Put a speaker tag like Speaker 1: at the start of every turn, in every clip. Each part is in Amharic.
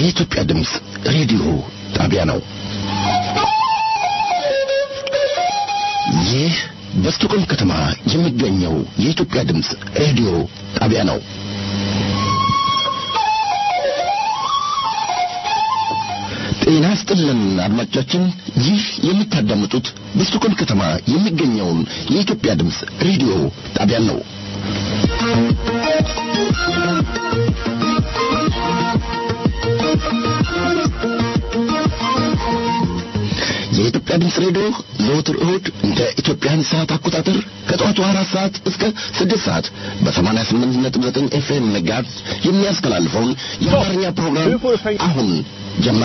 Speaker 1: የኢትዮጵያ ድምፅ ሬዲዮ ጣቢያ ነው። ይህ በስቶኮልም ከተማ የሚገኘው የኢትዮጵያ ድምፅ ሬዲዮ ጣቢያ ነው። ጤና ይስጥልን አድማጮቻችን፣ ይህ የምታዳምጡት በስቶኮልም ከተማ የሚገኘውን የኢትዮጵያ ድምፅ ሬዲዮ ጣቢያን ነው። የኢትዮጵያ ድምፅ ሬዲዮ ዘወትር እሁድ እንደ ኢትዮጵያን ሰዓት አቆጣጠር ከጠዋቱ አራት ሰዓት እስከ ስድስት ሰዓት በሰማንያ ስምንት ነጥብ ዘጠኝ ኤፍኤም መጋዝ የሚያስተላልፈውን የአማርኛ ፕሮግራም አሁን ጀመረ።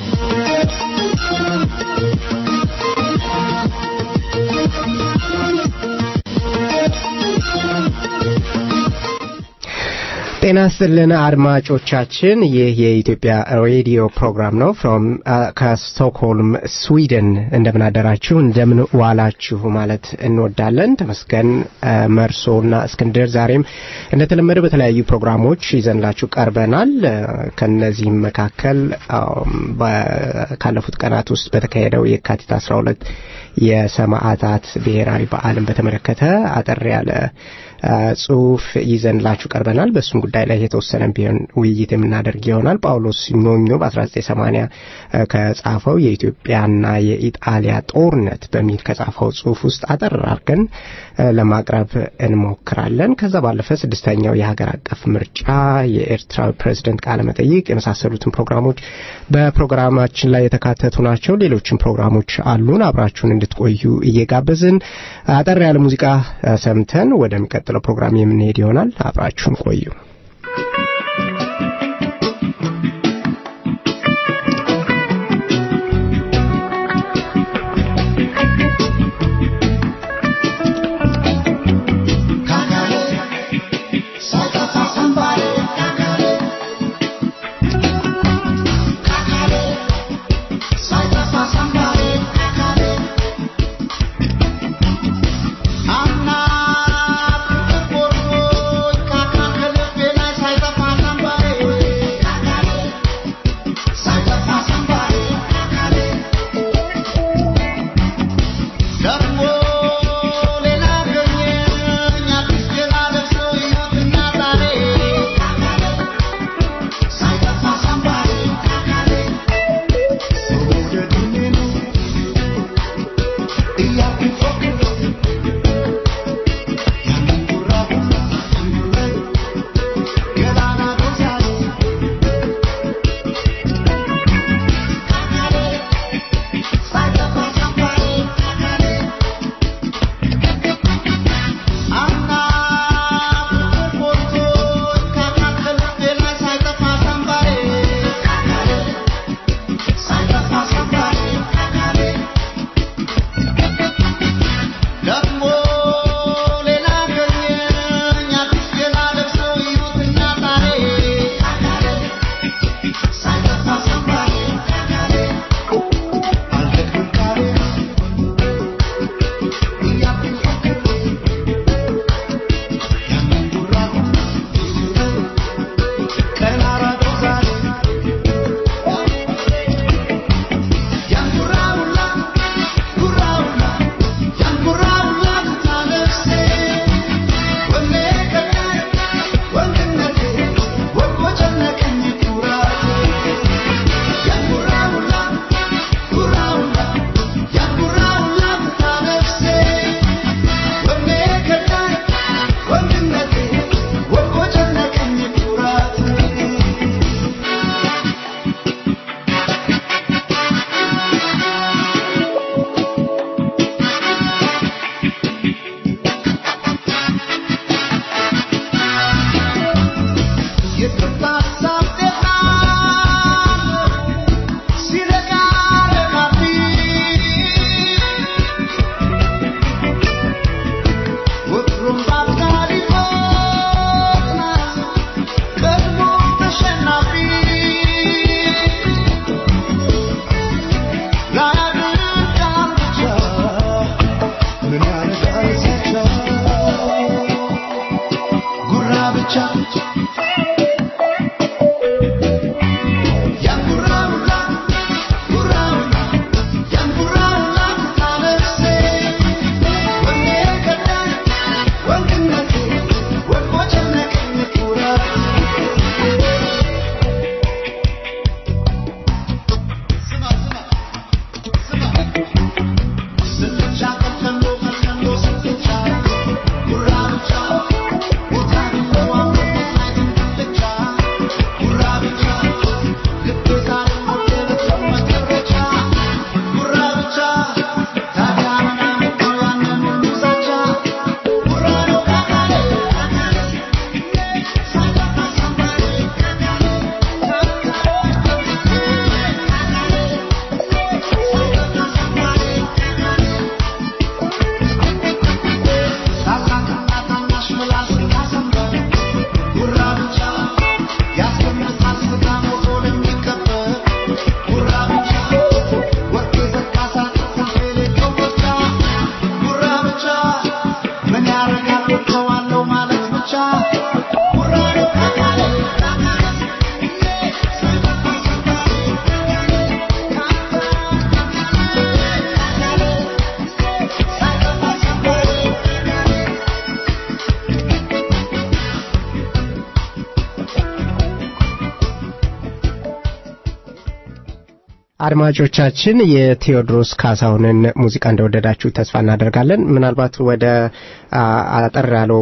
Speaker 2: ጤና ይስጥልን አድማጮቻችን፣ ይህ የኢትዮጵያ ሬዲዮ ፕሮግራም ነው። ፍሮም ከስቶክሆልም ስዊድን። እንደምን አደራችሁ፣ እንደምን ዋላችሁ ማለት እንወዳለን። ተመስገን መርሶና እስክንድር ዛሬም እንደተለመደው በተለያዩ ፕሮግራሞች ይዘንላችሁ ቀርበናል። ከነዚህም መካከል ካለፉት ቀናት ውስጥ በተካሄደው የካቲት 12 የሰማዕታት ብሔራዊ በዓልን በተመለከተ አጠር ያለ ጽሁፍ ይዘንላችሁ ቀርበናል። በእሱም ጉዳይ ላይ የተወሰነ ቢሆን ውይይት የምናደርግ ይሆናል። ጳውሎስ ኞኞ በ1980 ከጻፈው የኢትዮጵያና የኢጣሊያ ጦርነት በሚል ከጻፈው ጽሁፍ ውስጥ አጠር አድርገን ለማቅረብ እንሞክራለን። ከዛ ባለፈ ስድስተኛው የሀገር አቀፍ ምርጫ፣ የኤርትራዊ ፕሬዝደንት ቃለ መጠይቅ የመሳሰሉትን ፕሮግራሞች በፕሮግራማችን ላይ የተካተቱ ናቸው። ሌሎችም ፕሮግራሞች አሉን። አብራችሁን እንድትቆዩ እየጋበዝን አጠር ያለ ሙዚቃ ሰምተን ወደሚቀጥለው ፕሮግራም የምንሄድ ይሆናል። አብራችሁን ቆዩ።
Speaker 3: Thank you.
Speaker 2: አድማጮቻችን የቴዎድሮስ ካሳሁንን ሙዚቃ እንደወደዳችሁ ተስፋ እናደርጋለን። ምናልባት ወደ አጠር ያለው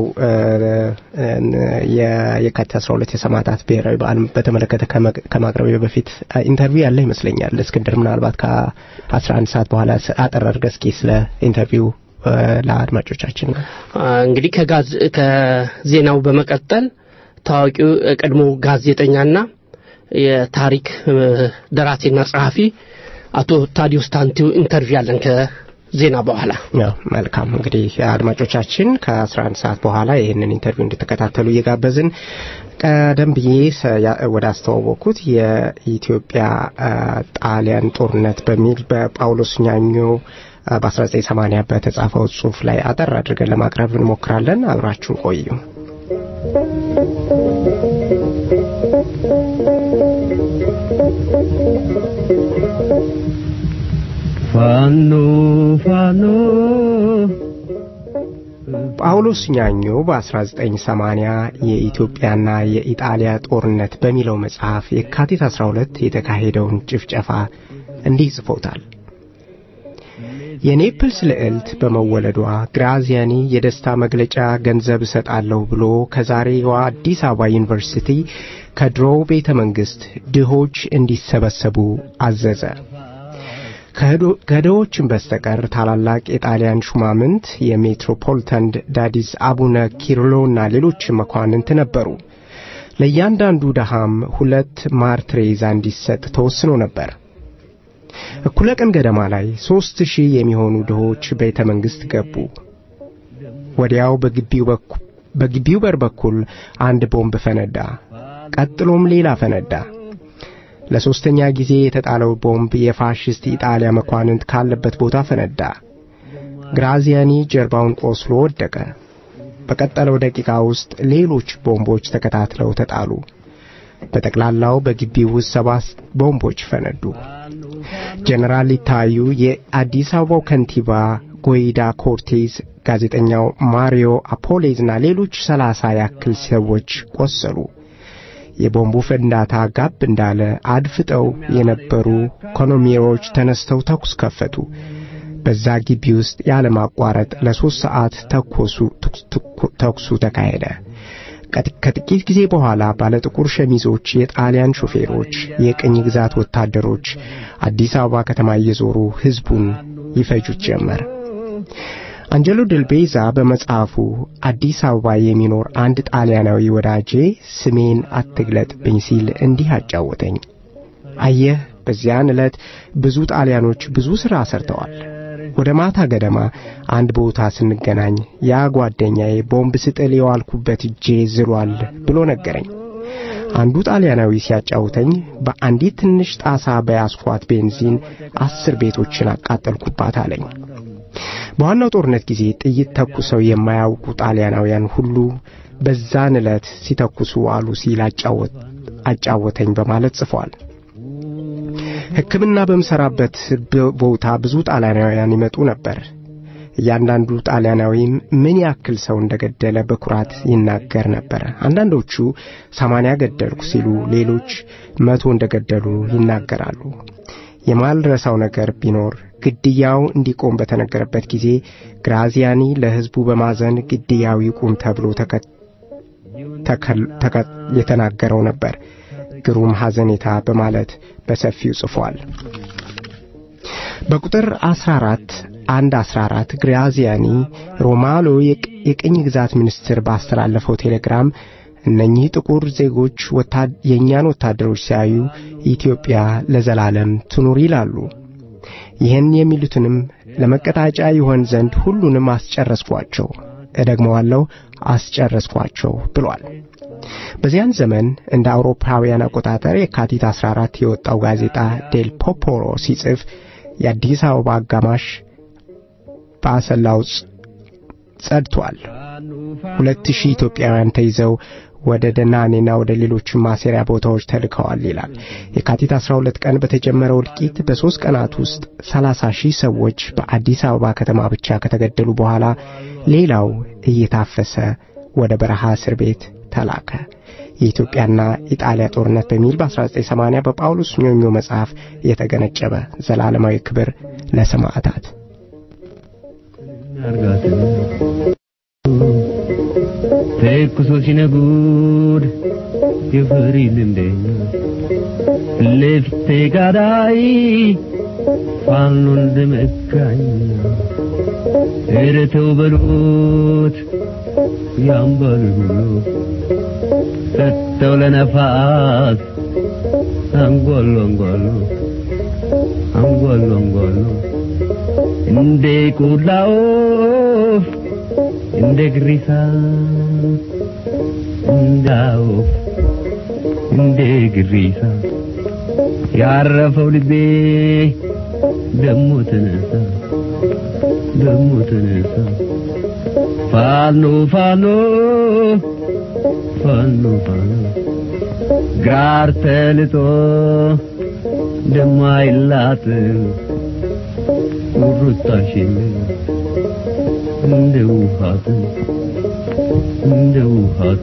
Speaker 2: የካቲት 12 የሰማዕታት ብሔራዊ በዓል በተመለከተ ከማቅረብ በፊት ኢንተርቪው ያለ ይመስለኛል። እስክንድር ምናልባት ከ11 ሰዓት በኋላ አጠር አድርገህ እስኪ ስለ ኢንተርቪው ለአድማጮቻችን
Speaker 3: እንግዲህ ከዜናው በመቀጠል ታዋቂው ቀድሞ ጋዜጠኛና የታሪክ ደራሲና ጸሐፊ አቶ ታዲዮስ ታንቲው ኢንተርቪው ያለን ከዜና በኋላ
Speaker 2: መልካም እንግዲህ አድማጮቻችን ከ11 ሰዓት በኋላ ይህንን ኢንተርቪው እንድትከታተሉ እየጋበዝን ቀደም ብዬ ወደ አስተዋወቅኩት የኢትዮጵያ ጣሊያን ጦርነት በሚል በጳውሎስ ኛኞ በ1980 በተጻፈው ጽሁፍ ላይ አጠር አድርገን ለማቅረብ እንሞክራለን። አብራችሁን ቆዩ።
Speaker 4: ፋኖ ፋኖ
Speaker 2: ጳውሎስ ኛኞ በ1980 የኢትዮጵያና የኢጣሊያ ጦርነት በሚለው መጽሐፍ የካቲት 12 የተካሄደውን ጭፍጨፋ እንዲህ ጽፎታል። የኔፕልስ ልዕልት በመወለዷ ግራዚያኒ የደስታ መግለጫ ገንዘብ እሰጣለሁ ብሎ ከዛሬዋ አዲስ አበባ ዩኒቨርሲቲ ከድሮው ቤተ መንግሥት ድሆች እንዲሰበሰቡ አዘዘ። ከድሆችን በስተቀር ታላላቅ የጣሊያን ሹማምንት የሜትሮፖሊታን ዳዲስ አቡነ ኪርሎና ሌሎች መኳንንት ነበሩ። ለእያንዳንዱ ደሃም ሁለት ማር ትሬዛ እንዲሰጥ ተወስኖ ነበር። እኩለ ቀን ገደማ ላይ ሦስት ሺህ የሚሆኑ ድሆች ቤተ መንግሥት ገቡ። ወዲያው በግቢው በር በኩል አንድ ቦምብ ፈነዳ። ቀጥሎም ሌላ ፈነዳ። ለሦስተኛ ጊዜ የተጣለው ቦምብ የፋሽስት ኢጣሊያ መኳንንት ካለበት ቦታ ፈነዳ። ግራዚያኒ ጀርባውን ቆስሎ ወደቀ። በቀጠለው ደቂቃ ውስጥ ሌሎች ቦምቦች ተከታትለው ተጣሉ። በጠቅላላው በግቢው ውስጥ ሰባት ቦምቦች ፈነዱ። ጀነራል ሊታዩ፣ የአዲስ አበባው ከንቲባ ጎይዳ ኮርቴዝ፣ ጋዜጠኛው ማሪዮ አፖሌዝና ሌሎች ሰላሳ ያክል ሰዎች ቆሰሉ። የቦምቡ ፍንዳታ ጋብ እንዳለ አድፍጠው የነበሩ ኮኖሚሮች ተነስተው ተኩስ ከፈቱ። በዛ ግቢ ውስጥ ያለማቋረጥ ለሦስት ሰዓት ተኩሱ ተካሄደ። ከጥቂት ጊዜ በኋላ ባለጥቁር ሸሚዞች የጣሊያን ሾፌሮች፣ የቅኝ ግዛት ወታደሮች አዲስ አበባ ከተማ እየዞሩ ሕዝቡን ይፈጁት ጀመር። አንጀሎ ድልቤዛ በመጽሐፉ አዲስ አበባ የሚኖር አንድ ጣሊያናዊ ወዳጄ ስሜን አትግለጥብኝ ሲል እንዲህ አጫወተኝ። አየህ፣ በዚያን ዕለት ብዙ ጣሊያኖች ብዙ ሥራ ሰርተዋል። ወደ ማታ ገደማ አንድ ቦታ ስንገናኝ ያ ጓደኛዬ ቦምብ ስጥል የዋልኩበት እጄ ዝሏል ብሎ ነገረኝ። አንዱ ጣሊያናዊ ሲያጫውተኝ በአንዲት ትንሽ ጣሳ በያስኳት ቤንዚን አስር ቤቶችን አቃጠልኩባት አለኝ። በዋናው ጦርነት ጊዜ ጥይት ተኩሰው የማያውቁ ጣሊያናውያን ሁሉ በዛን ዕለት ሲተኩሱ አሉ ሲል አጫወተኝ በማለት ጽፏል። ሕክምና በምሠራበት ቦታ ብዙ ጣሊያናውያን ይመጡ ነበር። እያንዳንዱ ጣሊያናዊም ምን ያክል ሰው እንደገደለ በኩራት ይናገር ነበር። አንዳንዶቹ ሰማንያ ገደልኩ ሲሉ፣ ሌሎች መቶ እንደገደሉ ይናገራሉ። የማልረሳው ነገር ቢኖር ግድያው እንዲቆም በተነገረበት ጊዜ ግራዚያኒ ለሕዝቡ በማዘን ግድያው ይቁም ተብሎ የተናገረው ነበር። ግሩም ሐዘኔታ በማለት በሰፊው ጽፏል። በቁጥር 14 አንድ 14 ግራዚያኒ ሮማሎ የቅኝ ግዛት ሚኒስትር ባስተላለፈው ቴሌግራም እነኚህ ጥቁር ዜጎች የእኛን ወታደሮች ሲያዩ ኢትዮጵያ ለዘላለም ትኑር ይላሉ። ይህን የሚሉትንም ለመቀጣጫ ይሆን ዘንድ ሁሉንም አስጨረስኳቸው፣ እደግመዋለሁ አስጨረስኳቸው ብሏል። በዚያን ዘመን እንደ አውሮፓውያን አቆጣጠር የካቲት 14 የወጣው ጋዜጣ ዴል ፖፖሮ ሲጽፍ የአዲስ አበባ አጋማሽ በአሰላው ጸድቷል። ሁለት ሺህ ኢትዮጵያውያን ተይዘው ወደ ደናኔና ወደ ሌሎችም ማሰሪያ ቦታዎች ተልከዋል ይላል። የካቲት 12 ቀን በተጀመረው እልቂት በሦስት ቀናት ውስጥ 30 ሺህ ሰዎች በአዲስ አበባ ከተማ ብቻ ከተገደሉ በኋላ ሌላው እየታፈሰ ወደ በረሃ እስር ቤት ተላከ። የኢትዮጵያና ኢጣሊያ ጦርነት በሚል በ1980 በጳውሎስ ኞኞ መጽሐፍ የተገነጨበ ዘላለማዊ ክብር ለሰማዕታት።
Speaker 4: ተኩሶ ሲነጉድ የፍሪ ልንደኛ ለፍቴ ጋዳይ ፋኖ እንደመካኝ ኧረ ተው በሉት ያምባል ሁሉ ሰጥተው ለነፋስ አንጓሉ አንጓሉ አንጓሉ አንጓሉ እንደ ቆላ ወፍ እንደ ግሪሳ እንደ ወፍ እንደ ግሪሳ ያረፈው ልቤ ደሞ ተነሳ ደሞ ተነሳ ፋኖ ፋኖ ፋኖ ፋኖ ጋር ተልጦ ደማይላት ቁርጣሽን እንደ ውሃት እንደ ውሃት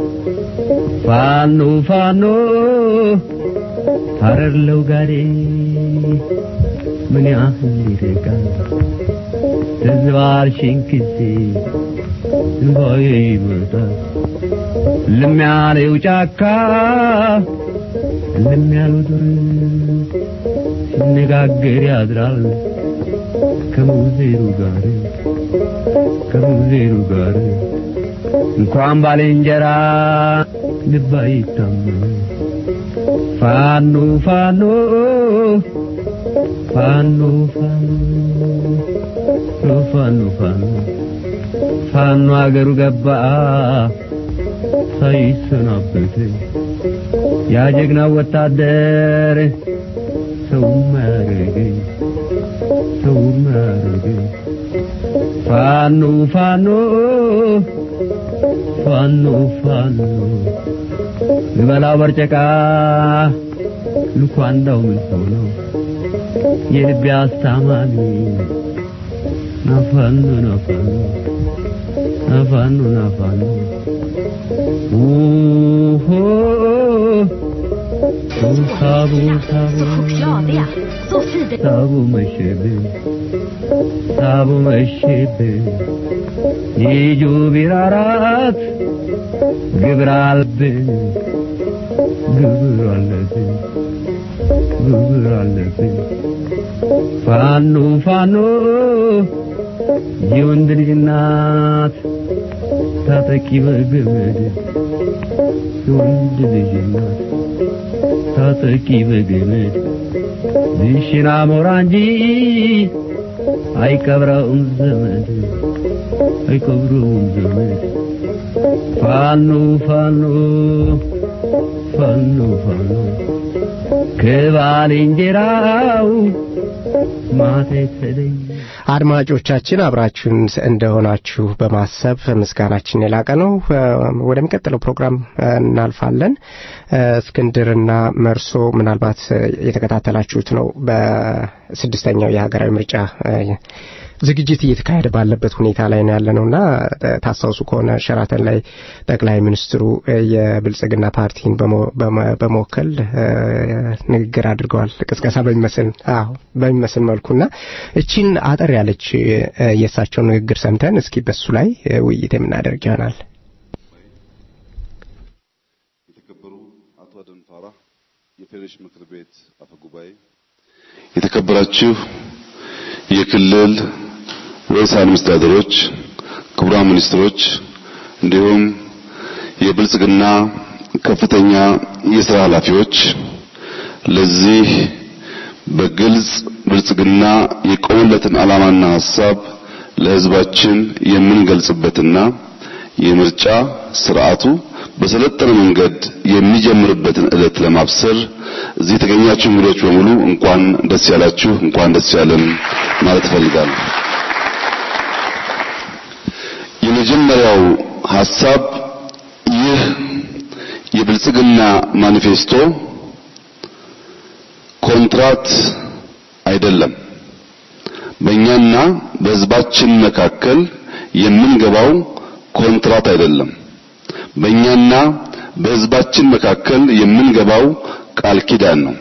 Speaker 4: ፋኖ ፋኖ ሀረርለው ጋዴ ምን ያህል ይርቃል ተዝባርሽን ጊዜ እንባዬ ይመጣል ልም ያለው ጫካ ልም ያለው ዱር ሲነጋገር ያድራል ከሙዜሩ ጋር ከሙዜሩ ጋር እንኳን ባልንጀራ ልብ አይታመን ፋኖ ፋኖ ፋኖ ፋኖ ፋኖ ፋኖ ፋኖ አገሩ ገባ ሳይሰናበት ያ ጀግና ወታደር ሰው ማረገኝ ሰው ማረገኝ ፋኖ ፋኖ ፋኖ ፋኖ ልበላው በርጨቃ ልኳንዳው ምን ሆኖ የልቤ አስታማሚ ናፋኖ ናፋኖ ናፋኖ ናፋኖ ኡሆ ሳቡ ሳቡ
Speaker 5: 需要的呀，做事的。
Speaker 4: ሳቡ መሸብን ሳቡ መሸብን ይጁ ቢራራት ግብር አለብን ግብር አለብን ግብር አለብን ፋኖ ፋኖ የወንድ ልጅ እናት ታጠቂ በገመድ የወንድ ልጅ እናት ታጠቂ በገመድ ዝሽና ሞራ እንጂ አይቀብረውም ዘመድ አይቀብረውም ዘመድ ፋኖ ፋኖ ፋኖ ፋኖ ከባልንጀራው ማታ የተለየ
Speaker 2: አድማጮቻችን አብራችሁን እንደሆናችሁ በማሰብ ምስጋናችን የላቀ ነው። ወደሚቀጥለው ፕሮግራም እናልፋለን። እስክንድርና መርሶ ምናልባት የተከታተላችሁት ነው። በስድስተኛው የሀገራዊ ምርጫ ዝግጅት እየተካሄደ ባለበት ሁኔታ ላይ ነው ያለ ነውና ታስታውሱ ከሆነ ሸራተን ላይ ጠቅላይ ሚኒስትሩ የብልጽግና ፓርቲን በመወከል ንግግር አድርገዋል። ቅስቀሳ በሚመስል አዎ በሚመስል መልኩና እቺን አጠር ያለች የእሳቸውን ንግግር ሰምተን እስኪ በሱ ላይ ውይይት የምናደርግ ይሆናል።
Speaker 6: የተከበሩ አቶ አደንፋራ የፌዴሬሽን ምክር ቤት አፈ ጉባኤ፣ የተከበራችሁ የክልል ርዕሳነ መስተዳድሮች፣ ክቡራን ሚኒስትሮች እንዲሁም የብልጽግና ከፍተኛ የሥራ ኃላፊዎች ለዚህ በግልጽ ብልጽግና የቆመለትን ዓላማና ሐሳብ ለሕዝባችን የምንገልጽበትና የምርጫ ስርዓቱ በሰለጠነ መንገድ የሚጀምርበትን ዕለት ለማብሰር እዚህ የተገኛችሁ እንግዶች በሙሉ እንኳን ደስ ያላችሁ፣ እንኳን ደስ ያለን ማለት እፈልጋለሁ። የመጀመሪያው ሐሳብ ይህ የብልጽግና ማኒፌስቶ ኮንትራት አይደለም። በእኛና በሕዝባችን መካከል የምንገባው ኮንትራት አይደለም። በእኛና በህዝባችን መካከል የምንገባው ቃል ኪዳን ነው።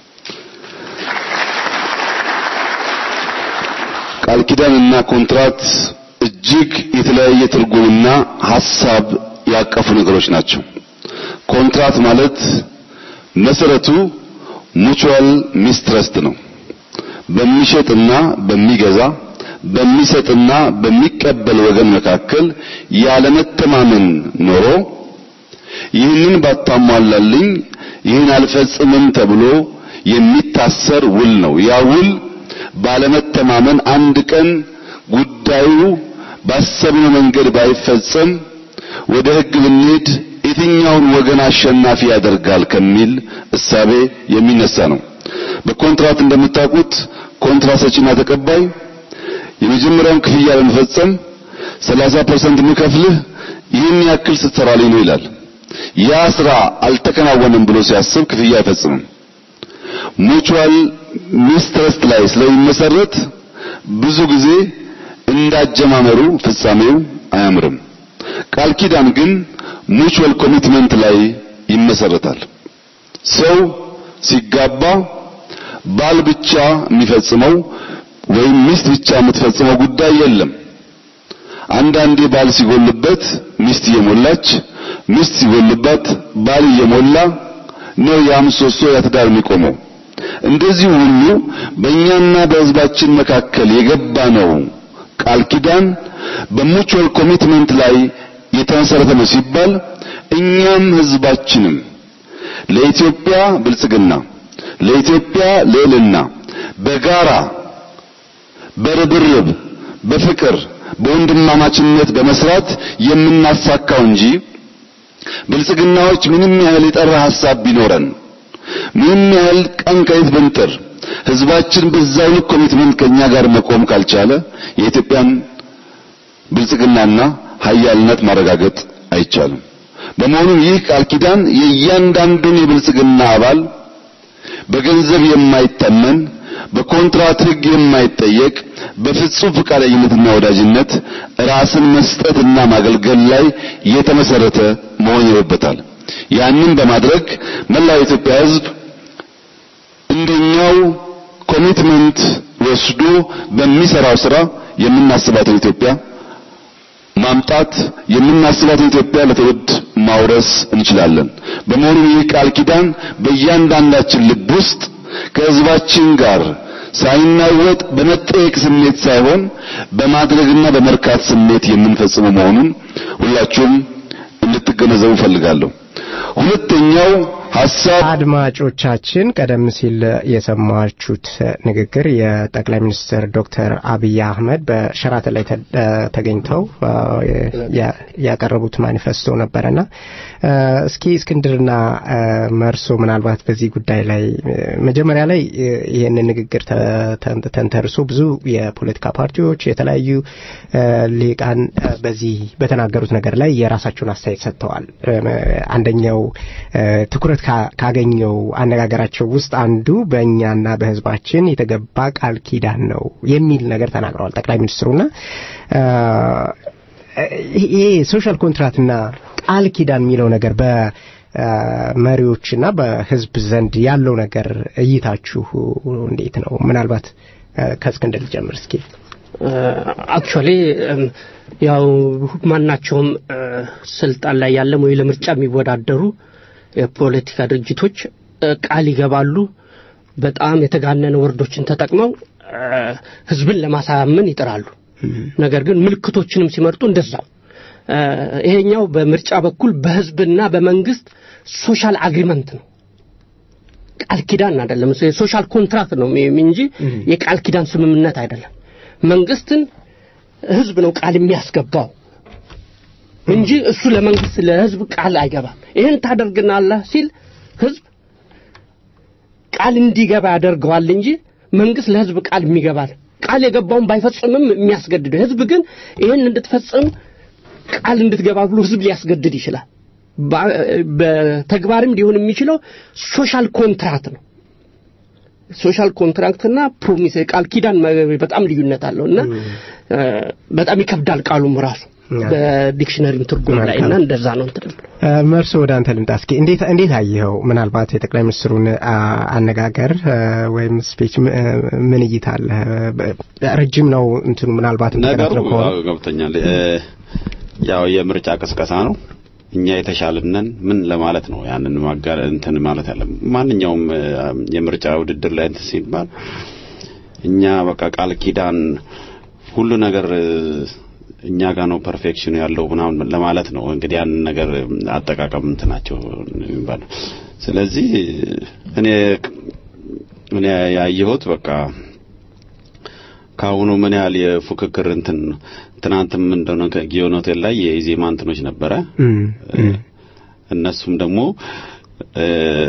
Speaker 6: ቃል ኪዳንና ኮንትራት እጅግ የተለያየ ትርጉምና ሐሳብ ያቀፉ ነገሮች ናቸው። ኮንትራት ማለት መሰረቱ ሙቹዋል ሚስትረስት ነው። በሚሸጥና በሚገዛ በሚሰጥና በሚቀበል ወገን መካከል ያለመተማመን ኖሮ ይህንን ባታሟላልኝ ይህን አልፈጽምም ተብሎ የሚታሰር ውል ነው። ያ ውል ባለመተማመን አንድ ቀን ጉዳዩ ባሰብነው መንገድ ባይፈጸም ወደ ሕግ ብንሄድ የትኛውን ወገን አሸናፊ ያደርጋል ከሚል እሳቤ የሚነሳ ነው። በኮንትራት እንደምታውቁት ኮንትራት ሰጪና ተቀባይ የመጀመሪያውን ክፍያ ለመፈጸም 30% የምከፍልህ ይህን ያክል ስትሰራልኝ ነው ይላል። ያ ስራ አልተከናወነም ብሎ ሲያስብ ክፍያ አይፈጽምም። ሙቹዋል ሚስትረስት ላይ ስለሚመሰረት ብዙ ጊዜ እንዳጀማመሩ ፍጻሜው አያምርም። ቃል ኪዳን ግን ሙቹዋል ኮሚትመንት ላይ ይመሰረታል። ሰው ሲጋባ ባል ብቻ የሚፈጽመው ወይም ሚስት ብቻ የምትፈጽመው ጉዳይ የለም። አንዳንዴ ባል ሲጎልበት ሚስት እየሞላች፣ ሚስት ሲጎልባት ባል እየሞላ ነው ያ ምሰሶ ያ ትዳር የሚቆመው። እንደዚህ ሁሉ በእኛና በሕዝባችን መካከል የገባ ነው ቃል ኪዳን በሙቹዋል ኮሚትመንት ላይ የተመሰረተ ነው ሲባል እኛም ሕዝባችንም ለኢትዮጵያ ብልጽግና ለኢትዮጵያ ልዕልና በጋራ በርብርብ በፍቅር በወንድማማችነት በመስራት የምናሳካው እንጂ ብልጽግናዎች ምንም ያህል የጠራ ሐሳብ ቢኖረን ምንም ያህል ቀን ከሌት ብንጥር ህዝባችን በዛው ልክ ኮሚትመንት ከኛ ጋር መቆም ካልቻለ የኢትዮጵያን ብልጽግናና ሀያልነት ማረጋገጥ አይቻልም። በመሆኑም ይህ ቃል ኪዳን የእያንዳንዱን የብልጽግና አባል በገንዘብ የማይተመን በኮንትራት ህግ የማይጠየቅ በፍጹም ፈቃደኝነትና ወዳጅነት ራስን መስጠትና ማገልገል ላይ የተመሰረተ መሆን ይኖርበታል። ያንን በማድረግ መላው የኢትዮጵያ ህዝብ እንደኛው ኮሚትመንት ወስዶ በሚሰራው ስራ የምናስባትን ኢትዮጵያ ማምጣት የምናስባትን ኢትዮጵያ ለትውልድ ማውረስ እንችላለን። በመሆኑ ይህ ቃል ኪዳን በእያንዳንዳችን ልብ ውስጥ ከህዝባችን ጋር ሳይናወጥ በመጠየቅ ስሜት ሳይሆን በማድረግና በመርካት ስሜት የምንፈጽመው መሆኑን ሁላችሁም እንድትገነዘቡ ፈልጋለሁ። ሁለተኛው ሐሳብ
Speaker 2: አድማጮቻችን ቀደም ሲል የሰማችሁት ንግግር የጠቅላይ ሚኒስትር ዶክተር አብይ አህመድ በሸራተን ላይ ተገኝተው ያቀረቡት ማኒፌስቶ ነበረና እስኪ እስክንድርና መርሶ ምናልባት በዚህ ጉዳይ ላይ መጀመሪያ ላይ ይህንን ንግግር ተንተርሶ ብዙ የፖለቲካ ፓርቲዎች የተለያዩ ሊቃን በዚህ በተናገሩት ነገር ላይ የራሳቸውን አስተያየት ሰጥተዋል። አንደኛው ትኩረት ካገኘው አነጋገራቸው ውስጥ አንዱ በእኛና በህዝባችን የተገባ ቃል ኪዳን ነው የሚል ነገር ተናግረዋል ጠቅላይ ሚኒስትሩና ይሄ ሶሻል ኮንትራክትና ቃል ኪዳን የሚለው ነገር በመሪዎችና በህዝብ ዘንድ ያለው ነገር እይታችሁ እንዴት ነው? ምናልባት ከእስክንድር ልጀምር እስኪ።
Speaker 3: አክቹዋሊ ያው ማናቸውም ስልጣን ላይ ያለም ወይ ለምርጫ የሚወዳደሩ የፖለቲካ ድርጅቶች ቃል ይገባሉ። በጣም የተጋነነ ወርዶችን ተጠቅመው ህዝብን ለማሳመን ይጥራሉ። ነገር ግን ምልክቶችንም ሲመርጡ እንደዛው። ይሄኛው በምርጫ በኩል በህዝብና በመንግስት ሶሻል አግሪመንት ነው። ቃል ኪዳን አይደለም። ሶሻል ኮንትራክት ነው እንጂ የቃል ኪዳን ስምምነት አይደለም። መንግስትን ህዝብ ነው ቃል የሚያስገባው እንጂ እሱ ለመንግስት ለህዝብ ቃል አይገባም። ይህን ታደርግናለህ ሲል ህዝብ ቃል እንዲገባ ያደርገዋል እንጂ መንግስት ለህዝብ ቃል የሚገባል ቃል የገባውን ባይፈጽምም የሚያስገድደው ህዝብ ግን ይህን እንድትፈጽም ቃል እንድትገባ ብሎ ህዝብ ሊያስገድድ ይችላል። በተግባርም ሊሆን የሚችለው ሶሻል ኮንትራክት ነው። ሶሻል ኮንትራክትና ፕሮሚስ ቃል ኪዳን በጣም ልዩነት አለው እና በጣም ይከብዳል ቃሉም ራሱ በዲክሽነሪም ትርጉም ላይ እና
Speaker 2: መልካም።
Speaker 3: እንደዛ ነው እንትን
Speaker 2: እ፣ መርሶ ወደ አንተ ልምጣ እስኪ እንዴት እንዴት አየኸው ምናልባት የጠቅላይ ሚኒስትሩን አ፣ አነጋገር እ፣ ወይም ስፒች ም- እ፣ ምን እይታ አለ ረጅም ነው እንትኑ ምናልባት
Speaker 7: ነገሩ
Speaker 2: ተከታትለው ከሆነ
Speaker 7: አዎ፣ ገብቶኛል እ፣ ያው የምርጫ ቅስቀሳ ነው እኛ የተሻልነን ምን ለማለት ነው ያንን ማጋር እንትን ማለት ያለ ማንኛውም እ፣ የምርጫ ውድድር ላይ እንትን ሲባል እኛ በቃ ቃል ኪዳን ሁሉ ነገር እ፣ እኛ ጋር ነው ፐርፌክሽኑ ያለው ምናምን ለማለት ነው እንግዲህ ያንን ነገር አጠቃቀም እንትናቸው የሚባለው ስለዚህ እኔ እኔ ያየሁት በቃ ከአሁኑ ምን ያህል የፉክክር እንትን ትናንትም እንደሆነ ከጊዮን ሆቴል ላይ የኢዜማ እንትኖች ነበረ
Speaker 2: እም፣ እም፣
Speaker 7: እነሱም ደግሞ እ፣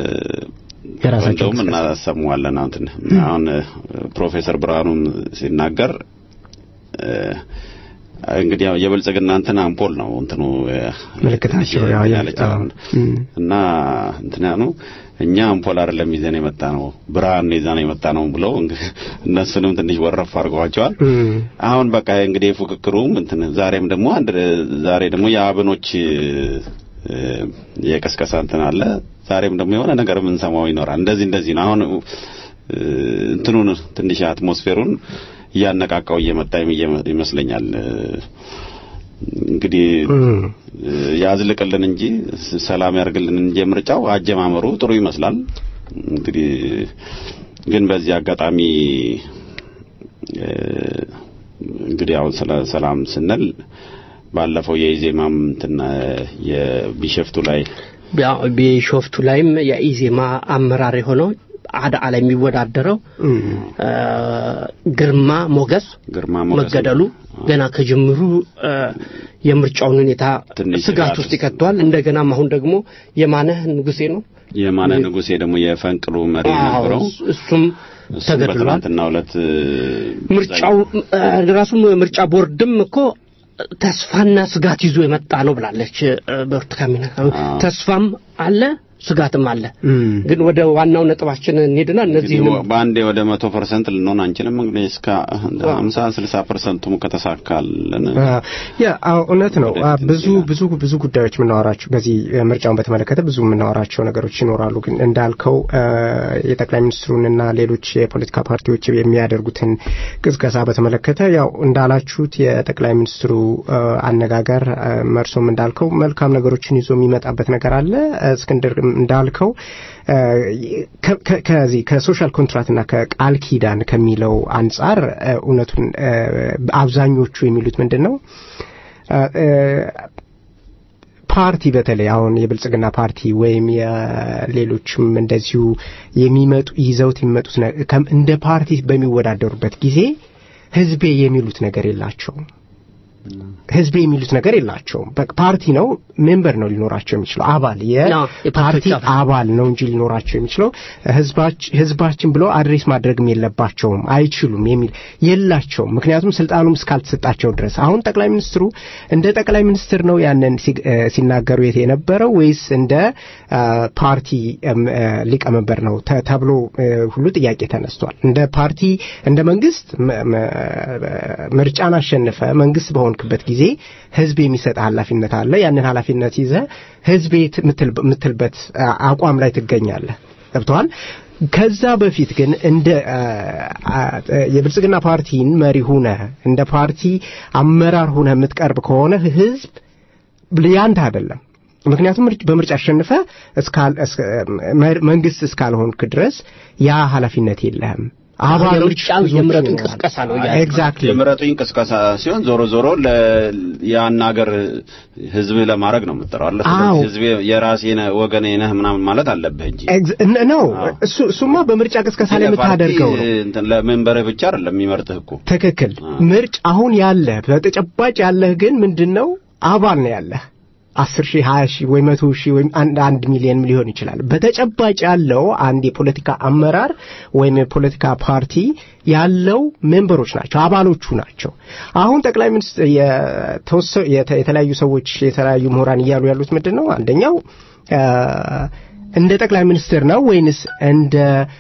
Speaker 2: የራሳቸው
Speaker 7: እንደውም
Speaker 2: እንቅስቃሴ።
Speaker 7: እናሰማዋለን አሁን እንትን አሁን እ፣ ፕሮፌሰር ብርሃኑም ሲናገር እ፣ እንግዲህ ያው የብልጽግና እንትን አምፖል ነው እንትኑ እ፣
Speaker 2: ምልክታቸው
Speaker 7: ትንሽ
Speaker 2: ያው
Speaker 7: እንትን
Speaker 2: የ-
Speaker 7: ያለች
Speaker 2: አዎ፣
Speaker 7: አሁን
Speaker 2: እም፣
Speaker 7: እና እንትና ነው እኛ አምፖል አይደለም ይዘን የመጣ ነው ብርሃን ይዘን የመጣ ነው ብለው እንግዲህ እነሱንም ትንሽ ወረፍ አድርገዋቸዋል።
Speaker 2: እም፣
Speaker 7: አሁን በቃ እንግዲህ ፉክክሩም እንትን ዛሬም ደግሞ አንድ ዛሬ ደግሞ የአብኖች እ፣ የቀስቀሳ እንትን አለ። ዛሬም ደግሞ የሆነ ነገር የምንሰማው ይኖራል። እንደዚህ እንደዚህ ነው። አሁን እ፣ እንትኑን ትንሽ አትሞስፌሩን እያነቃቃው እየመጣ ይመ- ይመስለኛል። እ፣ እንግዲህ
Speaker 2: እም።
Speaker 7: እ፣ ያዝልቅልን እንጂ ስ- ሰላም ያርግልን እንጂ ምርጫው አጀማመሩ ጥሩ ይመስላል። እንግዲህ ግን በዚህ አጋጣሚ እ፣ እንግዲህ አሁን ስለ ሰላም ስንል ባለፈው የኢዜማም እንትን እ፣ የቢሸፍቱ ላይ
Speaker 3: ያው ቢሾፍቱ ላይም የኢዜማ አመራር የሆነው አዳአ ላይ የሚወዳደረው
Speaker 2: እም፣
Speaker 3: እ፣ ግርማ ሞገስ
Speaker 7: ግርማ ሞገስ
Speaker 3: መገደሉ ገና ከጅምሩ እ፣ የምርጫውን ሁኔታ
Speaker 7: ትንሽ
Speaker 3: ስጋት
Speaker 7: ስጋት
Speaker 3: ውስጥ ይከተዋል። እንደገናም አሁን ደግሞ የማነህ ንጉሴ ነው
Speaker 7: የማነ ንጉሴ ደግሞ የፈንቅሉ መሪ
Speaker 3: አዎ፣
Speaker 7: ነበረው።
Speaker 3: እሱም
Speaker 7: እሱም
Speaker 3: ተገድሏል።
Speaker 7: በትናንትናው ዕለት እ፣
Speaker 3: ምርጫው እ፣ ራሱም ምርጫ ቦርድም እኮ ተስፋና ስጋት ይዞ የመጣ ነው ብላለች እ፣ ብርቱካን ሚደቅሳ። ተስፋም አለ ስጋትም አለ።
Speaker 2: እም።
Speaker 3: ግን ወደ ዋናው ነጥባችን እንሄድና እነዚህ
Speaker 7: እንግዲህ በአንዴ ወደ መቶ ፐርሰንት ልንሆን አንችልም። እንግዲህ እስከ ሀምሳ ስልሳ ፐርሰንቱም ከተሳካልን
Speaker 2: አ፣ ያ አዎ፣ እውነት ነው። አ፣
Speaker 7: ወደፊት
Speaker 2: ብዙ ብዙ ብዙ ጉዳዮች የምናወራቸው በዚህ እ፣ ምርጫውን በተመለከተ ብዙ የምናወራቸው ነገሮች ይኖራሉ። ግን እንዳልከው አ፣ የጠቅላይ ሚኒስትሩንና ሌሎች የፖለቲካ ፓርቲዎች የሚያደርጉትን ቅስቀሳ በተመለከተ ያው እንዳላችሁት የጠቅላይ ሚኒስትሩ አ፣ አነጋገር አ፣ መርሶም እንዳልከው መልካም ነገሮችን ይዞ የሚመጣበት ነገር አለ። እስክንድር እንዳልከው አ፣ ከ- ከ- ከዚህ ከሶሻል ኮንትራክትና ከቃል ኪዳን ከሚለው አንጻር አ፣ እውነቱን አ፣ አብዛኞቹ የሚሉት ምንድን ነው አ፣ አ፣ ፓርቲ በተለይ አሁን የብልጽግና ፓርቲ ወይም የሌሎችም እንደዚሁ የሚመጡ ይዘውት የሚመጡት ነ- ከም- እንደ ፓርቲ በሚወዳደሩበት ጊዜ ህዝቤ የሚሉት ነገር የላቸውም። ህዝቤ የሚሉት ነገር የላቸውም። በቃ ፓርቲ ነው፣ ሜምበር ነው ሊኖራቸው የሚችለው አባል
Speaker 3: አዎ፣
Speaker 2: የፓርቲ
Speaker 3: የፓርቲዎች አባል።
Speaker 2: አባል ነው እንጂ ሊኖራቸው የሚችለው ህዝባች- ህዝባችን ብሎ አድሬስ ማድረግም የለባቸውም አይችሉም የሚል የላቸውም። ምክንያቱም ስልጣኑም እስካልተሰጣቸው ድረስ አሁን ጠቅላይ ሚኒስትሩ እንደ ጠቅላይ ሚኒስትር ነው ያንን ሲ- እ፣ ሲናገሩ የት የነበረው ወይስ እንደ አ፣ ፓርቲ እም፣ እ፣ ሊቀመንበር ነው ተ- ተብሎ እ፣ ሁሉ ጥያቄ ተነስቷል። እንደ ፓርቲ እንደ መንግስት መ- መ- ምርጫን አሸንፈ መንግስት በሆንክበት ጊዜ ህዝብ የሚሰጥ ኃላፊነት አለ። ያንን ኃላፊነት ይዘ ህዝቤ ት- ምትል- ምትልበት አ- አቋም ላይ ትገኛለህ። ገብተዋል። ከዛ በፊት ግን እንደ አ፣ አ፣ የብልጽግና ፓርቲን መሪ ሁነ እንደ ፓርቲ አመራር ሁነ የምትቀርብ ከሆነ ህዝብ ያንተ አይደለም። ምክንያቱም ምርጭ- በምርጫ አሸንፈ እስካል እስከ- መ- መንግስት እስካልሆንክ ድረስ ያ ኃላፊነት የለህም። አባሎች
Speaker 3: የምርጫው
Speaker 2: ብዙዎች
Speaker 3: የምረጡኝ
Speaker 2: ይኖራሉ።
Speaker 3: ቅስቀሳ ነው እያለ ነው።
Speaker 2: ኤግዛክትሊ
Speaker 7: የምረጡኝ ቅስቀሳ ሲሆን ዞሮ ዞሮ ለ ያን ሀገር ህዝብ ለማድረግ ነው የምትጠራው አለ
Speaker 2: አዎ።
Speaker 7: ህዝብ የራሴ ነህ ወገኔ ነህ ምናምን ማለት አለብህ እንጂ
Speaker 2: ኤግዝ- እነ- ነው
Speaker 7: አዎ።
Speaker 2: እሱ እሱማ በምርጫ ቅስቀሳ ላይ የምታደርገው ነው።
Speaker 7: እንትን ለመንበርህ ብቻ አይደለም የሚመርጥህ እኮ
Speaker 2: ትክክል።
Speaker 7: አዎ።
Speaker 2: ምርጭ አሁን ያለህ በተጨባጭ ያለህ ግን ምንድን ነው አባል ነው ያለህ አስር ሺህ ሀያ ሺህ ወይ መቶ ሺህ ወይም አንድ አንድ ሚሊዮን ሊሆን ይችላል። በተጨባጭ ያለው አንድ የፖለቲካ አመራር ወይም የፖለቲካ ፓርቲ ያለው ሜምበሮች ናቸው፣ አባሎቹ ናቸው። አሁን ጠቅላይ ሚኒስትር የተወሰ- የተ- የተለያዩ ሰዎች የተለያዩ ምሁራን እያሉ ያሉት ምንድን ነው አንደኛው አ፣ እንደ ጠቅላይ ሚኒስትር ነው ወይንስ እንደ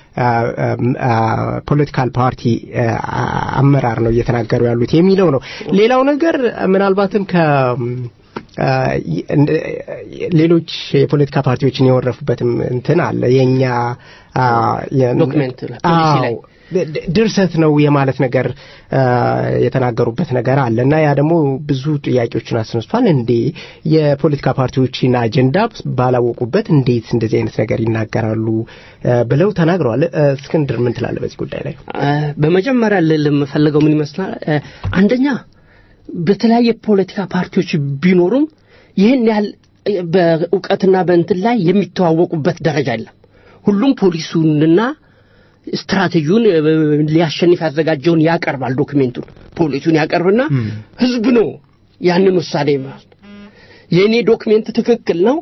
Speaker 2: ፖለቲካል ፓርቲ አመራር ነው እየተናገሩ ያሉት የሚለው ነው። ሌላው ነገር ምናልባትም ከ ሌሎች የፖለቲካ ፓርቲዎችን የወረፉበትም እንትን አለ የኛ
Speaker 3: ዶክመንት ፖሊሲ ላይ
Speaker 2: ድርሰት ነው የማለት ነገር የተናገሩበት ነገር አለ እና ያ ደግሞ ብዙ ጥያቄዎችን አስነስቷል። እንዴ የፖለቲካ ፓርቲዎችን አጀንዳ ባላወቁበት እንዴት እንደዚህ አይነት ነገር ይናገራሉ ብለው ተናግረዋል። እስክንድር ምን ትላለህ በዚህ ጉዳይ ላይ?
Speaker 3: በመጀመሪያ ልል የምፈልገው ምን ይመስላል፣ አንደኛ በተለያየ ፖለቲካ ፓርቲዎች ቢኖሩም ይህን ያህል በእውቀትና በእንትን ላይ የሚተዋወቁበት ደረጃ የለም። ሁሉም ፖሊሱንና ስትራቴጂውን ሊያሸንፍ ያዘጋጀውን ያቀርባል። ዶክሜንቱን ፖሊሱን ያቀርብና ህዝብ ነው ያንን ውሳኔ ማለት የእኔ ዶክሜንት ትክክል ነው፣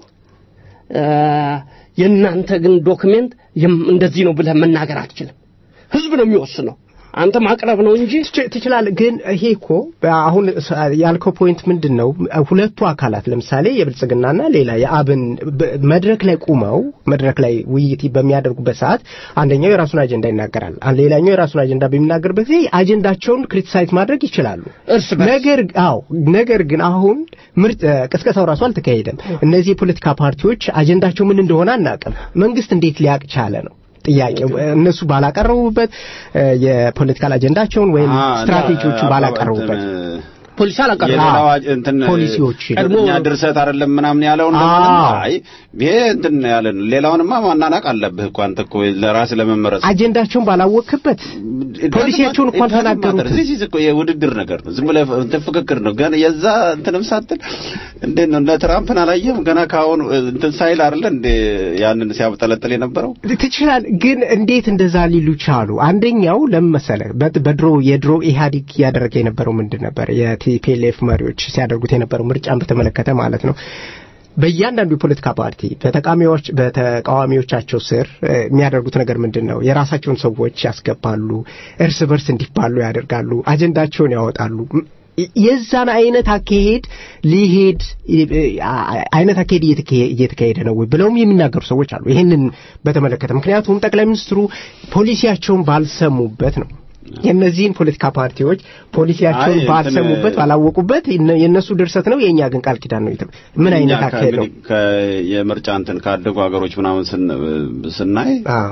Speaker 3: የእናንተ ግን ዶክሜንት እንደዚህ ነው ብለህ መናገር አትችልም። ህዝብ ነው የሚወስነው። አንተ ማቅረብ ነው እንጂ
Speaker 2: ትችላለህ። ግን ይሄ እኮ አሁን ያልከው ፖይንት ምንድን ነው? ሁለቱ አካላት ለምሳሌ የብልጽግናና ሌላ የአብን መድረክ ላይ ቁመው መድረክ ላይ ውይይት በሚያደርጉበት ሰዓት አንደኛው የራሱን አጀንዳ ይናገራል፣ ሌላኛው የራሱን አጀንዳ በሚናገርበት ጊዜ አጀንዳቸውን ክሪቲሳይዝ ማድረግ ይችላሉ።
Speaker 3: እርስ በርስ
Speaker 2: ነገር አዎ ነገር ግን አሁን ምርጥ ቅስቀሳው ራሱ አልተካሄደም። እነዚህ የፖለቲካ ፓርቲዎች አጀንዳቸው ምን እንደሆነ አናውቅም። መንግስት እንዴት ሊያቅ ቻለ ነው ጥያቄው እነሱ ባላቀረቡበት የፖለቲካል አጀንዳቸውን ወይም ስትራቴጂዎቹን ባላቀረቡበት
Speaker 3: ፖሊሲ አላቀረበም።
Speaker 7: የሌላው እንትን
Speaker 2: ፖሊሲዎች
Speaker 3: ቀድሞ-
Speaker 7: እኛ ድርሰት አይደለም ምናምን ያለውን ለማለት ነው። አይ ይሄ እንትን ያለ ነው። ሌላውንማ ማናናቅ አለብህ እኮ አንተ እኮ ለራስ ለመመረጥ
Speaker 2: አጀንዳቸውን ባላወቅበት ፖሊሲያቸውን እኮ አልተናገሩትም።
Speaker 7: እዚህ እዚህ እኮ የውድድር ነገር ነው። ዝም ብለህ እንትን ፍክክር ነው። ገና የዛ እንትንም ሳትል እንዴት ነው እነ ትራምፕን አላየህም? ገና ከአሁኑ እንትን ሳይል አይደለ እንደ ያንን ሲያብጠለጥል የነበረው
Speaker 2: ትችላል ግን እንዴት እንደዛ ሊሉ ቻሉ? አንደኛው ለምን መሰለህ? በት- በድሮ የድሮ ኢህአዴግ እያደረገ የነበረው ምንድን ነበር? የቲፒኤልኤፍ መሪዎች ሲያደርጉት የነበረው ምርጫን በተመለከተ ማለት ነው። በእያንዳንዱ የፖለቲካ ፓርቲ በተቃዋሚዎች በተቃዋሚዎቻቸው ስር እ፣ የሚያደርጉት ነገር ምንድን ነው? የራሳቸውን ሰዎች ያስገባሉ፣ እርስ በርስ እንዲባሉ ያደርጋሉ፣ አጀንዳቸውን ያወጣሉ። የ- የዛን አይነት አካሄድ ሊሄድ እ፣ አ- አይነት አካሄድ እየተካሄ- እየተካሄደ ነው ወይ ብለውም የሚናገሩ ሰዎች አሉ። ይህንን በተመለከተ ምክንያቱም ጠቅላይ ሚኒስትሩ ፖሊሲያቸውን ባልሰሙበት ነው የእነዚህን ፖለቲካ ፓርቲዎች ፖሊሲያቸውን
Speaker 7: አይ፣ እንትን-
Speaker 2: ባልሰሙበት ባላወቁበት የነ- የእነሱ ድርሰት ነው የእኛ ግን ቃል ኪዳን ነው። የተ- ምን አይነት
Speaker 7: እኛ
Speaker 2: አካሄድ ነው?
Speaker 7: ከእንግዲህ ከ- የምርጫ እንትን ካደጉ ሀገሮች ምናምን ስን- ስናይ
Speaker 2: አዎ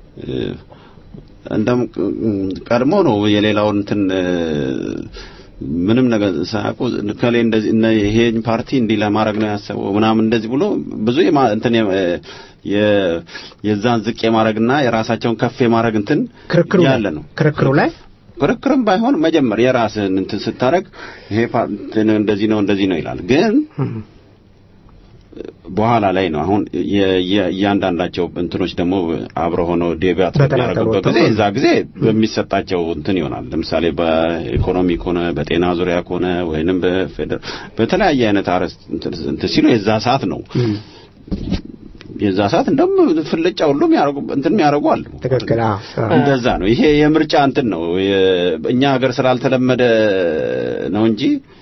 Speaker 7: እንደም ቀድሞ ነው የሌላውን እንትን እ፣ ምንም ነገር ሳያውቁ ከሌ እንደዚህ እነ ይሄን ፓርቲ እንዲህ ለማድረግ ነው ያሰበው ምናምን እንደዚህ ብሎ ብዙ የማ- እንትን የ- የ- የዛን ዝቅ የማድረግና የራሳቸውን ከፍ የማድረግ እንትን
Speaker 2: ክርክሩ ላይ-
Speaker 7: ያለ ነው።
Speaker 2: ክርክሩ ላይ
Speaker 7: ክርክርም ባይሆን መጀመር የራስህን እንትን ስታረግ ይሄ ፓ- እንትን እንደዚህ ነው እንደዚህ ነው ይላል ግን በኋላ ላይ ነው አሁን የ- የ- እያንዳንዳቸው እንትኖች ደግሞ አብረ ሆነው ዴቢያት
Speaker 2: በተናጠል
Speaker 7: በሚያደርጉበት
Speaker 2: ወጥተው
Speaker 7: ጊዜ እዛ ጊዜ በሚሰጣቸው እንትን ይሆናል። ለምሳሌ በኢኮኖሚ ከሆነ በጤና ዙሪያ ከሆነ ወይንም በፌደራል በተለያየ አይነት አርዕስት እንትን እንትን ሲሉ የዛ ሰዓት ነው የዛ ሰዓት እንደውም ፍልጫ ሁሉም ያረጉ እንትን የሚያደርጉ አሉ።
Speaker 2: ትክክል። አዎ አዎ።
Speaker 7: እንደዛ ነው። ይሄ የምርጫ እንትን ነው። የ- እኛ ሀገር ስላልተለመደ ነው እንጂ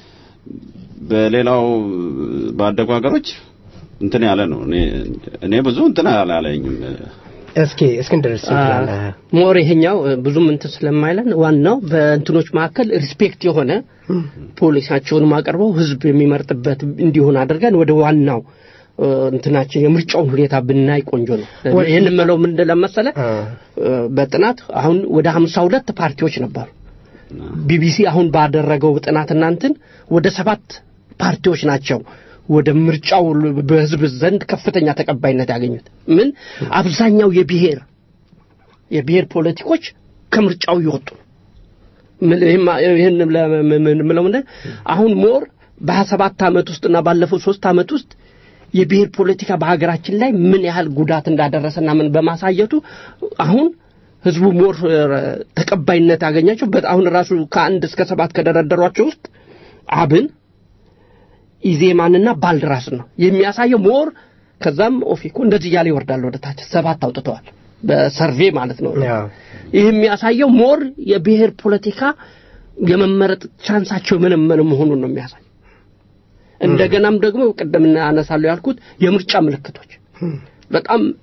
Speaker 7: በሌላው ባደጉ ሀገሮች እንትን ያለ ነው። እኔ እኔ ብዙ እንትን አላለኝም።
Speaker 2: እስኪ እስክንድር እስኪ ትላለህ?
Speaker 3: ሞር ይሄኛው እ፣ ብዙም እንትን ስለማይለን ዋናው በእንትኖች መካከል ሪስፔክት የሆነ ፖሊሲያቸውን አቅርበው ህዝብ የሚመርጥበት እንዲሆን አድርገን ወደ ዋናው እ፣ እንትናችን የምርጫውን ሁኔታ ብናይ ቆንጆ ነው።
Speaker 2: ወደ-
Speaker 3: ይህን የምለው ምን ለመሰለ
Speaker 2: አ፣
Speaker 3: እ፣ በጥናት አሁን ወደ ሀምሳ ሁለት ፓርቲዎች ነበሩ። ቢቢሲ አሁን ባደረገው ጥናትና እንትን ወደ ሰባት ፓርቲዎች ናቸው ወደ ምርጫው በህዝብ ዘንድ ከፍተኛ ተቀባይነት ያገኙት። ምን አብዛኛው የብሔር የብሔር ፖለቲኮች ከምርጫው እየወጡ ነው። ምን- ይህም- ይህን ምለው ምንድን አሁን ሞር በሀያ ሰባት ዓመት ውስጥና ባለፈው ሶስት ዓመት ውስጥ የብሔር ፖለቲካ በሀገራችን ላይ ምን ያህል ጉዳት እንዳደረሰና ምን በማሳየቱ አሁን ህዝቡ ሞር እ፣ ተቀባይነት ያገኛቸው በት- አሁን ራሱ ከአንድ እስከ ሰባት ከደረደሯቸው ውስጥ አብን ኢዜማንና ባልድራስ ነው የሚያሳየው ሞር ከዛም ኦፌኮ እንደዚህ እያለ ይወርዳል ወደ ታች ሰባት አውጥተዋል በሰርቬ ማለት ነው
Speaker 2: አዎ።
Speaker 3: ይህ የሚያሳየው ሞር የብሔር ፖለቲካ የመመረጥ ቻንሳቸው የመነመነ መሆኑን ነው የሚያሳይ እንደገናም ደግሞ ቅድም አነሳለሁ ያልኩት የምርጫ ምልክቶች በጣም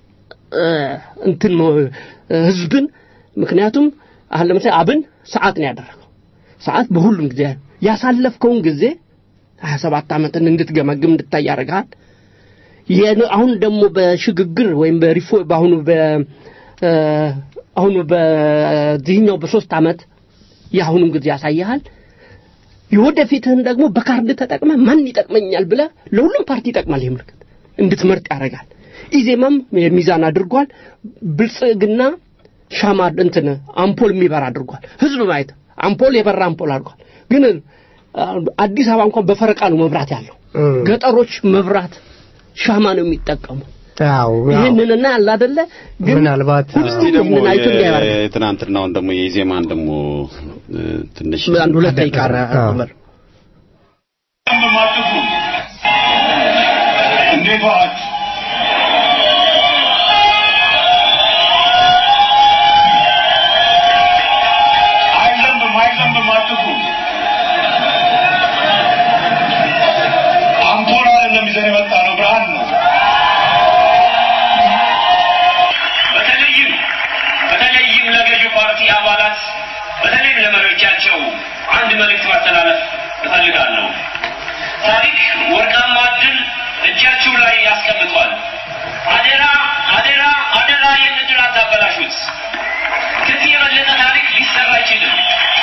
Speaker 3: እ፣ እንትን ነው እ፣ ህዝብን ምክንያቱም አሁን ለምሳሌ አብን ሰዓት ነው ያደረገው ሰዓት በሁሉም ጊዜ ያሳለፍከውን ጊዜ 27 ዓመትን እንድትገመግም እንድታይ ያደርግሃል። የን- አሁን ደግሞ በሽግግር ወይም በሪፎ በአሁኑ በ እ፣ አሁኑ በዚህኛው በሶስት ዓመት የአሁኑም ጊዜ ያሳይሃል። የወደፊትህን ደግሞ በካርድ ተጠቅመ ማን ይጠቅመኛል ብለ ለሁሉም ፓርቲ ይጠቅማል። ይህ ምልክት እንድትመርጥ ያደርጋል። ኢዜማም የሚዛን አድርጓል። ብልጽግና ሻማ እንትን አምፖል የሚበራ አድርጓል። ህዝብ ማየት አምፖል የበራ አምፖል አድርጓል። ግን አ፣ አዲስ አበባ እንኳን በፈረቃ ነው መብራት ያለው።
Speaker 2: እም።
Speaker 3: ገጠሮች መብራት ሻማ ነው የሚጠቀሙ።
Speaker 2: አዎ አዎ።
Speaker 3: ይህንንና ያለ አይደለ ግን
Speaker 2: ምናልባት
Speaker 7: እስቲ ደግሞ
Speaker 3: ይህንን አይቶ እንዲያበራ
Speaker 7: የትናንትናውን ደግሞ የኢዜማን ደግሞ እ፣ ትንሽ
Speaker 3: አንድ ሁለት ደቂቃ
Speaker 2: አዎ።
Speaker 3: ነበር።
Speaker 8: ማጥፉ እንዴት ዋላችሁ? አይዘንብም አይዘንብም አጥፉ። አምፖል አይደለም ይዘን የመጣ ነው፣ ብርሃን ነው።
Speaker 9: በተለይም በተለይም ለገዢው ፓርቲ አባላት በተለይም ለመሪዎቻቸው አንድ መልእክት ማስተላለፍ እፈልጋለሁ። ታሪክ ወርቃማ ዕድል እጃችሁ ላይ ያስቀምጧል። አደራ አደራ አደራ ይህን ዕድል አታበላሹት። ከዚህ የበለጠ ታሪክ ሊሰራ አይችልም።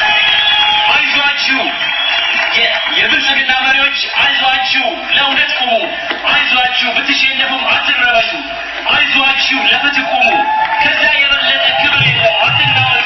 Speaker 9: አይዟችሁ የ- የብልጽግና መሪዎች አይዟችሁ፣ ለእውነት ቁሙ። አይዟችሁ፣ ብትሸነፉም አትረበሹ። አይዟችሁ፣ ለፍትህ ቁሙ። ከዛ የበለጠ ክብር የለም። አትናወጡ።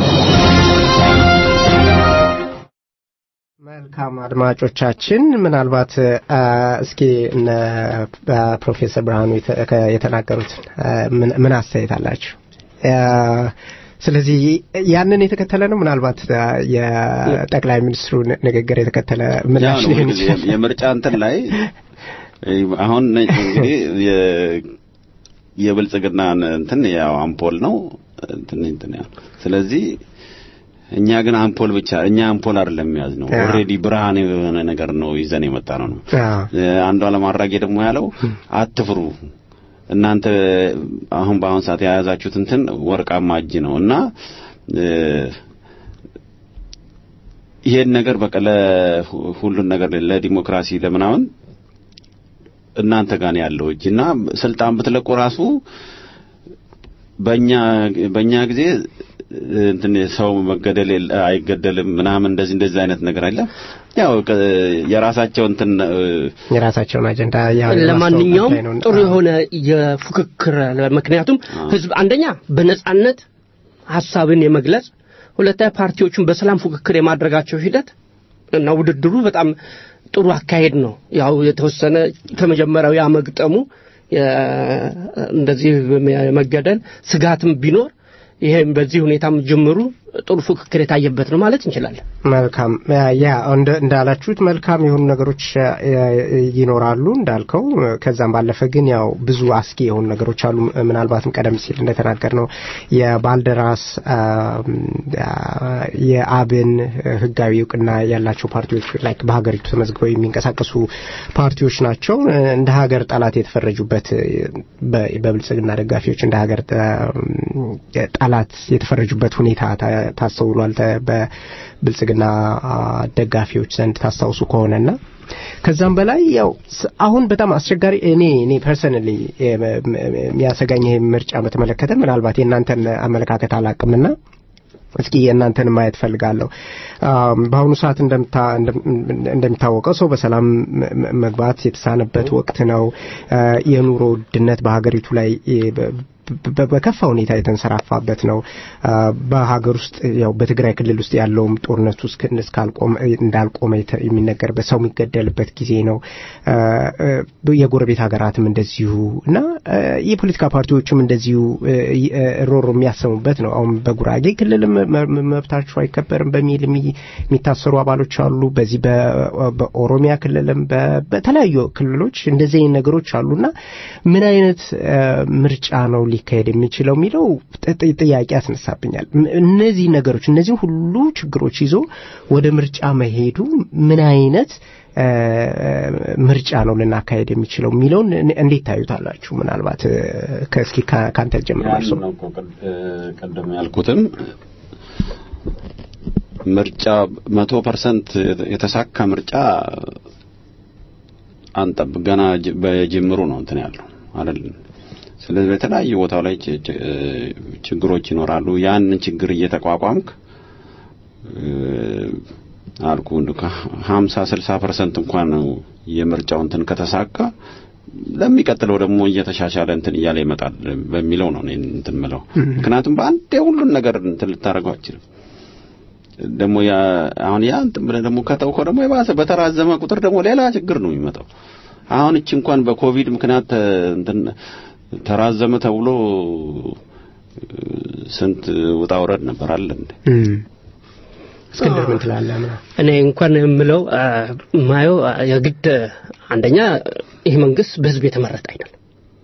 Speaker 2: መልካም አድማጮቻችን፣ ምናልባት አ፣ እስኪ እነ አ፣ ፕሮፌሰር ብርሃኑ የተ- ከ- የተናገሩትን አ፣ ምን ምን አስተያየት አላችሁ? አ፣ ስለዚህ ያንን የተከተለ ነው። ምናልባት አ፣ የጠቅላይ ሚኒስትሩ ን- ንግግር የተከተለ ምላሽ
Speaker 7: ያው ነው
Speaker 2: ሊሆን
Speaker 7: እንግዲህ
Speaker 2: ይችላል።
Speaker 7: የምርጫ እንትን ላይ እ፣ አሁን እንግዲህ የ- የብልጽግናን እንትን ያው አምፖል ነው እንትን እንትን ያው ስለዚህ እኛ ግን አምፖል ብቻ እኛ አምፖል አይደለም የያዝ ነው
Speaker 2: አዎ።
Speaker 7: ኦልሬዲ ብርሃን የሆነ ነገር ነው ይዘን የመጣ ነው ነው
Speaker 2: አዎ።
Speaker 7: አንዷ ለማድረግ ደግሞ ያለው አትፍሩ እናንተ አሁን በአሁን ሰዓት የያዛችሁት እንትን ወርቃማ እጅ ነው እና እ፣ ይሄን ነገር በቃ ለሁሉን ነገር ለዲሞክራሲ ለምናምን እናንተ ጋር ነው ያለው እጅ እና ስልጣን ብትለቁ ራሱ በእኛ በእኛ ጊዜ እንትን ሰው መገደል የለ- አይገደልም ምናምን እንደዚህ እንደዚህ አይነት ነገር አለ። ያው ከ- የራሳቸው እንትን እ፣
Speaker 2: የራሳቸውን አጀንዳ ያው
Speaker 3: ለማንኛውም
Speaker 2: የማስተዋወቅ ላይ ነው።
Speaker 3: ጥሩ
Speaker 2: አዎ።
Speaker 3: የሆነ የፉክክር ምክንያቱም ህዝብ አንደኛ በነጻነት ሀሳብን የመግለጽ ሁለተኛ ፓርቲዎቹን በሰላም ፉክክር የማድረጋቸው ሂደት እና ውድድሩ በጣም ጥሩ አካሄድ ነው። ያው የተወሰነ ከመጀመሪያው ያመግጠሙ የ- እንደዚህ የመገደል ስጋትም ቢኖር ይሄም በዚህ ሁኔታም ጅምሩ ጥሩ ፉክክር የታየበት ነው ማለት እንችላለን።
Speaker 2: መልካም ያ እንደ እንዳላችሁት መልካም የሆኑ ነገሮች እ፣ ይኖራሉ እንዳልከው። ከዛም ባለፈ ግን ያው ብዙ አስጊ የሆኑ ነገሮች አሉ። ምናልባትም ቀደም ሲል እንደተናገር ነው የባልደራስ አ፣ አ፣ የአብን ህጋዊ እውቅና ያላቸው ፓርቲዎች ላይክ በሀገሪቱ ተመዝግበው የሚንቀሳቀሱ ፓርቲዎች ናቸው። እንደ ሀገር ጠላት የተፈረጁበት በ- በብልጽግና ደጋፊዎች እንደ ሀገር ጠ- ጠላት የተፈረጁበት ሁኔታ ታ- ታስተውሏል። ተ- በብልጽግና አ፣ ደጋፊዎች ዘንድ ታስታውሱ ከሆነና ከዛም በላይ ያው ስ- አሁን በጣም አስቸጋሪ እኔ እኔ ፐርሰናሊ የሚያሰጋኝ ይሄ ምርጫ በተመለከተ ምናልባት የእናንተን አመለካከት አላቅምና እስኪ የእናንተን ማየት ፈልጋለሁ። አም፣ በአሁኑ ሰዓት እንደምታ- እንደም- እንደሚታወቀው ሰው በሰላም መ- መ- መግባት የተሳነበት ወቅት ነው። አ፣ የኑሮ ውድነት በሀገሪቱ ላይ እ፣ በ- በ- በከፋ ሁኔታ የተንሰራፋበት ነው። አ፣ በሀገር ውስጥ ያው በትግራይ ክልል ውስጥ ያለውም ጦርነቱ እስክ- እስካልቆመ እንዳልቆመ የተ- የሚነገርበት ሰው የሚገደልበት ጊዜ ነው። አ፣ አ፣ የጎረቤት ሀገራትም እንደዚሁ እና አ፣ የፖለቲካ ፓርቲዎችም እንደዚሁ እ፣ ይ- እ፣ ሮሮ የሚያሰሙበት ነው። አሁን በጉራጌ ክልልም መ- መ- መብታቸው አይከበርም በሚል የሚ- የሚታሰሩ አባሎች አሉ። በዚህ በ- በኦሮሚያ ክልልም በ- በተለያዩ ክልሎች እንደዚህ አይነት ነገሮች አሉና ምን አይነት አ፣ ምርጫ ነው ሊካሄድ የሚችለው የሚለው ጥ- ጥያቄ ያስነሳብኛል። ም- እነዚህ ነገሮች እነዚህ ሁሉ ችግሮች ይዞ ወደ ምርጫ መሄዱ ምን አይነት እ፣ ምርጫ ነው ልናካሄድ የሚችለው የሚለውን እን- እንዴት ታዩታላችሁ? ምናልባት እ፣ ከእስኪ ከ- ከአንተ ጀምሮ እርሶ
Speaker 7: ያንን ነው እኮ ቅድ- እ፣ ቅድም ያልኩትም ምርጫ መቶ ፐርሰንት የተሳካ ምርጫ አንጠብቅ። ገና ጅ- በጅምሩ ነው እንትን ያለው አይደል? ስለዚህ በተለያዩ ቦታው ላይ ች- ች- እ፣ ችግሮች ይኖራሉ። ያንን ችግር እየተቋቋምክ እ፣ አልኩ እንደ ሀምሳ ስልሳ ፐርሰንት እንኳን ነው የምርጫው እንትን ከተሳካ ለሚቀጥለው ደግሞ እየተሻሻለ እንትን እያለ ይመጣል በሚለው ነው እኔ እንትን ምለው። ምክንያቱም በአንዴ ሁሉን ነገር እንትን ልታደርገው አችልም። ደግሞ ያ አሁን ያ እንትን ብለህ ደግሞ ከተውከው ደግሞ የባሰ በተራዘመ ቁጥር ደግሞ ሌላ ችግር ነው የሚመጣው። አሁን እቺ እንኳን በኮቪድ ምክንያት ተ- እንትን ተራዘመ ተብሎ እ፣ ስንት ውጣ ውረድ ነበር አለ እንዴ?
Speaker 2: እም። እስክንድር ምን ትላለህ? ምን
Speaker 3: እኔ እንኳን የምለው አ፣ ማየው አ፣ የግድ አንደኛ ይህ መንግስት በህዝብ የተመረጠ አይደለም።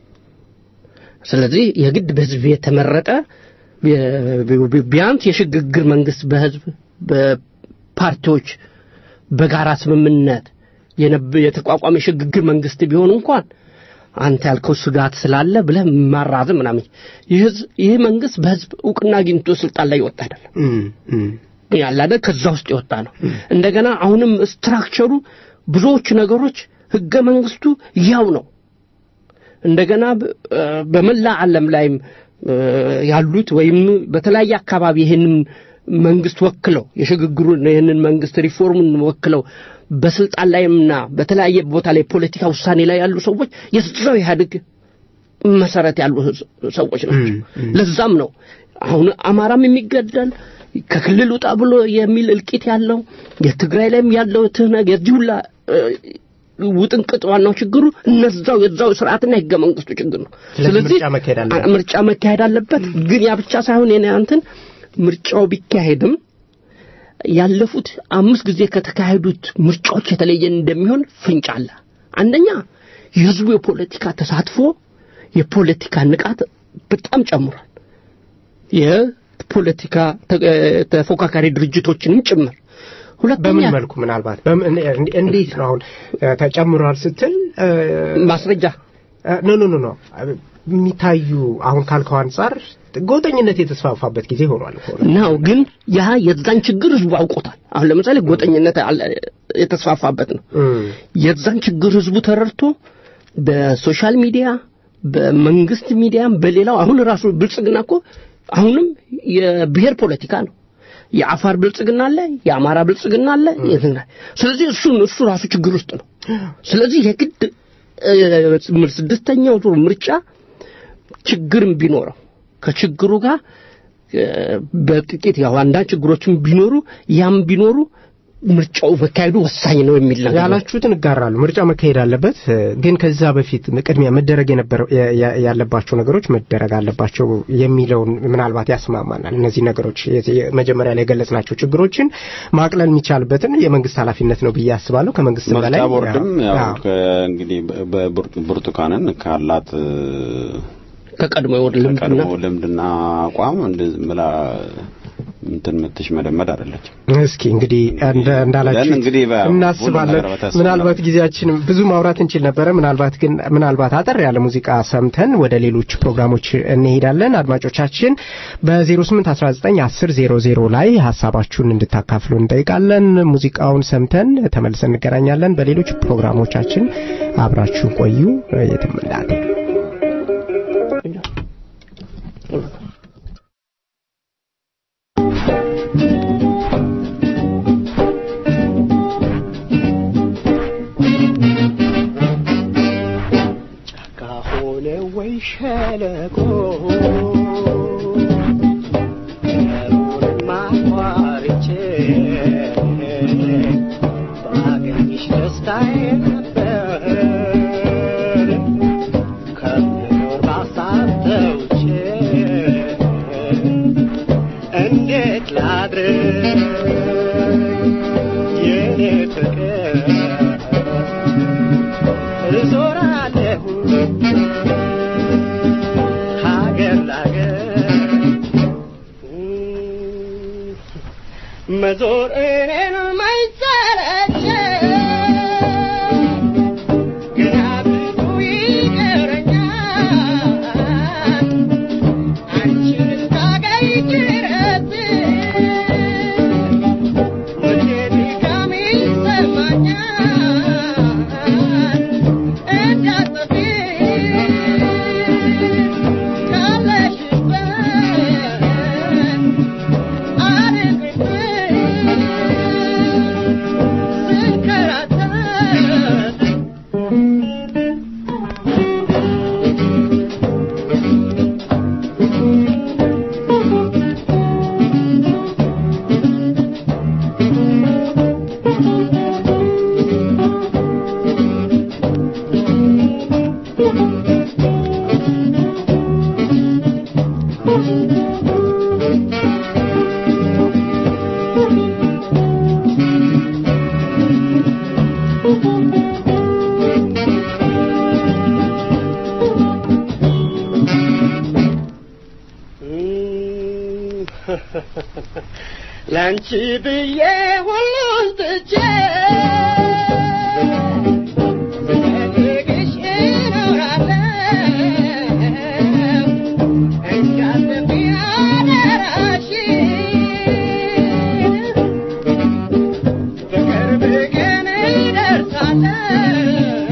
Speaker 3: ስለዚህ የግድ በህዝብ የተመረጠ ቢ- ቢ- ቢያንስ የሽግግር መንግስት በህዝብ በፓርቲዎች በጋራ ስምምነት የነብ- የተቋቋመ የሽግግር መንግስት ቢሆን እንኳን አንተ ያልከው ስጋት ስላለ ብለህ ማራዘም ምናምን ይህ ህዝብ- ይህ መንግስት በህዝብ እውቅና አግኝቶ ስልጣን ላይ ይወጣ አይደለም
Speaker 2: እም፣ እም።
Speaker 3: ያለ አይደል ከዛ ውስጥ የወጣ ነው። እንደገና አሁንም ስትራክቸሩ ብዙዎቹ ነገሮች ህገ መንግስቱ ያው ነው። እንደገና በ- እ፣ በመላ ዓለም ላይም እ፣ ያሉት ወይም በተለያየ አካባቢ ይህንን መንግስት ወክለው የሽግግሩን ይህንን መንግስት ሪፎርሙን ወክለው በስልጣን ላይምና በተለያየ ቦታ ላይ ፖለቲካ ውሳኔ ላይ ያሉ ሰዎች የዛው ኢህአዴግ መሰረት ያሉ ህዝ- ሰዎች ናቸው። ለዛም ነው አሁን አማራም የሚገደል ከክልል ውጣ ብሎ የሚል እልቂት ያለው የትግራይ ላይም ያለው ትህነግ የዚህ ሁላ እ፣ ውጥንቅጥ ዋናው ችግሩ እነዛው የዛው ስርዓትና የህገ መንግስቱ ችግር ነው።
Speaker 2: ስለዚህ ምርጫ መካሄድ አለበት።
Speaker 3: አ- ምርጫ መካሄድ አለበት። ግን ያ ብቻ ሳይሆን የኔ አንተን ምርጫው ቢካሄድም ያለፉት አምስት ጊዜ ከተካሄዱት ምርጫዎች የተለየ እንደሚሆን ፍንጭ አለ። አንደኛ የህዝቡ የፖለቲካ ተሳትፎ የፖለቲካ ንቃት በጣም ጨምሯል። የፖለቲካ ተ- ተፎካካሪ ድርጅቶችንም ጭምር ሁለተኛ
Speaker 2: በምን መልኩ ምናልባት በምን እንዴ- እንዴት ነው አሁን እ፣ ተጨምሯል ስትል እ፣
Speaker 3: ማስረጃ
Speaker 2: እ፣ ኖ ኖ ኖ ኖ የሚታዩ አሁን ካልከው አንጻር ጎጠኝነት የተስፋፋበት ጊዜ ሆኗል እኮ
Speaker 3: ነው ግን ያ የዛን ችግር ህዝቡ አውቆታል። አሁን ለምሳሌ ጎጠኝነት አለ- የተስፋፋበት ነው።
Speaker 2: እም፣
Speaker 3: የዛን ችግር ህዝቡ ተረድቶ በሶሻል ሚዲያ በመንግስት ሚዲያም በሌላው አሁን ራሱ ብልጽግና እኮ አሁንም የብሔር ፖለቲካ ነው። የአፋር ብልጽግና አለ፣ የአማራ ብልጽግና አለ። የትግራይ ስለዚህ እሱ እሱ ራሱ ችግር ውስጥ ነው። ስለዚህ የግድ እ፣ ስድስተኛው ዙር ምርጫ ችግርም ቢኖረው ከችግሩ ጋር እ፣ በጥቂት ያው አንዳንድ ችግሮችም ቢኖሩ ያም ቢኖሩ ምርጫው መካሄዱ ወሳኝ ነው የሚል ነገር ነው።
Speaker 2: ያላችሁትን እጋራሉ። ምርጫ መካሄድ አለበት፣ እ፣ ግን ከዛ በፊት ቅድሚያ መደረግ የነበረው ያ- ያ- ያለባቸው ነገሮች መደረግ አለባቸው የሚለውን ምናልባት ያስማማናል። እነዚህ ነገሮች የ- የ- መጀመሪያ ላይ የገለጽናቸው ችግሮችን ማቅለል የሚቻልበትን የመንግስት ኃላፊነት ነው ብዬ አስባለሁ። ከመንግስት
Speaker 7: ምርጫ
Speaker 2: በላይ
Speaker 7: ቦርድም ያው
Speaker 2: አዎ።
Speaker 7: ከእንግዲህ በብርቱ- ብርቱካንን ካላት እ፣
Speaker 3: ከቀድሞ የወር ልምድና
Speaker 7: ከቀድሞ ልምድና አቋም እንደዚህ ብላ እንትን ምትሽ መደመድ አይደለችም።
Speaker 2: እስኪ እንግዲህ እንደ- እንዳላችሁ
Speaker 7: ያን እንግዲህ በ- ሁሉም
Speaker 2: እናስባለን።
Speaker 7: ነገር በተስፋ
Speaker 2: ምናልባት ጊዜያችን ብዙ ማውራት እንችል ነበረ። ምናልባት ግን ምናልባት አጠር ያለ ሙዚቃ ሰምተን ወደ ሌሎች ፕሮግራሞች እንሄዳለን። አድማጮቻችን በ0819 1000 ላይ ሀሳባችሁን እንድታካፍሉ እንጠይቃለን። ሙዚቃውን ሰምተን ተመልሰን እንገናኛለን። በሌሎች ፕሮግራሞቻችን አብራችሁ ቆዩ። የትም እንዳትሄዱ።
Speaker 3: ከሆነ ወይ ሸለቆ ማቋርቼ ባገኝሽ ደስታዬ ነበር ከምኖር ባሳብ ተውቼ እንዴት ላድር የኔ ፍቅር እዞራለሁ ሀገር
Speaker 10: መዞር እኔን ማይሰለቸኝ ገና ብዙ ይቀረኛል አንቺን እስካገኝ ድረስ መቼ ድካም ይሰማኛል እንዳትጠፊ ካለሽበት ለአንቺ ብዬ ሁሉን ትቼ ስፈልግሽ እኖራለሁ እንዳትጠፊ አደራሽን በቅርብ ቀን እደርሳለሁ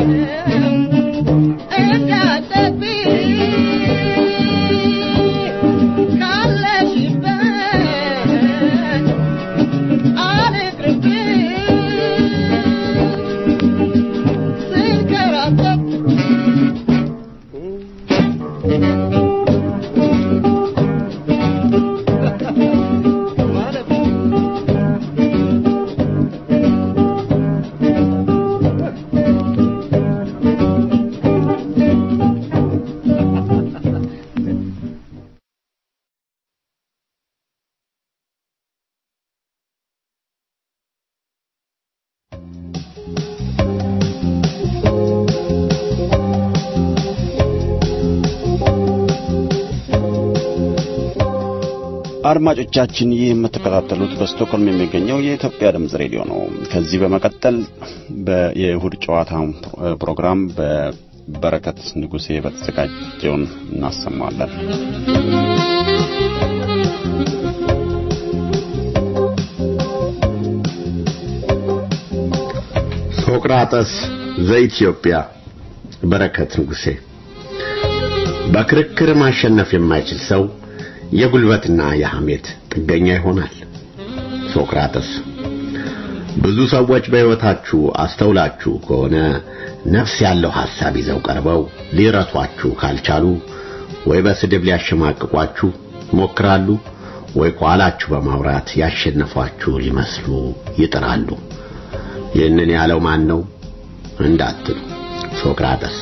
Speaker 10: እንዳትጠፊ ካለሽበት
Speaker 7: አድማጮቻችን ይህ የምትከታተሉት በስቶክሆልም የሚገኘው የኢትዮጵያ ድምጽ ሬዲዮ ነው። ከዚህ በመቀጠል የእሁድ ጨዋታ ፕሮግራም በበረከት ንጉሴ በተዘጋጀውን እናሰማለን።
Speaker 1: ሶቅራጠስ ዘኢትዮጵያ በረከት ንጉሴ በክርክር ማሸነፍ የማይችል ሰው የጉልበትና የሐሜት ጥገኛ ይሆናል። ሶቅራጠስ ብዙ ሰዎች በሕይወታችሁ አስተውላችሁ ከሆነ ነፍስ ያለው ሐሳብ ይዘው ቀርበው ሊረቷችሁ ካልቻሉ ወይ በስድብ ሊያሸማቅቋችሁ ይሞክራሉ፣ ወይ ከኋላችሁ በማውራት ያሸነፏችሁ ሊመስሉ ይጥራሉ። ይህንን ያለው ማን ነው እንዳትሉ ሶቅራጠስ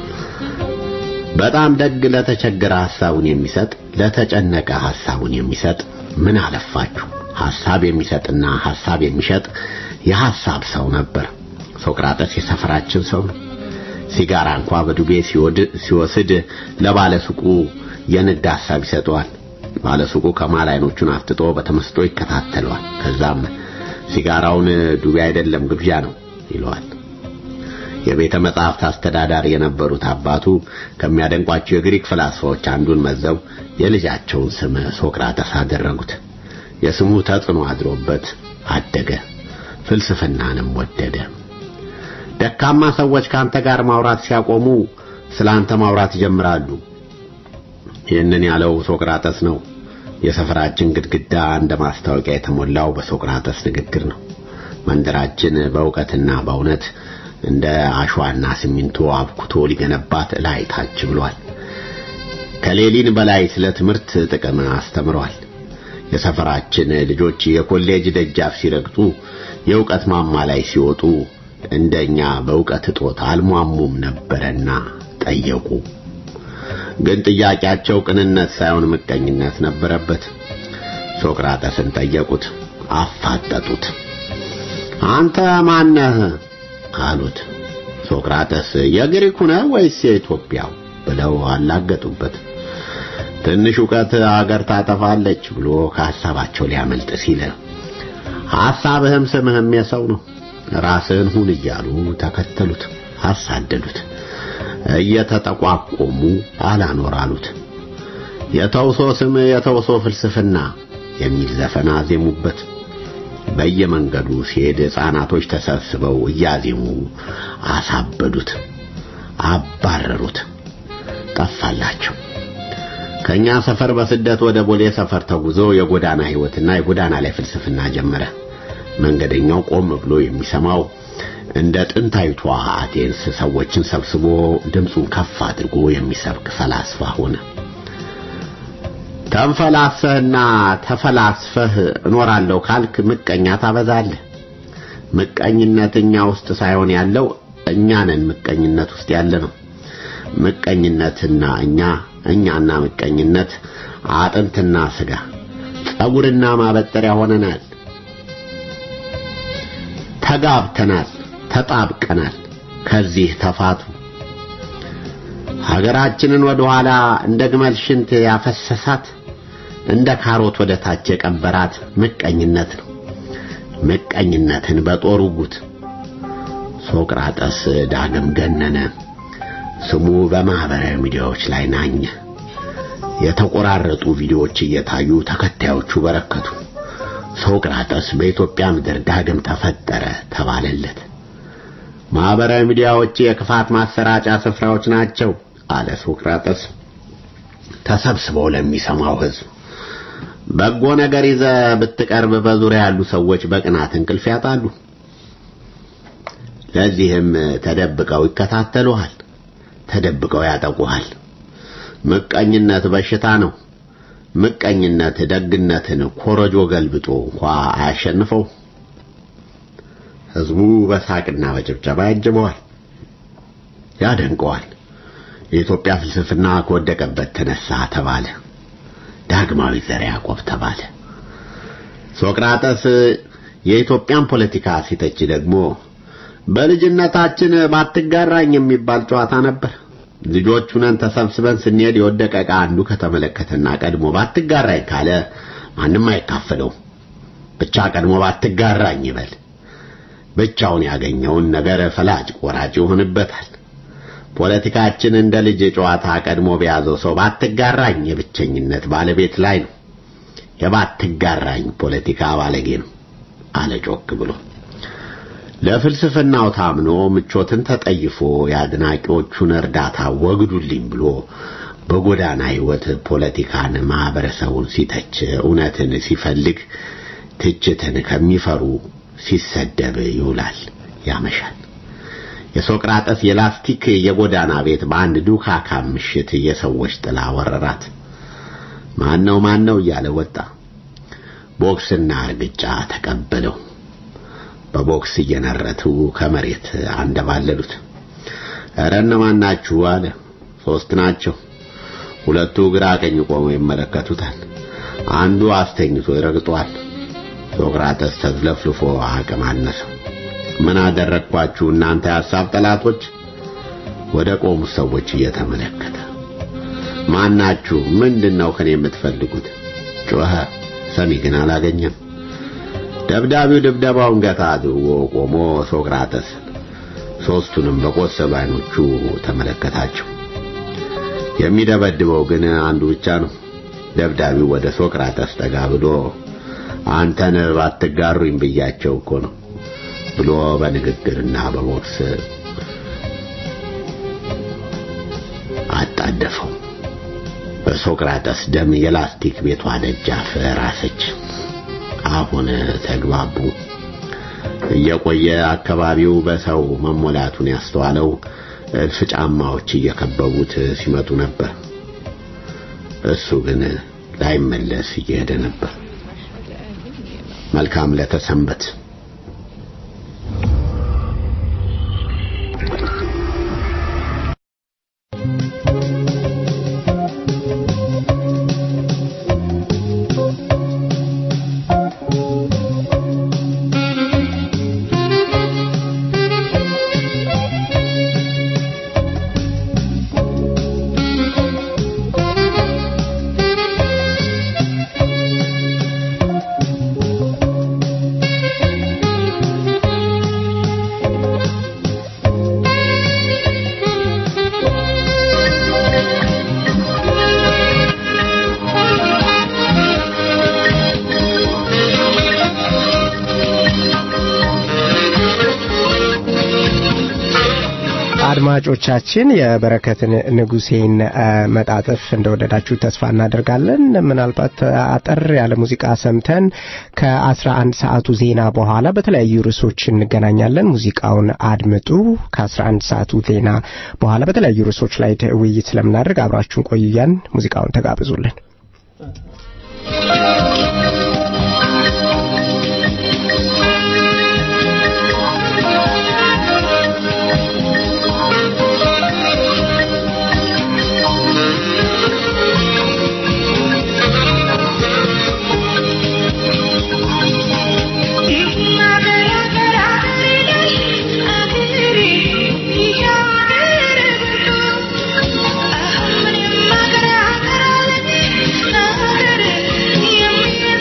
Speaker 1: በጣም ደግ ለተቸገረ ሐሳቡን የሚሰጥ ለተጨነቀ ሐሳቡን የሚሰጥ ምን አለፋችሁ ሐሳብ የሚሰጥና ሐሳብ የሚሸጥ የሐሳብ ሰው ነበር። ሶቅራጠስ የሰፈራችን ሰው ነው። ሲጋራ እንኳ በዱቤ ሲወስድ ለባለ ሱቁ የንግድ ሐሳብ ይሰጠዋል። ባለ ሱቁ ከማል አይኖቹን አፍጥጦ በተመስጦ ይከታተለዋል። ከዛም ሲጋራውን ዱቤ አይደለም ግብዣ ነው ይለዋል። የቤተ መጻሕፍት አስተዳዳሪ የነበሩት አባቱ ከሚያደንቋቸው የግሪክ ፍላስፋዎች አንዱን መዘው የልጃቸውን ስም ሶቅራጠስ አደረጉት። የስሙ ተጽዕኖ አድሮበት አደገ፣ ፍልስፍናንም ወደደ። ደካማ ሰዎች ካንተ ጋር ማውራት ሲያቆሙ ስለ አንተ ማውራት ይጀምራሉ። ይህንን ያለው ሶቅራጠስ ነው። የሰፈራችን ግድግዳ እንደ ማስታወቂያ የተሞላው በሶቅራጠስ ንግግር ነው። መንደራችን በእውቀትና በእውነት እንደ አሸዋና ሲሚንቶ አብኩቶ ሊገነባት ላይ ታች ብሏል። ከሌሊን በላይ ስለ ትምህርት ጥቅም አስተምሯል። የሰፈራችን ልጆች የኮሌጅ ደጃፍ ሲረግጡ የእውቀት ማማ ላይ ሲወጡ እንደኛ በእውቀት እጦት አልሟሙም ነበረና ጠየቁ። ግን ጥያቄያቸው ቅንነት ሳይሆን ምቀኝነት ነበረበት። ሶቅራጠስን ጠየቁት፣ አፋጠጡት። አንተ ማነህ አሉት። ሶቅራጠስ የግሪኩ ነህ ወይስ የኢትዮጵያው ብለው አላገጡበት። ትንሽ ዕውቀት አገር ታጠፋለች ብሎ ከሐሳባቸው ሊያመልጥ ሲል
Speaker 11: ሐሳብህም ስምህም የሰው ነው። ራስህን ሁን እያሉ ተከተሉት፣ አሳደዱት። እየተጠቋቆሙ አላኖር አሉት። የተውሶ ስም የተውሶ ፍልስፍና የሚል ዘፈን አዜሙበት። በየመንገዱ ሲሄድ ሕፃናቶች ተሰብስበው እያዜሙ አሳበዱት፣ አባረሩት፣ ጠፋላቸው። ከኛ ሰፈር በስደት ወደ ቦሌ ሰፈር ተጉዞ የጎዳና ሕይወትና የጎዳና ላይ ፍልስፍና ጀመረ። መንገደኛው ቆም ብሎ የሚሰማው እንደ ጥንታዊቷ አቴንስ ሰዎችን ሰብስቦ ድምፁን ከፍ አድርጎ የሚሰብክ ፈላስፋ ሆነ። ተንፈላሰህና ተፈላስፈህ እኖራለሁ ካልክ ምቀኛ ታበዛለህ። ምቀኝነት እኛ ውስጥ ሳይሆን ያለው እኛ ነን ምቀኝነት ውስጥ ያለ ነው። ምቀኝነትና እኛ እኛና ምቀኝነት አጥንትና ስጋ ጸጉርና ማበጠሪያ ሆነናል። ተጋብተናል፣ ተጣብቀናል። ከዚህ ተፋቱ። ሀገራችንን ወደ ኋላ እንደ ግመል ሽንት ያፈሰሳት እንደ ካሮት ወደ ታች የቀበራት ምቀኝነት ነው። ምቀኝነትን በጦር ውጉት። ሶቅራጠስ ዳግም ገነነ። ስሙ በማህበራዊ ሚዲያዎች ላይ ናኘ። የተቆራረጡ ቪዲዮዎች እየታዩ ተከታዮቹ በረከቱ። ሶቅራጠስ በኢትዮጵያ ምድር ዳግም ተፈጠረ ተባለለት። ማህበራዊ ሚዲያዎች የክፋት ማሰራጫ ስፍራዎች ናቸው አለ ሶቅራጠስ ተሰብስበው ለሚሰማው ሕዝብ። በጎ ነገር ይዘ ብትቀርብ በዙሪያ ያሉ ሰዎች በቅናት እንቅልፍ ያጣሉ። ለዚህም ተደብቀው ይከታተሉሃል፣ ተደብቀው ያጠቁሃል። ምቀኝነት በሽታ ነው። ምቀኝነት ደግነትን ኮረጆ ገልብጦ እንኳ አያሸንፈው። ሕዝቡ በሳቅና በጭብጨባ ያጅበዋል፣ ያደንቀዋል። የኢትዮጵያ ፍልስፍና ከወደቀበት ተነሳ ተባለ። ዳግማዊ ዘርዓ ያዕቆብ ተባለ። ሶቅራጠስ የኢትዮጵያን ፖለቲካ ሲተች ደግሞ በልጅነታችን ባትጋራኝ የሚባል ጨዋታ ነበር። ልጆች ሁነን ተሰብስበን ስንሄድ የወደቀ ዕቃ አንዱ ከተመለከተና ቀድሞ ባትጋራኝ ካለ ማንም አይካፈለውም። ብቻ ቀድሞ ባትጋራኝ ይበል። ብቻውን ያገኘውን ነገር ፈላጭ ቆራጭ ይሆንበታል። ፖለቲካችን እንደ ልጅ ጨዋታ ቀድሞ በያዘው ሰው ባትጋራኝ የብቸኝነት ባለቤት ላይ ነው። የባትጋራኝ ፖለቲካ ባለጌ ነው አለ ጮክ ብሎ። ለፍልስፍናው ታምኖ ምቾትን ተጠይፎ የአድናቂዎቹን እርዳታ ወግዱልኝ ብሎ በጎዳና ሕይወት ፖለቲካን፣ ማህበረሰቡን ሲተች እውነትን ሲፈልግ ትችትን ከሚፈሩ ሲሰደብ ይውላል ያመሻል። የሶቅራጠስ የላስቲክ የጎዳና ቤት በአንድ ዱካካም ምሽት የሰዎች ጥላ ወረራት። ማነው ማነው እያለ ወጣ። ቦክስና እርግጫ ተቀበለው። በቦክስ እየነረቱ ከመሬት አንደባለሉት። ኧረ እነማን ናችሁ አለ። ሶስት ናቸው። ሁለቱ ግራ ቀኝ ቆመው ይመለከቱታል። አንዱ አስተኝቶ ይረግጧል። ሶቅራጠስ ተዝለፍልፎ አቅም አነሰው። ምን አደረግኳችሁ እናንተ የሐሳብ ጠላቶች? ወደ ቆሙት ሰዎች እየተመለከተ ማናችሁ? ምንድነው ከኔ የምትፈልጉት? ጮኸ። ሰሚ ግን አላገኘም። ደብዳቢው ድብደባውን ገታ አድርጎ ቆሞ ሶቅራጠስ ሦስቱንም በቆሰሉ አይኖቹ ተመለከታቸው። የሚደበድበው ግን አንዱ ብቻ ነው። ደብዳቢው ወደ ሶቅራጠስ ጠጋ ብሎ አንተን ባትጋሩኝ ብያቸው እኮ ነው ብሎ በንግግርና በቦክስ አጣደፈው። በሶቅራጠስ ደም የላስቲክ ቤቷ ደጃፍ ራሰች። አሁን ተግባቡ። እየቆየ አካባቢው በሰው መሞላቱን ያስተዋለው እልፍ ጫማዎች እየከበቡት ሲመጡ ነበር። እሱ ግን ላይመለስ እየሄደ ነበር። መልካም ለተሰንበት
Speaker 2: አድማጮቻችን የበረከትን ንጉሴን አ፣ መጣጥፍ እንደወደዳችሁ ተስፋ እናደርጋለን። ምናልባት አጠር ያለ ሙዚቃ ሰምተን ከ11 ሰዓቱ ዜና በኋላ በተለያዩ ርዕሶች እንገናኛለን። ሙዚቃውን አድምጡ። ከ11 ሰዓቱ ዜና በኋላ በተለያዩ ርዕሶች ላይ ደ- ውይይት ስለምናደርግ አብራችሁን ቆዩያን። ሙዚቃውን ተጋብዙልን።
Speaker 10: Yeah.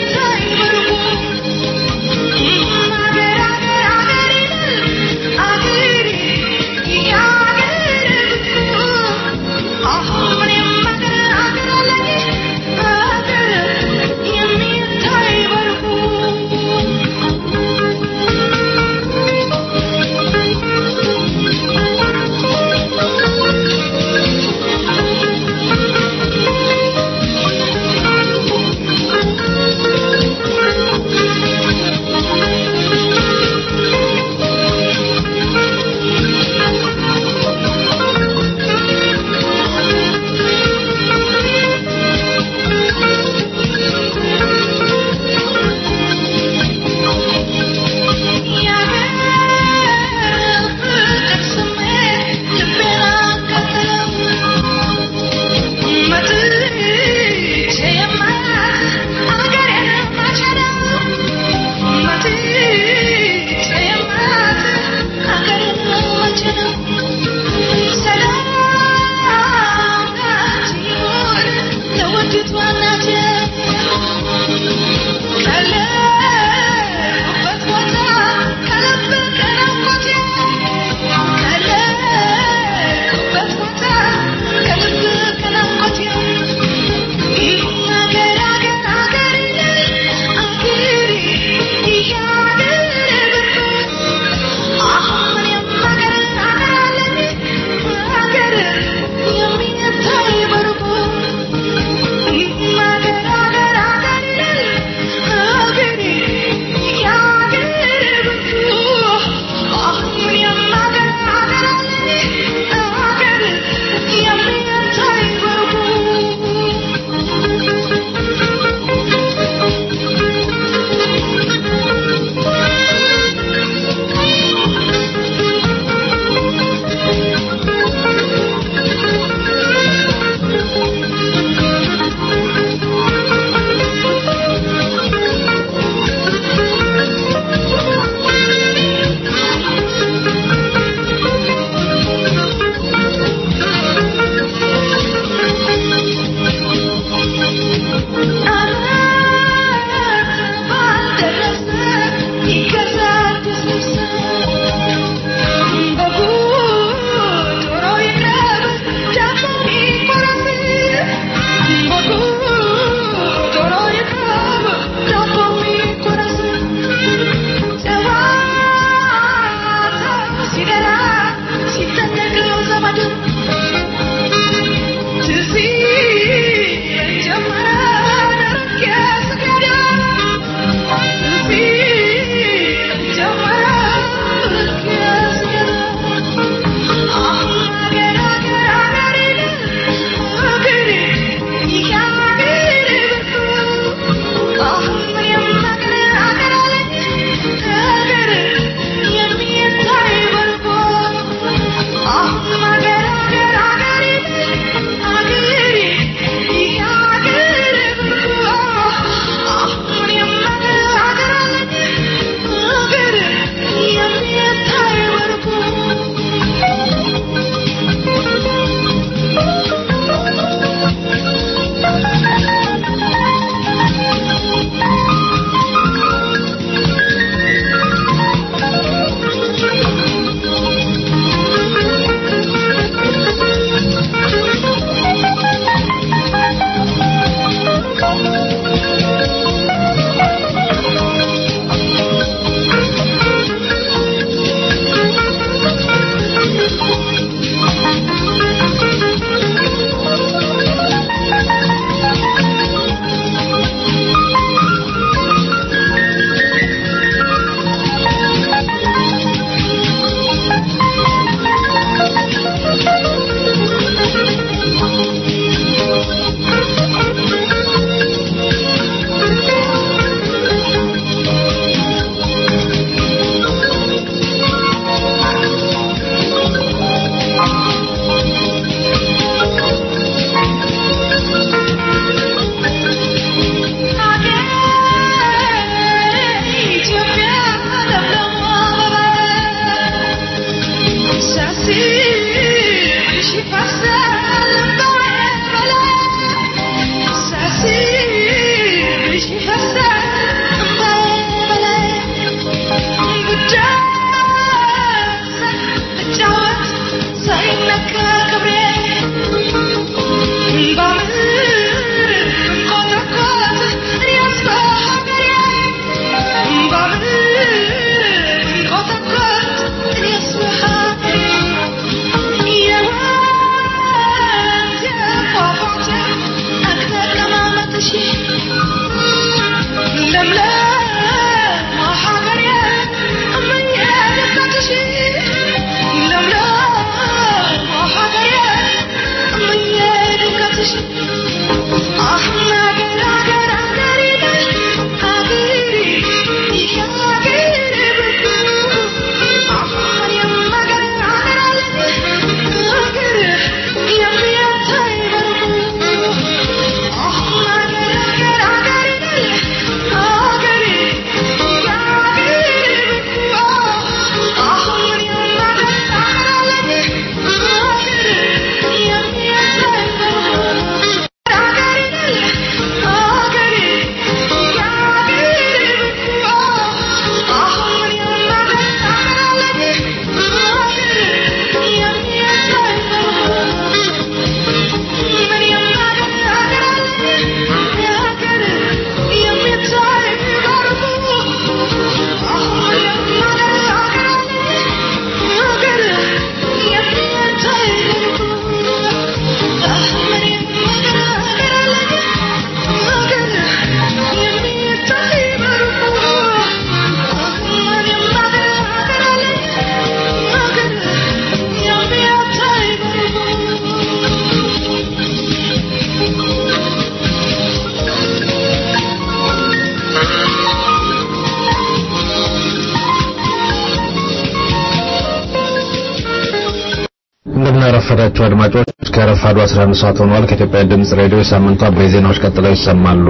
Speaker 12: ያረፈዳችሁ አድማጮች ከረፋዱ 11 ሰዓት ሆኗል። ከኢትዮጵያ ድምጽ ሬዲዮ የሳምንቱ አበይት ዜናዎች ቀጥለው ይሰማሉ።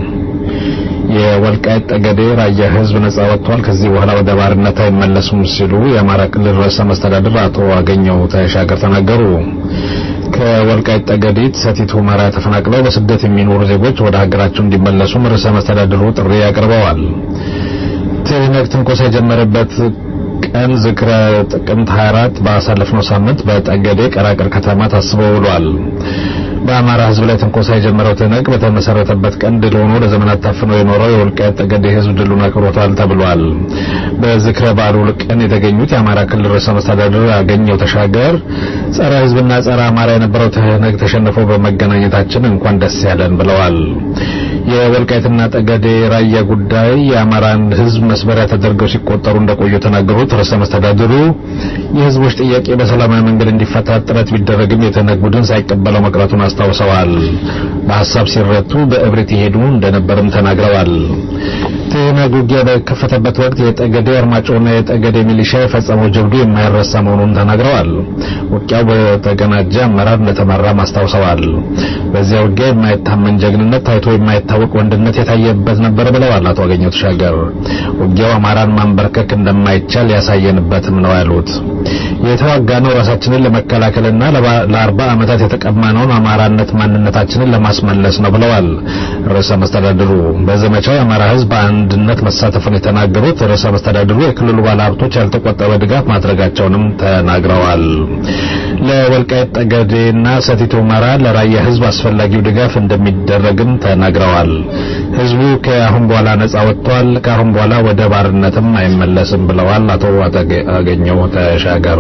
Speaker 12: የወልቃይት ጠገዴ ራያ ህዝብ ነጻ ወጥቷል፣ ከዚህ በኋላ ወደ ባርነት አይመለሱም ሲሉ የአማራ ክልል ርዕሰ መስተዳድር አቶ አገኘው ተሻገር ተናገሩ። ከወልቃይት ጠገዴት ሰቲት ሁመራ ተፈናቅለው በስደት የሚኖሩ ዜጎች ወደ ሀገራቸው እንዲመለሱም ርዕሰ መስተዳድሩ ጥሪ አቅርበዋል። ትህነግ ትንኮሳ የጀመረበት ቀን ዝክረ ጥቅምት 24 ባሳለፍነው ሳምንት በጠገዴ ቀራቅር ከተማ ታስቦ ውሏል። በአማራ ህዝብ ላይ ትንኮሳ የጀመረው ትህነግ በተመሰረተበት ቀን ድል ሆኖ ለዘመናት ታፍኖ የኖረው የወልቃይት ጠገዴ ህዝብ ድሉን አክብሮታል ተብሏል። በዝክረ በዓሉ ቀን የተገኙት የአማራ ክልል ርዕሰ መስተዳድር አገኘው ተሻገር ጸረ ህዝብና ጸረ አማራ የነበረው ትህነግ ተሸንፎ በመገናኘታችን እንኳን ደስ ያለን ብለዋል። የወልቃይትና ጠገዴ ራያ ጉዳይ የአማራን ህዝብ መስበሪያ ተደርገው ሲቆጠሩ እንደቆዩ የተናገሩት ርዕሰ መስተዳድሩ የህዝቦች ጥያቄ በሰላማዊ መንገድ እንዲፈታ ጥረት ቢደረግም የትህነግ ቡድን ሳይቀበለው መቅረቱን አስታውሰዋል። በሀሳብ ሲረቱ በእብሪት ይሄዱ እንደነበርም ተናግረዋል። ትህነግ ውጊያ በከፈተበት ወቅት የጠገዴ አርማጮና የጠገዴ ሚሊሻ የፈጸመው ጀብዱ የማይረሳ መሆኑን ተናግረዋል። ውጊያው በተቀናጀ አመራር እንደተመራም አስታውሰዋል። በዚያ ውጊያ የማይታመን ጀግንነት ታይቶ የማይታወቅ ወንድነት የታየበት ነበር ብለዋል አቶ አገኘው ተሻገር። ውጊያው አማራን ማንበርከክ እንደማይቻል ያሳየንበትም ነው ያሉት። የተዋጋነው ራሳችንን ለመከላከልና ለአርባ ዓመታት የተቀማነውን አማራነት ማንነታችንን ለማስመለስ ነው ብለዋል ርዕሰ መስተዳድሩ። በዘመቻው የአማራ ህዝብ በአንድነት መሳተፉን የተናገሩት ርዕሰ መስተዳድሩ የክልሉ ባለሀብቶች ያልተቆጠበ ድጋፍ ማድረጋቸውንም ተናግረዋል። ለወልቃይት ጠገዴና ሰቲት ሁመራ ለራያ ህዝብ አስፈላጊው ድጋፍ እንደሚደረግም ተናግረዋል። ህዝቡ ከአሁን በኋላ ነጻ ወጥቷል፣ ከአሁን በኋላ ወደ ባርነትም አይመለስም ብለዋል አቶ አገኘው ተሻገር።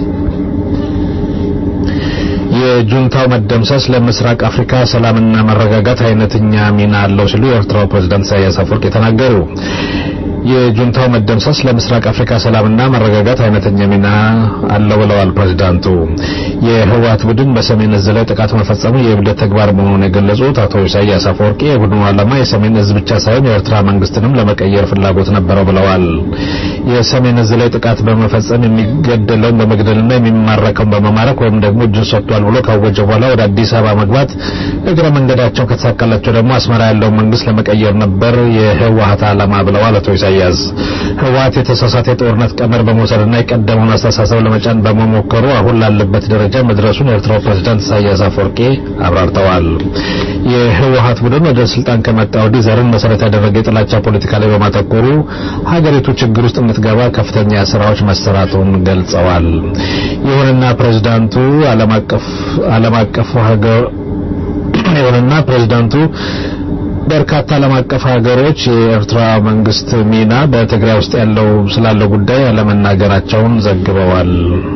Speaker 12: የጁንታው መደምሰስ ለምስራቅ አፍሪካ ሰላምና መረጋጋት አይነተኛ ሚና አለው ሲሉ የኤርትራው ፕሬዝዳንት ኢሳያስ አፈወርቂ ተናገሩ። የጁንታው መደምሰስ ለምስራቅ አፍሪካ ሰላምና መረጋጋት አይነተኛ ሚና አለው ብለዋል ፕሬዝዳንቱ። የህወሓት ቡድን በሰሜን እዝ ላይ ጥቃት መፈጸሙ የእብደት ተግባር መሆኑን የገለጹት አቶ ኢሳያስ አፈወርቂ የቡድኑ ዓላማ የሰሜን እዝ ብቻ ሳይሆን የኤርትራ መንግስትንም ለመቀየር ፍላጎት ነበረው ብለዋል። የሰሜን እዝ ላይ ጥቃት በመፈጸም የሚገደለውን በመግደልና የሚማረከውን በመማረክ ወይም ደግሞ እጁን ሰጥቷል ብሎ ካወጀ በኋላ ወደ አዲስ አበባ መግባት እግረ መንገዳቸው ከተሳካላቸው ደግሞ አስመራ ያለውን መንግስት ለመቀየር ነበር የህወሓት ዓላማ ብለዋል አቶ ኢሳያስ ህወሓት የተሳሳተ የጦርነት ቀመር በመውሰድና የቀደመውን አስተሳሰብ ለመጫን በመሞከሩ አሁን ላለበት ደረጃ መድረሱን የኤርትራው ፕሬዝዳንት ኢሳያስ አፈወርቂ አብራርተዋል። የህወሓት ቡድን ወደ ስልጣን ከመጣ ወዲህ ዘርን መሰረት ያደረገ የጥላቻ ፖለቲካ ላይ በማተኮሩ ሀገሪቱ ችግር ውስጥ የምትገባ ከፍተኛ ስራዎች መሰራቱን ገልጸዋል። ይሁንና ፕሬዝዳንቱ ዓለም አቀፍ ዓለም አቀፍ ሀገር ይሁንና ፕሬዝዳንቱ በርካታ ዓለም አቀፍ ሀገሮች የኤርትራ መንግስት ሚና በትግራይ ውስጥ ያለው ስላለው ጉዳይ አለመናገራቸውን ዘግበዋል።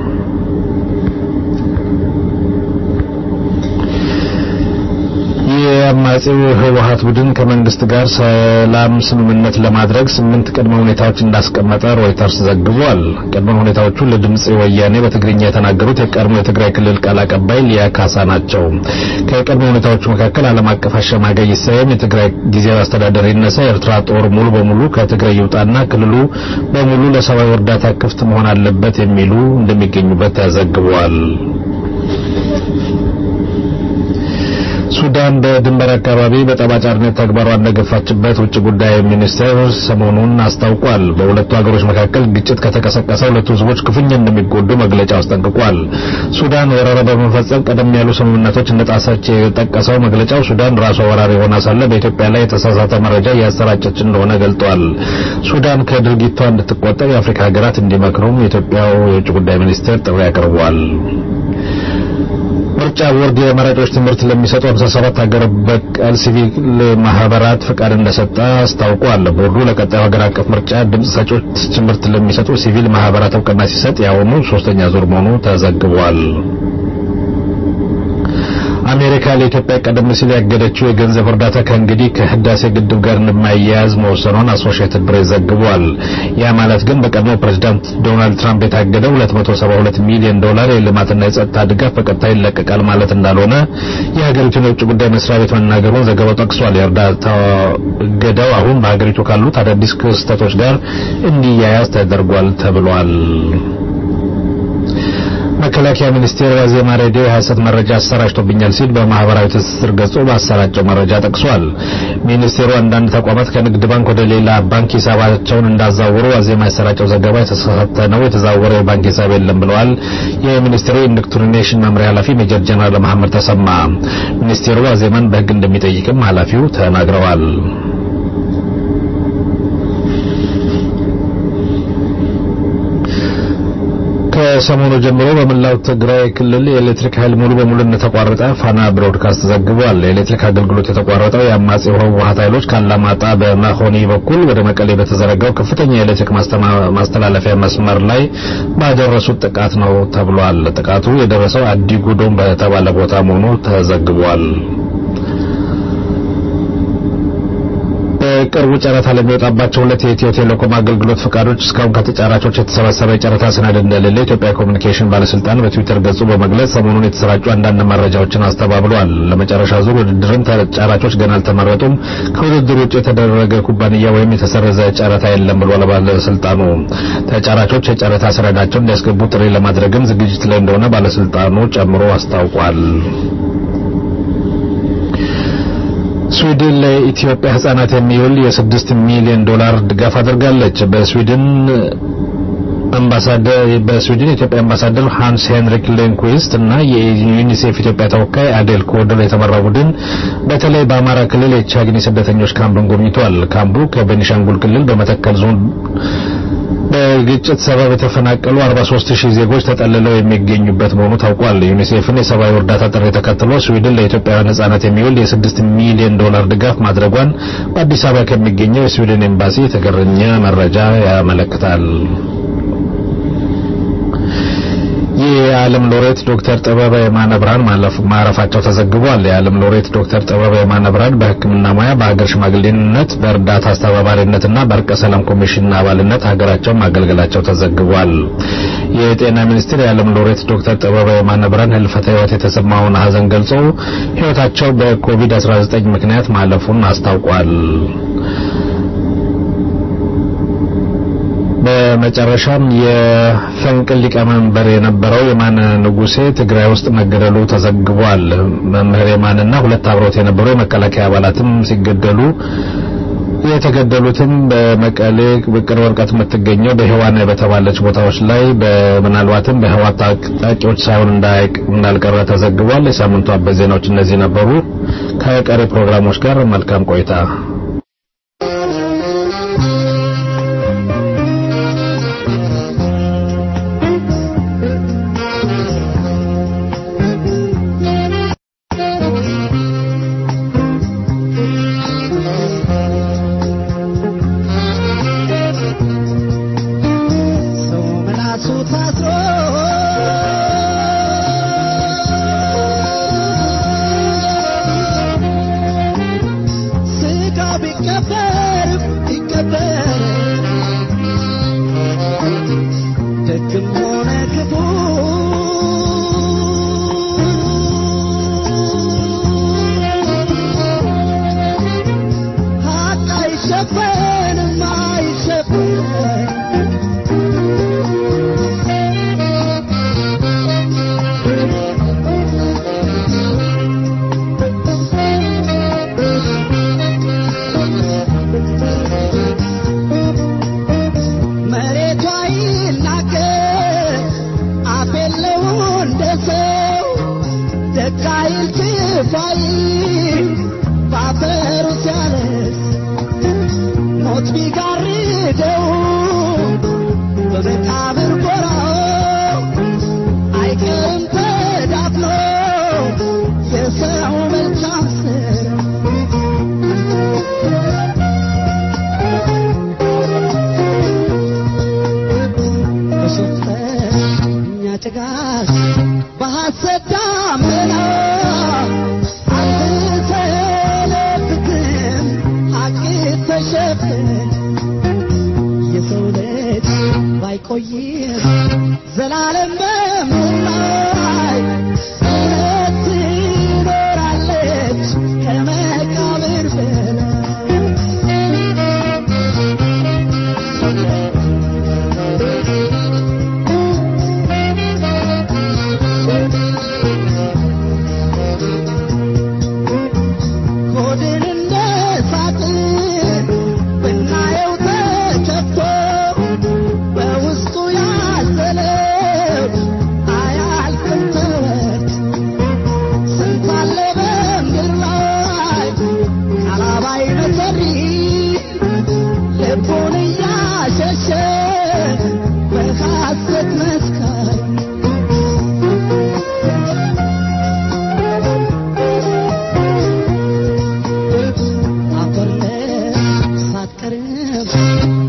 Speaker 12: የአማጺው ህወሓት ቡድን ከመንግስት ጋር ሰላም ስምምነት ለማድረግ ስምንት ቅድመ ሁኔታዎች እንዳስቀመጠ ሮይተርስ ዘግቧል። ቅድመ ሁኔታዎቹ ለድምጽ ወያኔ በትግርኛ የተናገሩት የቀድሞ የትግራይ ክልል ቃል አቀባይ ሊያ ካሳ ናቸው። ከቅድመ ሁኔታዎቹ መካከል ዓለም አቀፍ አሸማጋይ ይሰየም፣ የትግራይ ጊዜያዊ አስተዳደር ይነሳ፣ የኤርትራ ጦር ሙሉ በሙሉ ከትግራይ ይውጣና ክልሉ በሙሉ ለሰብአዊ እርዳታ ክፍት መሆን አለበት የሚሉ እንደሚገኙበት ተዘግቧል። ሱዳን በድንበር አካባቢ በጠባጫሪነት ተግባሯ እንደገፋችበት ውጭ ጉዳይ ሚኒስቴር ሰሞኑን አስታውቋል። በሁለቱ ሀገሮች መካከል ግጭት ከተቀሰቀሰ ሁለቱ ህዝቦች ክፉኛ እንደሚጎዱ መግለጫ አስጠንቅቋል። ሱዳን ወረራ በመፈጸም ቀደም ያሉ ስምምነቶች እንደጣሰች የጠቀሰው መግለጫው ሱዳን ራሷ ወራሪ ሆና ሳለ በኢትዮጵያ ላይ የተሳሳተ መረጃ እያሰራጨች እንደሆነ ገልጧል። ሱዳን ከድርጊቷ እንድትቆጠብ የአፍሪካ ሀገራት እንዲመክሩም የኢትዮጵያው የውጭ ጉዳይ ሚኒስቴር ጥሪ አቅርቧል። ምርጫ ቦርድ የመራጮች ትምህርት ለሚሰጡ 57 ሀገር በቀል ሲቪል ማህበራት ፈቃድ እንደሰጠ አስታውቋል። ቦርዱ ለቀጣዩ ሀገር አቀፍ ምርጫ ድምፅ ሰጪዎች ትምህርት ለሚሰጡ ሲቪል ማህበራት እውቅና ሲሰጥ የአሁኑ ሶስተኛ ዙር መሆኑ ተዘግቧል። አሜሪካ ለኢትዮጵያ ቀደም ሲል ያገደችው የገንዘብ እርዳታ ከእንግዲህ ከህዳሴ ግድብ ጋር እንደማያያዝ መወሰኗን አሶሺየትድ ፕሬስ ዘግቧል። ያ ማለት ግን በቀድሞ ፕሬዝዳንት ዶናልድ ትራምፕ የታገደው 272 ሚሊዮን ዶላር የልማትና የጸጥታ ድጋፍ በቀጣይ ይለቀቃል ማለት እንዳልሆነ የሀገሪቱን የውጭ ጉዳይ መስሪያ ቤት መናገሩን ዘገባው ጠቅሷል። የእርዳታ እገዳው አሁን በሀገሪቱ ካሉት አዳዲስ ክስተቶች ጋር እንዲያያዝ ተደርጓል ተብሏል። መከላከያ ሚኒስቴር ዋዜማ ሬዲዮ የሐሰት መረጃ አሰራጭቶብኛል ሲል በማህበራዊ ትስስር ገጹ ባሰራጨው መረጃ ጠቅሷል። ሚኒስቴሩ አንዳንድ ተቋማት ከንግድ ባንክ ወደ ሌላ ባንክ ሂሳባቸውን እንዳዛወሩ ዋዜማ ያሰራጨው ዘገባ የተሳሳተ ነው፣ የተዛወረ የባንክ ሂሳብ የለም ብለዋል። የሚኒስቴሩ ኢንዶክትሪኔሽን መምሪያ ኃላፊ ሜጀር ጀነራል መሐመድ ተሰማ ሚኒስቴሩ ዋዜማን በሕግ እንደሚጠይቅም ኃላፊው ተናግረዋል። ከሰሞኑ ጀምሮ በመላው ትግራይ ክልል የኤሌክትሪክ ኃይል ሙሉ በሙሉ እንደተቋረጠ ፋና ብሮድካስት ዘግቧል። የኤሌክትሪክ አገልግሎት የተቋረጠው የአማጺው ህወሓት ኃይሎች ካላማጣ በመሆኒ በኩል ወደ መቀሌ በተዘረጋው ከፍተኛ የኤሌክትሪክ ማስተላለፊያ መስመር ላይ ባደረሱት ጥቃት ነው ተብሏል። ጥቃቱ የደረሰው አዲጉዶም በተባለ ቦታ መሆኑ ተዘግቧል። በቅርቡ ጨረታ ለሚወጣባቸው ሁለት የኢትዮ ቴሌኮም አገልግሎት ፈቃዶች እስካሁን ከተጫራቾች የተሰበሰበ የጨረታ ሰነድ እንደሌለ የኢትዮጵያ ኮሚኒኬሽን ባለስልጣን በትዊተር ገጹ በመግለጽ ሰሞኑን የተሰራጩ አንዳንድ መረጃዎችን አስተባብሏል። ለመጨረሻ ዙር ውድድርም ተጫራቾች ገና አልተመረጡም። ከውድድር ውጭ የተደረገ ኩባንያ ወይም የተሰረዘ ጨረታ የለም ብሏል ባለስልጣኑ። ተጫራቾች የጨረታ ሰነዳቸውን እንዲያስገቡ ጥሪ ለማድረግም ዝግጅት ላይ እንደሆነ ባለስልጣኑ ጨምሮ አስታውቋል። ስዊድን ለኢትዮጵያ ህጻናት የሚውል የስድስት ሚሊዮን ዶላር ድጋፍ አድርጋለች። በስዊድን አምባሳደር በስዊድን የኢትዮጵያ አምባሳደር ሃንስ ሄንሪክ ሌንኩዊስት እና የዩኒሴፍ ኢትዮጵያ ተወካይ አዴል ኮደር የተመራ ቡድን በተለይ በአማራ ክልል የቻግኒ ስደተኞች ካምፕን ጎብኝቷል። ካምፑ ከቤኒሻንጉል ክልል በመተከል ዞን በግጭት ሰበብ የተፈናቀሉ 43 ሺህ ዜጎች ተጠልለው የሚገኙበት መሆኑ ታውቋል። ዩኒሴፍን የሰብአዊ እርዳታ ጥሪ ተከትሎ ስዊድን ለኢትዮጵያውያን ህጻናት የሚውል የ6 ሚሊዮን ዶላር ድጋፍ ማድረጓን በአዲስ አበባ ከሚገኘው የስዊድን ኤምባሲ የተገኘ መረጃ ያመለክታል። የዓለም ሎሬት ዶክተር ጥበበ የማነ ብርሃን ማረፋቸው ተዘግቧል። የዓለም ሎሬት ዶክተር ጥበበ የማነ ብርሃን በሕክምና ሙያ በሀገር ሽማግሌነት፣ በእርዳታ አስተባባሪነትና በእርቀ ሰላም ኮሚሽን አባልነት ሀገራቸውን ማገልገላቸው ተዘግቧል። የጤና ሚኒስቴር የዓለም ሎሬት ዶክተር ጥበበ የማነ ብርሃን ህልፈተ ህይወት የተሰማውን ሀዘን ገልጾ ህይወታቸው በኮቪድ-19 ምክንያት ማለፉን አስታውቋል። በመጨረሻም የፈንቅል ሊቀመንበር የነበረው የማነ ንጉሴ ትግራይ ውስጥ መገደሉ ተዘግቧል። መምህር የማንና ሁለት አብሮት የነበሩ የመከላከያ አባላትም ሲገደሉ የተገደሉትም በመቀሌ ቅርብ ርቀት የምትገኘው በህዋን በተባለች ቦታዎች ላይ ምናልባትም በህዋት ታጣቂዎች ሳይሆን እንዳልቀረ ተዘግቧል። የሳምንቱ አበይት ዜናዎች እነዚህ ነበሩ። ከቀሪ ፕሮግራሞች ጋር መልካም ቆይታ።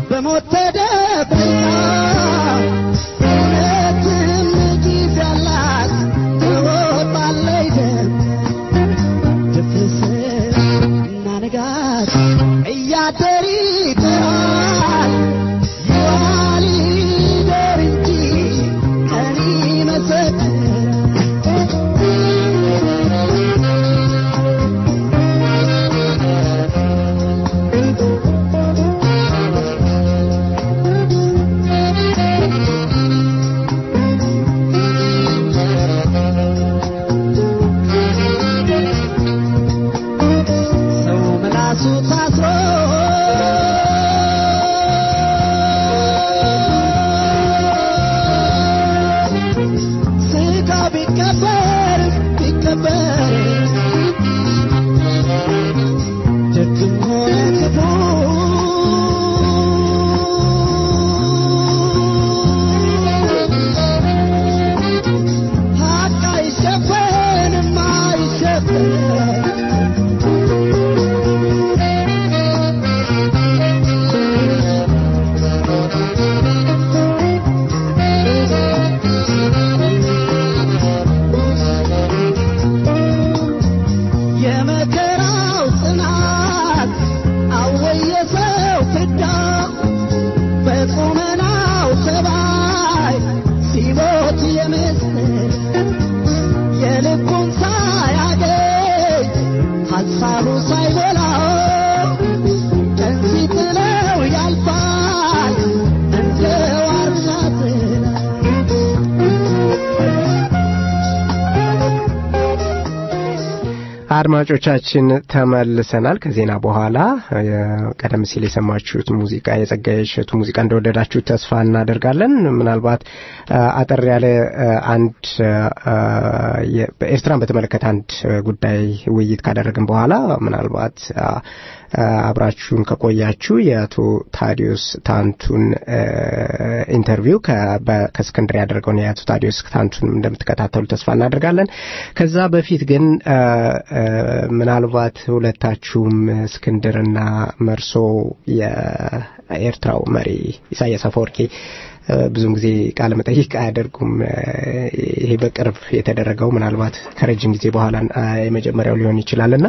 Speaker 10: በሞት ተደብቃ እውነትም ጊዜ ያላት ትወጣለች ደም ድፍርስ እና ንጋት እያደር ይጥራል ይዋል ይደር እንጂ ቀን ሰው ምላሱ ታስሮ ስጋው ቢቀበር ቢቀበር ደግም ሆነ ክፉ ሀቅ አይሸፈንም አይሸፈንም የመከራው ጽናት አወየሰው ፍዳ በቁመናው ተባይ ሲሞት የምስል የልቡን ሳያገኝ ሐሳቡ ሳይሞላው ቀን ሲጥለው ያልፋል እንደ ዋርሳ ጥላ
Speaker 2: አድማጮቻችን ተመልሰናል ከዜና በኋላ ቀደም ሲል የሰማችሁት ሙዚቃ የጸጋዬ እሸቱ ሙዚቃ እንደወደዳችሁ ተስፋ እናደርጋለን ምናልባት አጠር ያለ አንድ ኤርትራን በተመለከተ አንድ ጉዳይ ውይይት ካደረግን በኋላ ምናልባት አብራችሁን ከቆያችሁ የአቶ ታዲዮስ ታንቱን ኢንተርቪው ከእስክንድር ያደረገውን የአቶ ታዲዮስ ታንቱን እንደምትከታተሉ ተስፋ እናደርጋለን ከዛ በፊት ግን ምናልባት ሁለታችሁም እስክንድርና መርሶ የኤርትራው መሪ ኢሳያስ አፈወርቂ ብዙም ጊዜ ቃለ መጠይቅ አያደርጉም ይሄ በቅርብ የተደረገው ምናልባት ከረጅም ጊዜ በኋላ የመጀመሪያው ሊሆን ይችላልና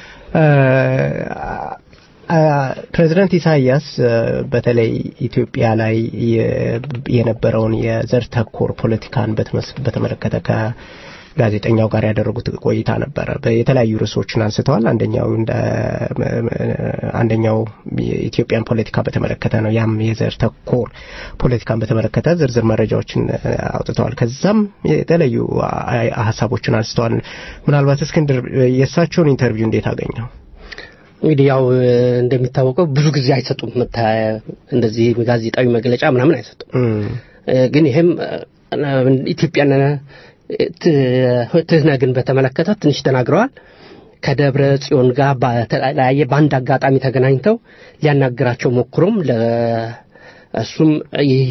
Speaker 2: ፕሬዚደንት ኢሳያስ በተለይ ኢትዮጵያ ላይ የነበረውን የዘር ተኮር ፖለቲካን በተመለከተ ከጋዜጠኛው ጋር ያደረጉት ቆይታ ነበረ የተለያዩ ርዕሶችን አንስተዋል አንደኛው እንደ አንደኛው የኢትዮጵያን ፖለቲካ በተመለከተ ነው ያም የዘር ተኮር ፖለቲካን በተመለከተ ዝርዝር መረጃዎችን አውጥተዋል ከዛም የተለያዩ ሀሳቦችን አንስተዋል ምናልባት እስክንድር የእሳቸውን ኢንተርቪው እንዴት አገኘው
Speaker 3: እንግዲህ ያው እንደሚታወቀው ብዙ ጊዜ አይሰጡም እንደዚህ ጋዜጣዊ መግለጫ ምናምን አይሰጡም ግን ይሄም ኢትዮጵያን ትህነግን በተመለከተ ትንሽ ተናግረዋል ከደብረ ጽዮን ጋር በተለያየ በአንድ አጋጣሚ ተገናኝተው ሊያናግራቸው ሞክሮም እሱም ይህ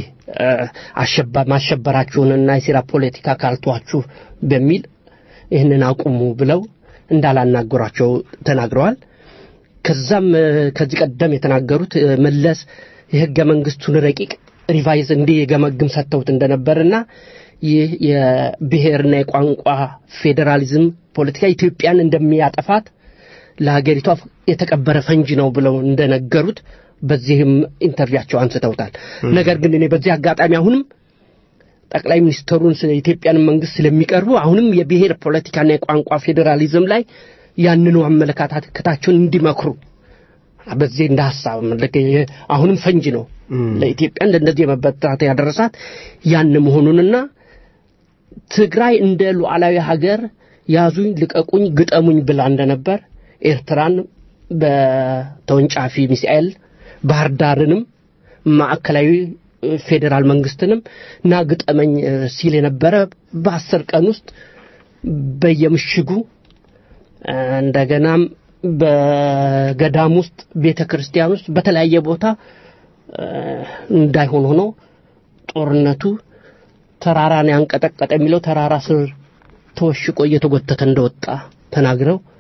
Speaker 3: ማሸበራችሁንና የሴራ ፖለቲካ ካልቷችሁ በሚል ይህንን አቁሙ ብለው እንዳላናገሯቸው ተናግረዋል ከዛም ከዚህ ቀደም የተናገሩት መለስ የህገ መንግስቱን ረቂቅ ሪቫይዝ እንዲገመግም ሰጥተውት እንደነበርና ይህ የብሔርና የቋንቋ ፌዴራሊዝም ፖለቲካ ኢትዮጵያን እንደሚያጠፋት ለሀገሪቷ የተቀበረ ፈንጅ ነው ብለው እንደነገሩት በዚህም ኢንተርቪያቸው አንስተውታል ነገር ግን እኔ በዚህ አጋጣሚ አሁንም ጠቅላይ ሚኒስትሩን የኢትዮጵያን መንግስት ስለሚቀርቡ አሁንም የብሔር ፖለቲካና የቋንቋ ፌዴራሊዝም ላይ ያንኑ አመለካከታቸውን እንዲመክሩ በዚህ እንደ ሀሳብ አሁንም ፈንጅ ነው ለኢትዮጵያ እንደዚህ የመበታት ያደረሳት ያን መሆኑንና ትግራይ እንደ ሉዓላዊ ሀገር ያዙኝ ልቀቁኝ ግጠሙኝ ብላ እንደነበር ኤርትራን በተወንጫፊ ሚሳኤል ባህር ዳርንም ማዕከላዊ ፌዴራል መንግስትንም ና ግጠመኝ ሲል የነበረ በአስር ቀን ውስጥ በየምሽጉ እንደገናም በገዳም ውስጥ ቤተ ክርስቲያን ውስጥ በተለያየ ቦታ እንዳይሆን ሆኖ ጦርነቱ ተራራን ያንቀጠቀጠ የሚለው ተራራ ስር ተወሽቆ እየተጎተተ እንደወጣ ተናግረው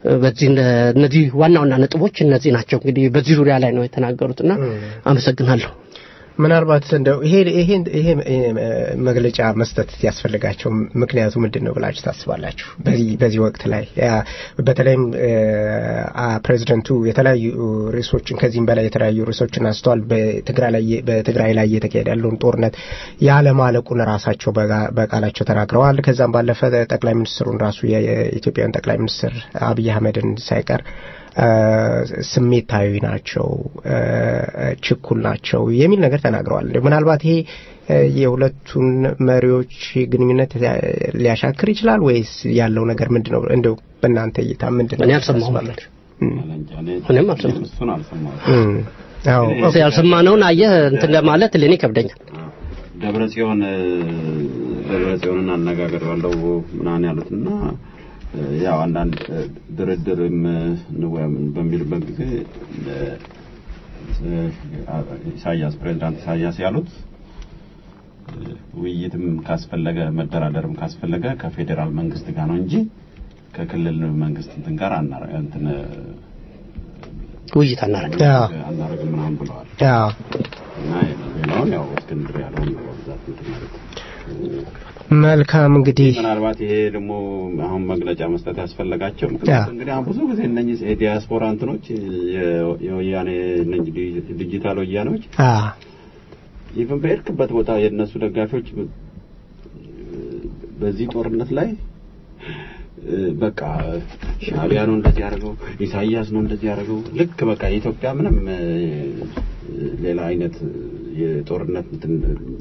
Speaker 3: በዚህ እነዚህ ዋና ዋና ነጥቦች እነዚህ ናቸው። እንግዲህ በዚህ ዙሪያ ላይ ነው የተናገሩትና አመሰግናለሁ።
Speaker 2: ምናልባት እንደው ይሄ ይሄ ይሄ መግለጫ መስጠት ያስፈልጋቸው ምክንያቱ ምንድን ነው ብላችሁ ታስባላችሁ? በዚህ በዚህ ወቅት ላይ በተለይም ፕሬዚደንቱ የተለያዩ ርዕሶችን ከዚህም በላይ የተለያዩ ርዕሶችን አንስተዋል። በትግራይ ላይ በትግራይ ላይ እየተካሄደ ያለውን ጦርነት ያለማለቁን ራሳቸው በቃላቸው ተናግረዋል። ከዛም ባለፈ ጠቅላይ ሚኒስትሩን ራሱ የኢትዮጵያን ጠቅላይ ሚኒስትር አብይ አህመድን ሳይቀር ስሜታዊ ናቸው፣ ችኩል ናቸው የሚል ነገር ተናግረዋል። ምናልባት ይሄ የሁለቱን መሪዎች ግንኙነት ሊያሻክር ይችላል ወይስ ያለው ነገር ምንድን ነው? እንደው በእናንተ እይታ ምንድን ነው?
Speaker 3: እኔ አልሰማሁም። እኔም አልሰማሁም። ያልሰማነውን አየህ እንትን ለማለት ለእኔ ይከብደኛል።
Speaker 7: ደብረ ጽዮን ደብረ ጽዮንን አነጋገር ባለው ምናምን ያሉትና ያው አንዳንድ ድርድርም በሚልበት ጊዜ ኢሳያስ ፕሬዚዳንት ኢሳያስ ያሉት ውይይትም ካስፈለገ መደራደርም ካስፈለገ ከፌዴራል መንግስት ጋር ነው እንጂ ከክልል መንግስት እንትን ጋር እንትን
Speaker 3: ውይይት አናረግም
Speaker 7: አናረግም ምናምን ብለዋል። እና ሌላውን ያው እስክንድር ያለውን ነው በብዛት እንትን ማለት
Speaker 2: መልካም እንግዲህ
Speaker 7: ምናልባት ይሄ ደግሞ አሁን መግለጫ መስጠት ያስፈለጋቸው ምክንያቱም እንግዲህ አሁን ብዙ ጊዜ እነኚህ የዲያስፖራ እንትኖች የወያኔ እነኚህ ዲጂታል ወያኔዎች ኢቭን በሄድክበት ቦታ የእነሱ ደጋፊዎች በዚህ ጦርነት ላይ በቃ ሻዕቢያ ነው እንደዚህ ያደርገው፣ ኢሳያስ ነው እንደዚህ ያደርገው። ልክ በቃ የኢትዮጵያ ምንም ሌላ አይነት የጦርነት እንትን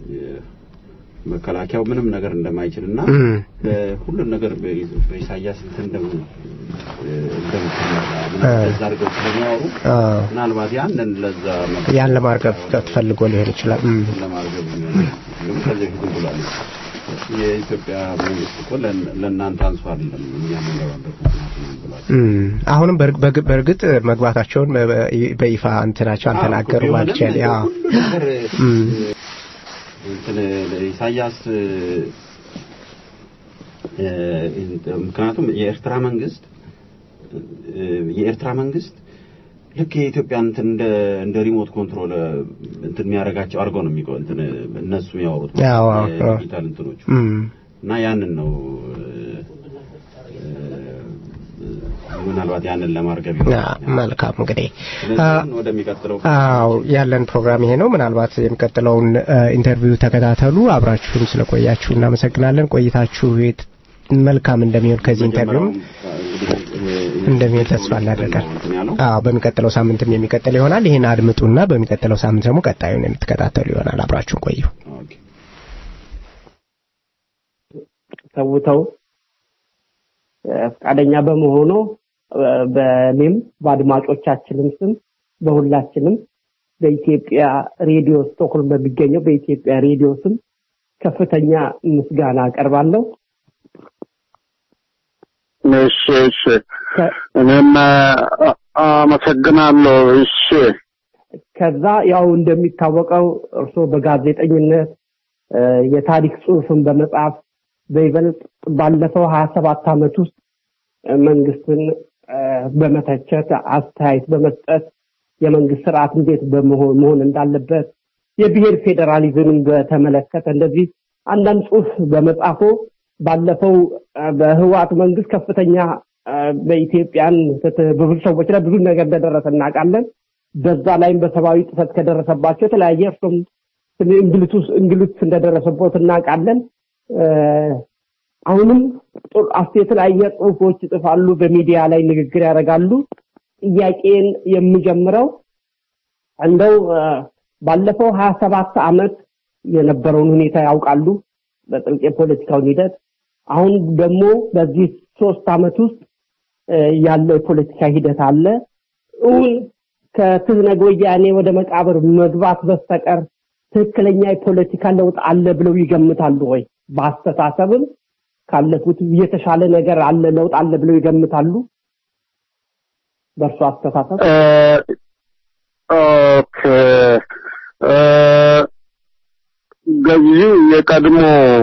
Speaker 7: መከላከያው ምንም ነገር እንደማይችልና ሁሉን ነገር በኢሳያስ እንትን እንደምትመራ አድርገው ስለሚያወሩ ምናልባት ያንን ለዛ
Speaker 2: ያን ለማርገብ ተፈልጎ ሊሆን ይችላል።
Speaker 7: ለማርገብ ከዚህ በፊት ብሏል። የኢትዮጵያ መንግስት እኮ ለእናንተ አንሱ አይደለም እኛ የምንገባበት ብሏል።
Speaker 2: አሁንም በእርግጥ መግባታቸውን በይፋ እንትናቸው አልተናገሩ ማልቻል ያ
Speaker 7: እንትን ኢሳያስ ምክንያቱም የኤርትራ መንግስት የኤርትራ መንግስት ልክ የኢትዮጵያ እንትን እንደ እንደ ሪሞት ኮንትሮል እንትን የሚያደርጋቸው አድርገው ነው የሚቆ እንትን እነሱ የሚያወሩት ዲጂታል እንትኖቹ እና ያንን ነው ምናልባት ያንን ለማርገብ
Speaker 2: መልካም እንግዲህ
Speaker 7: ወደሚቀጥለው
Speaker 2: አዎ ያለን ፕሮግራም ይሄ ነው ምናልባት የሚቀጥለውን ኢንተርቪው ተከታተሉ አብራችሁን ስለቆያችሁ እናመሰግናለን ቆይታችሁ መልካም እንደሚሆን ከዚህ ኢንተርቪው እንደሚሆን ተስፋ እናደርጋለን አዎ በሚቀጥለው ሳምንትም የሚቀጥል ይሆናል ይህን አድምጡና በሚቀጥለው ሳምንት ደግሞ ቀጣዩን የምትከታተሉ ይሆናል አብራችሁን ቆዩ
Speaker 3: ተውተው ፈቃደኛ በመሆኑ በእኔም በአድማጮቻችንም ስም በሁላችንም በኢትዮጵያ ሬዲዮ ስቶክሆልም በሚገኘው በኢትዮጵያ ሬዲዮ ስም ከፍተኛ ምስጋና አቀርባለሁ።
Speaker 13: እሺ እሺ፣ እኔም አመሰግናለሁ። እሺ።
Speaker 3: ከዛ ያው እንደሚታወቀው እርስዎ በጋዜጠኝነት የታሪክ ጽሑፍን በመጻፍ በይበልጥ ባለፈው ሀያ ሰባት ዓመት ውስጥ መንግስትን በመተቸት አስተያየት በመስጠት የመንግስት ስርዓት እንዴት በመሆን መሆን እንዳለበት የብሔር ፌዴራሊዝምን በተመለከተ እንደዚህ አንዳንድ ጽሑፍ በመጻፎ ባለፈው በህወሓት መንግስት ከፍተኛ በኢትዮጵያን በብዙ ሰዎች ላይ ብዙ ነገር እንደደረሰ እናውቃለን። በዛ ላይም በሰብአዊ ጥሰት ከደረሰባቸው የተለያየ እርሱም እንግልት እንደደረሰበት እናውቃለን። አሁንም የተለያየ ጽሁፎች ይጽፋሉ፣ በሚዲያ ላይ ንግግር ያደርጋሉ። ጥያቄን የምጀምረው እንደው ባለፈው ሀያ ሰባት ዓመት የነበረውን ሁኔታ ያውቃሉ፣ በጥልቅ የፖለቲካውን ሂደት። አሁን ደግሞ በዚህ ሶስት ዓመት ውስጥ ያለው የፖለቲካ ሂደት አለ። እውን ከትህነግ ወያኔ ወደ መቃብር መግባት በስተቀር ትክክለኛ የፖለቲካ ለውጥ አለ ብለው ይገምታሉ ወይ? በአስተሳሰብም ካለፉት የተሻለ ነገር አለ ለውጥ አለ ብለው ይገምታሉ? በእርሱ አስተሳሰብ
Speaker 13: ኦኬ ገዢው የቀድሞ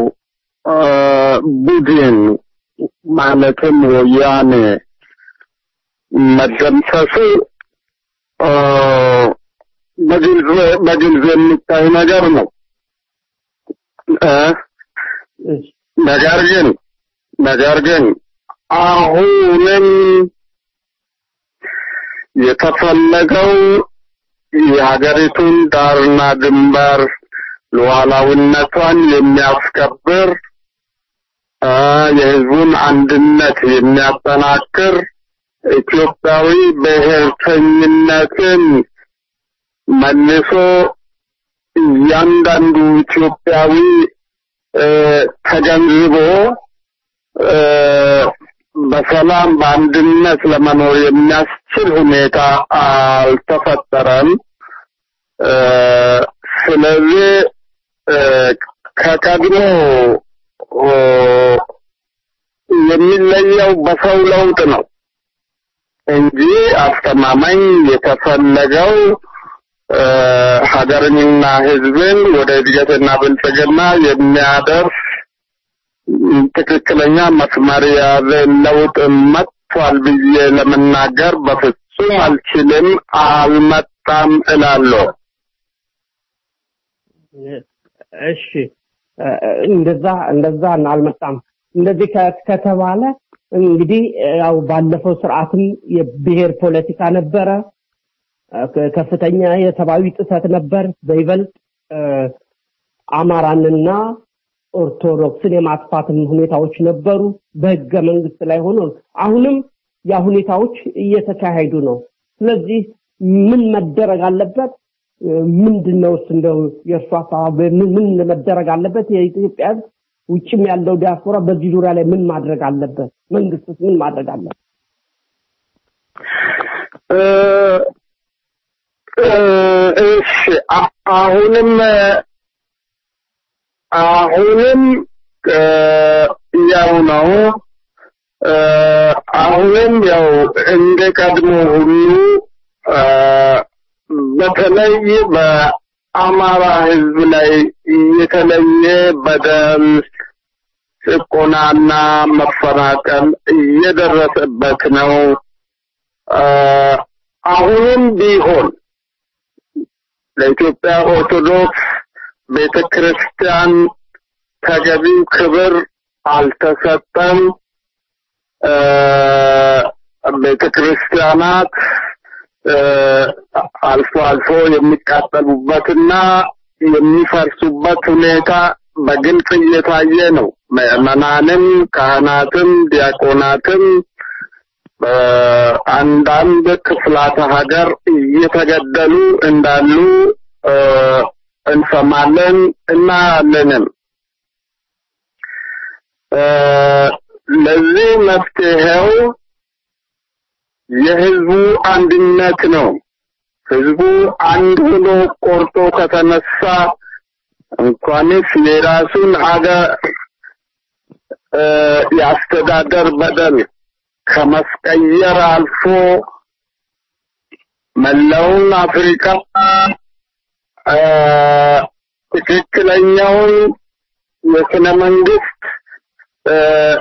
Speaker 13: ቡድን ማለትም ወያኔ መደምሰሱ እ፣ በግልጽ በግልጽ የሚታይ ነገር ነው እ፣ ነገር ግን ነገር ግን አሁንም የተፈለገው የሀገሪቱን ዳርና ድንበር ሉዓላዊነቷን የሚያስከብር እ፣ የሕዝቡን አንድነት የሚያጠናክር ኢትዮጵያዊ ብሔርተኝነትን መልሶ እያንዳንዱ ኢትዮጵያዊ እ፣ ተገንዝቦ እ፣ በሰላም በአንድነት ለመኖር የሚያስችል ሁኔታ አልተፈጠረም። እ፣ ስለዚህ እ፣ ከቀድሞ ኦ፣ የሚለየው በሰው ለውጥ ነው እንጂ አስተማማኝ የተፈለገው እ፣ ሀገርንና ሕዝብን ወደ እድገትና ብልጽግና የሚያደርስ ትክክለኛ መስመር የያዘ ለውጥ መጥቷል ብዬ ለመናገር በፍጹም አልችልም። አልመጣም እላለሁ።
Speaker 3: እሺ እ፣ እንደዛ እንደዛ አልመጣም። እንደዚህ ከ- ከተባለ እንግዲህ ያው ባለፈው ስርዓትም የብሔር ፖለቲካ ነበረ፣ እ፣ ከ- ከፍተኛ የሰብአዊ ጥሰት ነበር። በይበልጥ እ፣ አማራንና ኦርቶዶክስን የማጥፋትም ሁኔታዎች ነበሩ። በህገ መንግስት ላይ ሆኖ አሁንም ያ ሁኔታዎች እየተካሄዱ ነው። ስለዚህ ምን መደረግ አለበት? ምንድን ነው እሱ እንደው የእርሱ ሀሳብ ምን ምን መደረግ አለበት? የኢትዮጵያ ህዝብ ውጭም ያለው ዲያስፖራ በዚህ ዙሪያ ላይ ምን ማድረግ አለበት? መንግስትስ ምን ማድረግ አለበት?
Speaker 13: እ፣ እ፣ እሺ አ- አሁንም አሁንም እ፣ ያው ነው እ፣ አሁንም ያው እንደ ቀድሞ ሁሉ እ፣ በተለይ በአማራ ህዝብ ላይ የተለየ በደል ጭቆናና መፈናቀል እየደረሰበት ነው። እ፣ አሁንም ቢሆን ለኢትዮጵያ ኦርቶዶክስ ቤተ ክርስቲያን ተገቢው ክብር አልተሰጠም። እ፣ ቤተ ክርስቲያናት እ፣ አልፎ አልፎ የሚቃጠሉበትና የሚፈርሱበት ሁኔታ በግልጽ እየታየ ነው። ምዕመናንም ካህናትም ዲያቆናትም በአንዳንድ ክፍላተ ሀገር እየተገደሉ እንዳሉ እ፣ እንሰማለን እናያለንም። እ፣ ለዚህ መፍትሄው የህዝቡ አንድነት ነው። ህዝቡ አንድ ሆኖ ቆርጦ ከተነሳ እንኳንስ የራሱን ሀገር እ፣ የአስተዳደር በደል ከመስቀየር አልፎ መላውን አፍሪካ እ፣ ትክክለኛውን የስነ መንግስት እ፣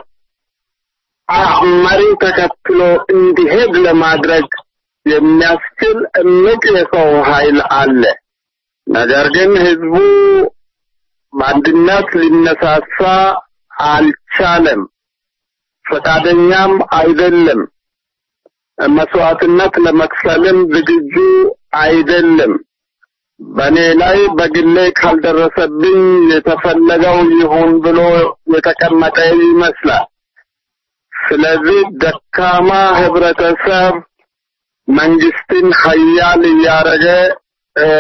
Speaker 13: አ- መሪ ተከትሎ እንዲሄድ ለማድረግ የሚያስችል እምቅ የሰው ኃይል አለ። ነገር ግን ህዝቡ በአንድነት ሊነሳሳ አልቻለም፣ ፈቃደኛም አይደለም። መስዋዕትነት ለመክፈልም ዝግጁ አይደለም። በእኔ ላይ በግሌ ካልደረሰብኝ የተፈለገው ይሁን ብሎ የተቀመጠ ይመስላል። ስለዚህ ደካማ ህብረተሰብ መንግስትን ሀያል እያደረገ እ፣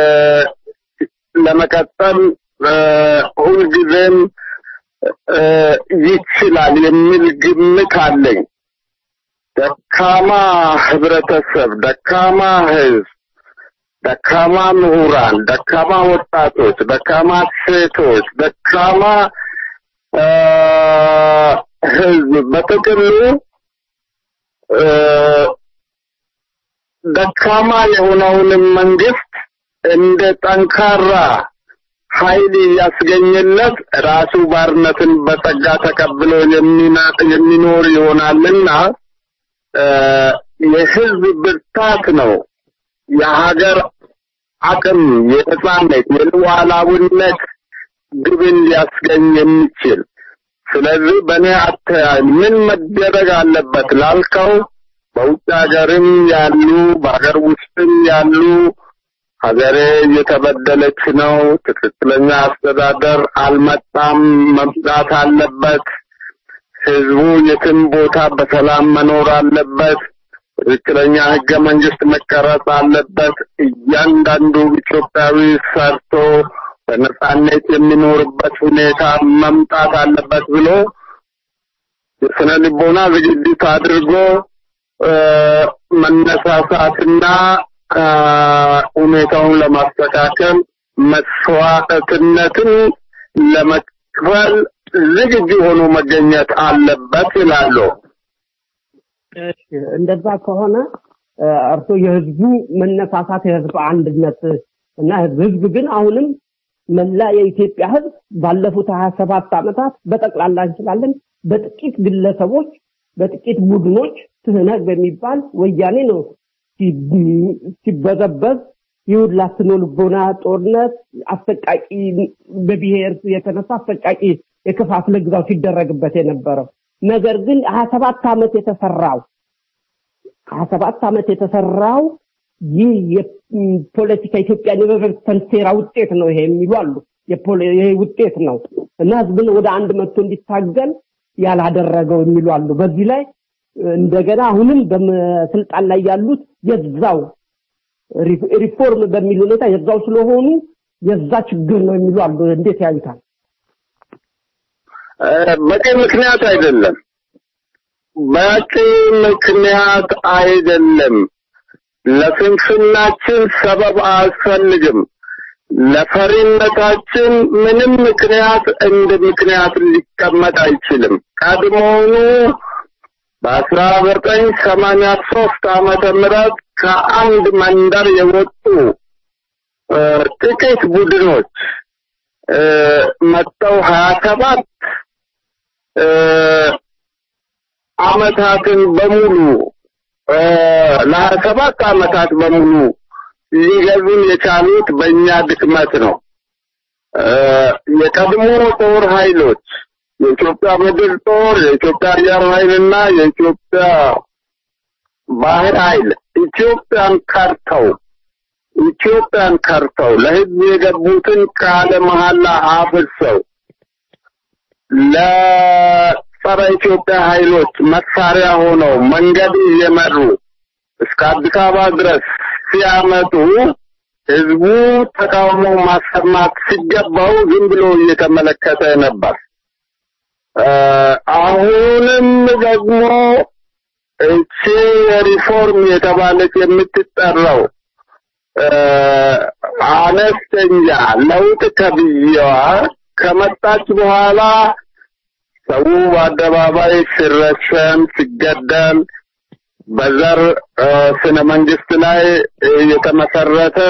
Speaker 13: ለመቀጠል እ፣ ሁልጊዜም እ፣ ይችላል የሚል ግምት አለኝ። ደካማ ህብረተሰብ፣ ደካማ ህዝብ፣ ደካማ ምሁራን፣ ደካማ ወጣቶች፣ ደካማ ሴቶች፣ ደካማ እ፣ ህዝብ በጥቅሉ እ፣ ደካማ የሆነውንም መንግስት እንደ ጠንካራ ኃይል እያስገኘለት ራሱ ባርነትን በጸጋ ተቀብሎ የሚና- የሚኖር ይሆናልና እ፣ የህዝብ ብርታት ነው የሀገር አቅም የነጻነት የሉዓላዊነት ግብን ሊያስገኝ የሚችል ስለዚህ በእኔ አተያይ ምን መደረግ አለበት ላልከው በውጭ ሀገርም ያሉ በሀገር ውስጥም ያሉ ሀገሬ እየተበደለች ነው፣ ትክክለኛ አስተዳደር አልመጣም፣ መምጣት አለበት፣ ህዝቡ የትም ቦታ በሰላም መኖር አለበት፣ ትክክለኛ ህገ መንግስት መቀረጽ አለበት፣ እያንዳንዱ ኢትዮጵያዊ ሰርቶ በነጻነት የሚኖርበት ሁኔታ መምጣት አለበት ብሎ የስነ ልቦና ዝግጅት አድርጎ መነሳሳትና ሁኔታውን ለማስተካከል መስዋዕትነትን ለመክፈል ዝግጁ ሆኖ መገኘት አለበት ይላሉ።
Speaker 3: እንደዛ ከሆነ እርሶ የህዝቡ መነሳሳት የህዝብ አንድነት እና ህዝብ ግን አሁንም መላ የኢትዮጵያ ህዝብ ባለፉት ሀያ ሰባት ዓመታት በጠቅላላ እንችላለን በጥቂት ግለሰቦች በጥቂት ቡድኖች ትህነግ በሚባል ወያኔ ነው ሲበዘበዝ ይሁላ ስነ ልቦና ጦርነት አሰቃቂ በብሔር የተነሳ አሰቃቂ የከፋፍለ ግዛው ሲደረግበት የነበረው ነገር ግን ሀያ ሰባት ዓመት የተሰራው ሀያ ሰባት ዓመት የተሰራው ይህ የፖለቲካ ኢትዮጵያን የመበተን ሴራ ውጤት ነው ይሄ የሚሉ አሉ። ይሄ ውጤት ነው እና ህዝብን ወደ አንድ መጥቶ እንዲታገል ያላደረገው የሚሉ አሉ። በዚህ ላይ እንደገና አሁንም በስልጣን ላይ ያሉት የዛው ሪፎርም በሚል ሁኔታ የዛው ስለሆኑ የዛ ችግር ነው የሚሉ አሉ። እንዴት ያዩታል?
Speaker 13: በቂ ምክንያት አይደለም። በቂ ምክንያት አይደለም። ለስንፍናችን ሰበብ አያስፈልግም። ለፈሪነታችን ምንም ምክንያት እንደ ምክንያት ሊቀመጥ አይችልም። ቀድሞውኑ በአስራ ዘጠኝ ሰማንያ ሶስት ዓመተ ምህረት ከአንድ መንደር የወጡ ጥቂት ቡድኖች መጥተው ሀያ ሰባት አመታትን በሙሉ ለሀያ ሰባት አመታት በሙሉ ሊገዙን የቻሉት በእኛ ድክመት ነው። የቀድሞ ጦር ኃይሎች የኢትዮጵያ ምድር ጦር፣ የኢትዮጵያ አየር ኃይልና የኢትዮጵያ ባህር ኃይል ኢትዮጵያን ከርተው ኢትዮጵያን ከርተው ለህዝብ የገቡትን ቃለ መሐላ አፍርሰው ለጸረ ኢትዮጵያ ኃይሎች መሳሪያ ሆነው መንገድ እየመሩ እስከ አዲስ አበባ ድረስ ሲያመጡ ህዝቡ ተቃውሞ ማሰማት ሲገባው ዝም ብሎ እየተመለከተ ነበር። አሁንም ደግሞ እቺ ሪፎርም የተባለች የምትጠራው አነስተኛ ለውጥ ተብዬዋ ከመጣች በኋላ ሰው በአደባባይ ሲረሸን፣ ሲገደል በዘር ስነ መንግስት ላይ የተመሰረተ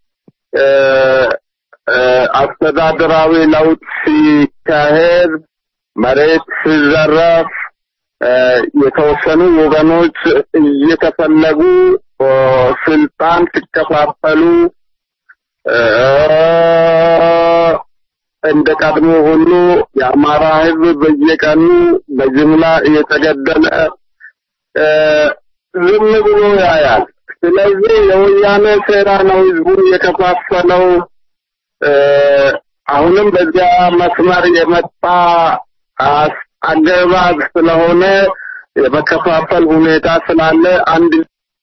Speaker 13: አስተዳደራዊ ለውጥ ሲካሄድ መሬት ሲዘረፍ የተወሰኑ ወገኖች እየተፈለጉ ስልጣን ሲከፋፈሉ እንደ ቀድሞ ሁሉ የአማራ ህዝብ በየቀኑ በጅምላ እየተገደለ ዝም ብሎ ያያል። ስለዚህ የወያኔ ሴራ ነው ህዝቡን የከፋፈለው። አሁንም በዚያ መስመር የመጣ አገባብ ስለሆነ የመከፋፈል ሁኔታ ስላለ አንድ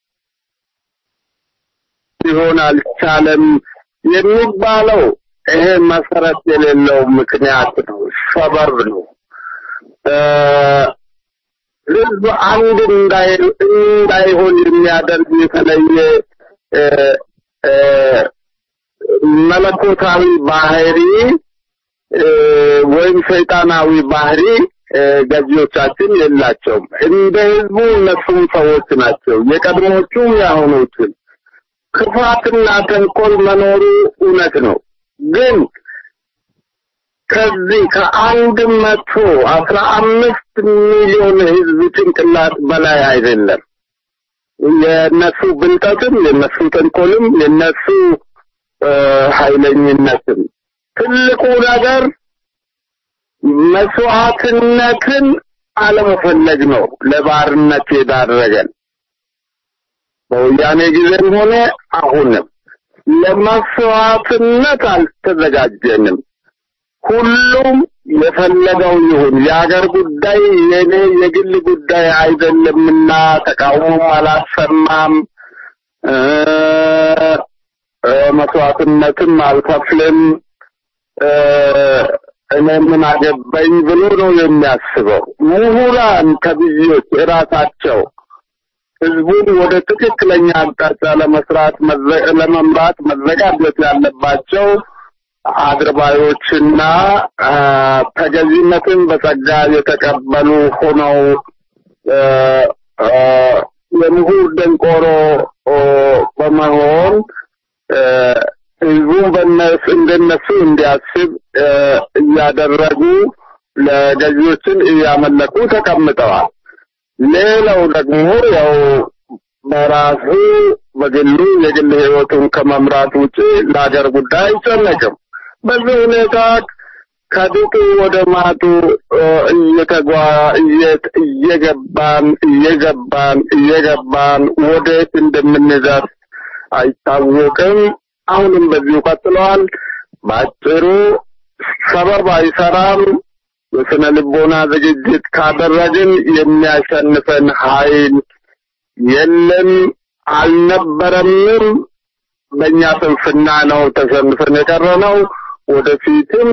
Speaker 13: ሊሆን አልቻለም የሚባለው ይሄ መሰረት የሌለው ምክንያት ነው፣ ሰበብ ነው። ህዝብ አንድ እንዳይሆን የሚያደርግ የተለየ መለኮታዊ ባህሪ ወይም ሰይጣናዊ ባህሪ ገዢዎቻችን የላቸውም። እንደ ህዝቡ እነሱም ሰዎች ናቸው፣ የቀድሞቹም የአሁኖቹም። ክፋትና ተንኮል መኖሩ እውነት ነው። ግን ከዚህ ከአንድ መቶ አስራ አምስት ሚሊዮን ህዝብ ጭንቅላት በላይ አይደለም። የነሱ ብልጠትም የነሱ ተንኮልም የነሱ ኃይለኝነትም ትልቁ ነገር መስዋዕትነትን አለመፈለግ ነው ለባርነት የዳረገን። በወያኔ ጊዜም ሆነ አሁንም ለመስዋዕትነት አልተዘጋጀንም። ሁሉም የፈለገው ይሁን፣ የሀገር ጉዳይ የኔ የግል ጉዳይ አይደለምና ተቃውሞም አላሰማም፣ መስዋዕትነትም አልከፍልም፣ እኔ ምን አገባኝ ብሎ ነው የሚያስበው። ምሁራን ተብዬዎች እራሳቸው ህዝቡን ወደ ትክክለኛ አቅጣጫ ለመስራት ለመምራት መዘጋጀት ያለባቸው አድርባዮችና ተገዥነትን በጸጋ የተቀበሉ ሆነው የምሁር ደንቆሮ በመሆን ህዝቡን በነሱ እንደነሱ እንዲያስብ እያደረጉ ለገዢዎችን እያመለኩ ተቀምጠዋል። ሌላው ደግሞ ያው በራሱ በግሉ የግል ህይወቱን ከመምራት ውጪ ለሀገር ጉዳይ አይጨነቅም። በዚህ ሁኔታ ከድጡ ወደ ማጡ እየተጓ እየገባን እየገባን እየገባን ወዴት እንደምንደርስ አይታወቅም። አሁንም በዚሁ ቀጥለዋል። በአጭሩ ሰበብ አይሰራም። የስነ ልቦና ዝግጅት ካደረግን የሚያሸንፈን ኃይል የለም፣ አልነበረምም። በእኛ ስንፍና ነው ተሸንፈን የቀረነው። ወደፊትም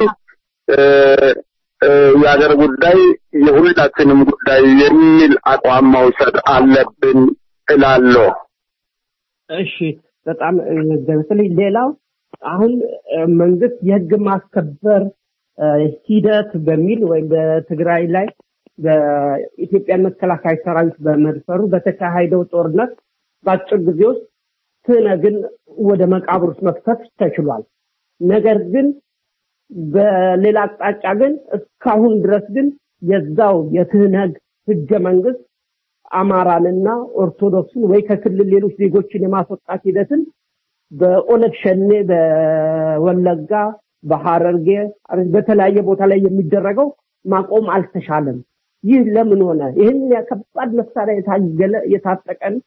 Speaker 13: የሀገር ጉዳይ የሁላችንም ጉዳይ የሚል አቋም መውሰድ አለብን እላለሁ።
Speaker 3: እሺ፣ በጣም በተለይ ሌላው አሁን መንግስት የህግ ማስከበር ሂደት በሚል ወይም በትግራይ ላይ በኢትዮጵያ መከላከያ ሰራዊት በመድፈሩ በተካሄደው ጦርነት በአጭር ጊዜ ውስጥ ትነግን ወደ መቃብር ውስጥ መክተት ተችሏል። ነገር ግን በሌላ አቅጣጫ ግን እስካሁን ድረስ ግን የዛው የትህነግ ህገ መንግስት አማራንና ኦርቶዶክስን ወይ ከክልል ሌሎች ዜጎችን የማስወጣት ሂደትን በኦነግ ሸኔ በወለጋ በሐረርጌ በተለያየ ቦታ ላይ የሚደረገው ማቆም አልተሻለም። ይህ ለምን ሆነ? ይህን ከባድ መሳሪያ የታገለ የታጠቀን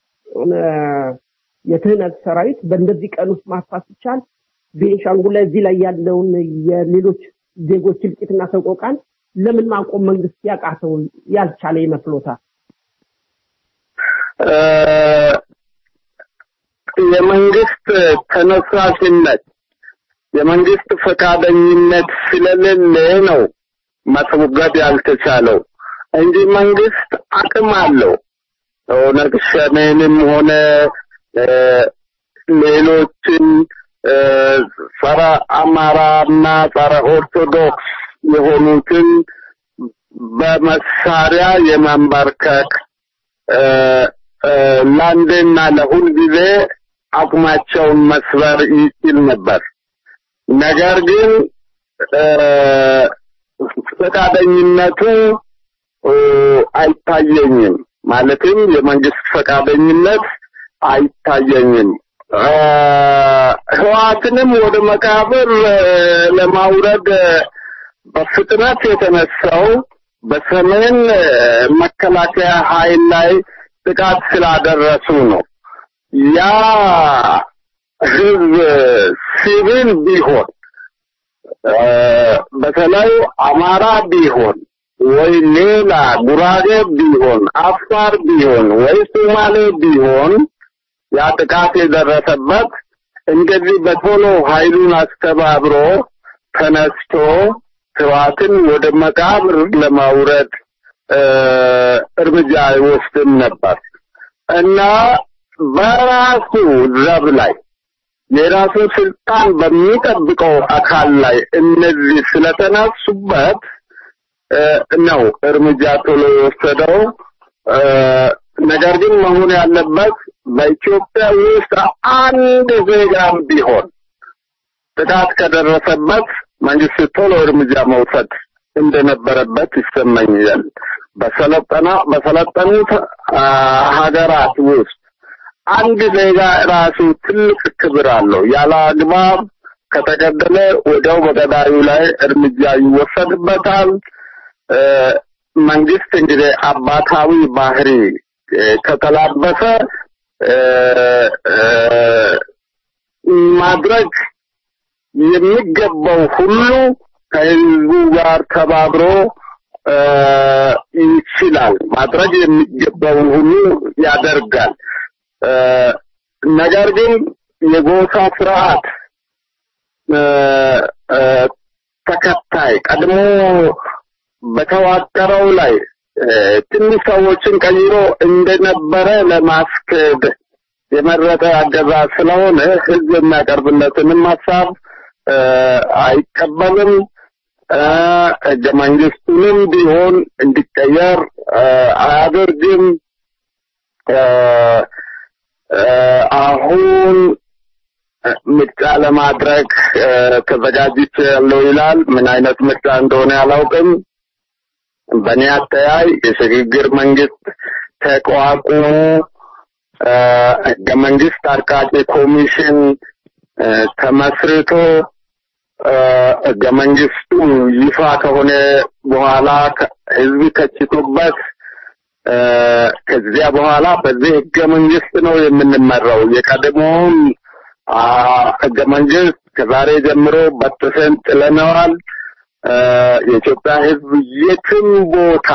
Speaker 3: የትህነት ሰራዊት በእንደዚህ ቀን ውስጥ ማጥፋት ሲቻል ቤንሻንጉል ላይ እዚህ ላይ ያለውን የሌሎች ዜጎች እልቂትና ሰቆቃን ለምን ማቆም መንግስት ያቃተው ያልቻለ ይመስሎታል?
Speaker 13: የመንግስት ተነሳሽነት የመንግስት ፈቃደኝነት ስለሌለ ነው ማስወገድ ያልተቻለው እንጂ መንግስት አቅም አለው። ኦነግ ሸኔንም ሆነ ሌሎችን ጸረ አማራና ጸረ ኦርቶዶክስ የሆኑትን በመሳሪያ የማንበርከክ ለአንዴና ለሁል ጊዜ አቅማቸውን መስበር ይችል ነበር። ነገር ግን ፈቃደኝነቱ አይታየኝም። ማለትም የመንግስት ፈቃደኝነት አይታየኝም። ህዋትንም ወደ መቃብር ለማውረድ በፍጥነት የተነሳው በሰሜን መከላከያ ኃይል ላይ ጥቃት ስላደረሱ ነው። ያ ህዝብ ሲቪል ቢሆን በተለይ አማራ ቢሆን ወይ ሌላ ጉራጌ ቢሆን አፋር ቢሆን ወይ ሶማሌ ቢሆን ያ ጥቃት የደረሰበት እንደዚህ በቶሎ ኃይሉን አስተባብሮ ተነስቶ ህዋትን ወደ መቃብር ለማውረድ እርምጃ አይወስድም ነበር እና በራሱ ዘብ ላይ የራሱ ስልጣን በሚጠብቀው አካል ላይ እነዚህ ስለተነሱበት ነው እርምጃ ቶሎ የወሰደው። ነገር ግን መሆን ያለበት በኢትዮጵያ ውስጥ አንድ ዜጋም ቢሆን ጥቃት ከደረሰበት መንግስት ቶሎ እርምጃ መውሰድ እንደነበረበት ይሰማኛል። በሰለጠና በሰለጠኑት ሀገራት ውስጥ አንድ ዜጋ ራሱ ትልቅ ክብር አለው። ያለ አግባብ ከተገደለ ወዲያው በገዳዩ ላይ እርምጃ ይወሰድበታል። መንግስት እንግዲህ አባታዊ ባህሪ ከተላበሰ ማድረግ የሚገባው ሁሉ ከህዝቡ ጋር ተባብሮ ይችላል። ማድረግ የሚገባውን ሁሉ ያደርጋል። ነገር ግን የጎሳ ስርዓት ተከታይ ቀድሞ በተዋቀረው ላይ ትንሽ ሰዎችን ቀይሮ እንደነበረ ለማስከድ የመረጠ አገዛዝ ስለሆነ ህዝብ የሚያቀርብለትንም ሀሳብ አይቀበልም። ህገ መንግስቱንም ቢሆን እንዲቀየር አያደርግም። አሁን ምርጫ ለማድረግ ተዘጋጅቼ ያለው ይላል። ምን አይነት ምርጫ እንደሆነ አላውቅም። በእኔ አተያይ የሽግግር መንግስት ተቋቁሞ ህገ መንግስት አርቃቂ ኮሚሽን ተመስርቶ ህገ መንግስቱ ይፋ ከሆነ በኋላ ህዝብ ተችቶበት ከዚያ በኋላ በዚህ ህገ መንግስት ነው የምንመራው። የቀድሞውን ህገ መንግስት ከዛሬ ጀምሮ በጥሰን ጥለነዋል። የኢትዮጵያ ህዝብ የትም ቦታ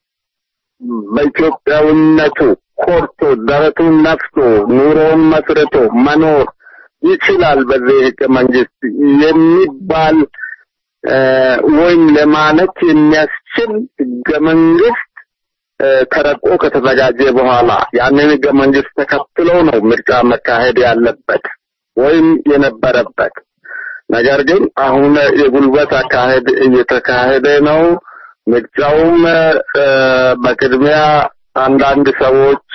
Speaker 13: በኢትዮጵያዊነቱ ኮርቶ ደረቱን ነፍቶ ኑሮውን መስርቶ መኖር ይችላል። በዚህ ህገ መንግስት የሚባል ወይም ለማለት የሚያስችል ህገ መንግስት ተረቆ ከተዘጋጀ በኋላ ያንን ህገ መንግስት ተከትሎ ነው ምርጫ መካሄድ ያለበት ወይም የነበረበት። ነገር ግን አሁን የጉልበት አካሄድ እየተካሄደ ነው። ምርጫውም በቅድሚያ አንዳንድ ሰዎች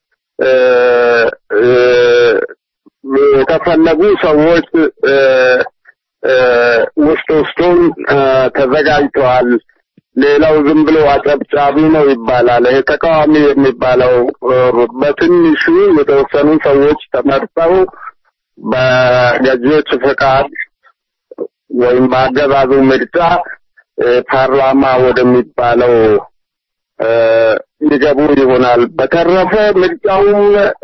Speaker 13: የተፈለጉ ሰዎች ውስጥ ውስጡን ተዘጋጅተዋል። ሌላው ዝም ብሎ አጨብጫቢ ነው ይባላል። ይሄ ተቃዋሚ የሚባለው በትንሹ የተወሰኑ ሰዎች ተመርጠው በገዢዎች ፈቃድ ወይም በአገዛዙ ምርጫ ፓርላማ ወደሚባለው ሊገቡ ይሆናል። በተረፈ ምርጫውም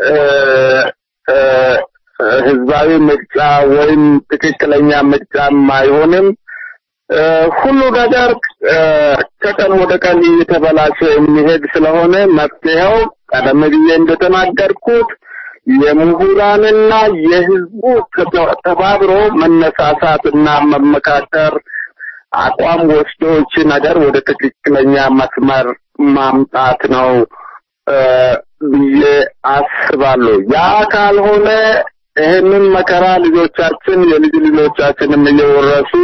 Speaker 13: ህዝባዊ ምርጫ ወይም ትክክለኛ ምርጫም አይሆንም። ሁሉ ነገር ከቀን ወደ ቀን እየተበላሸ የሚሄድ ስለሆነ መፍትሄው ቀደም ብዬ እንደተናገርኩት የምሁራንና የህዝቡ ተባብሮ መነሳሳትና መመካከር አቋም ወስዶ እቺ ነገር ወደ ትክክለኛ መስመር ማምጣት ነው ብዬ አስባለሁ። ያ ካልሆነ ይህንን መከራ ልጆቻችን የልጅ ልጆቻችንም እየወረሱ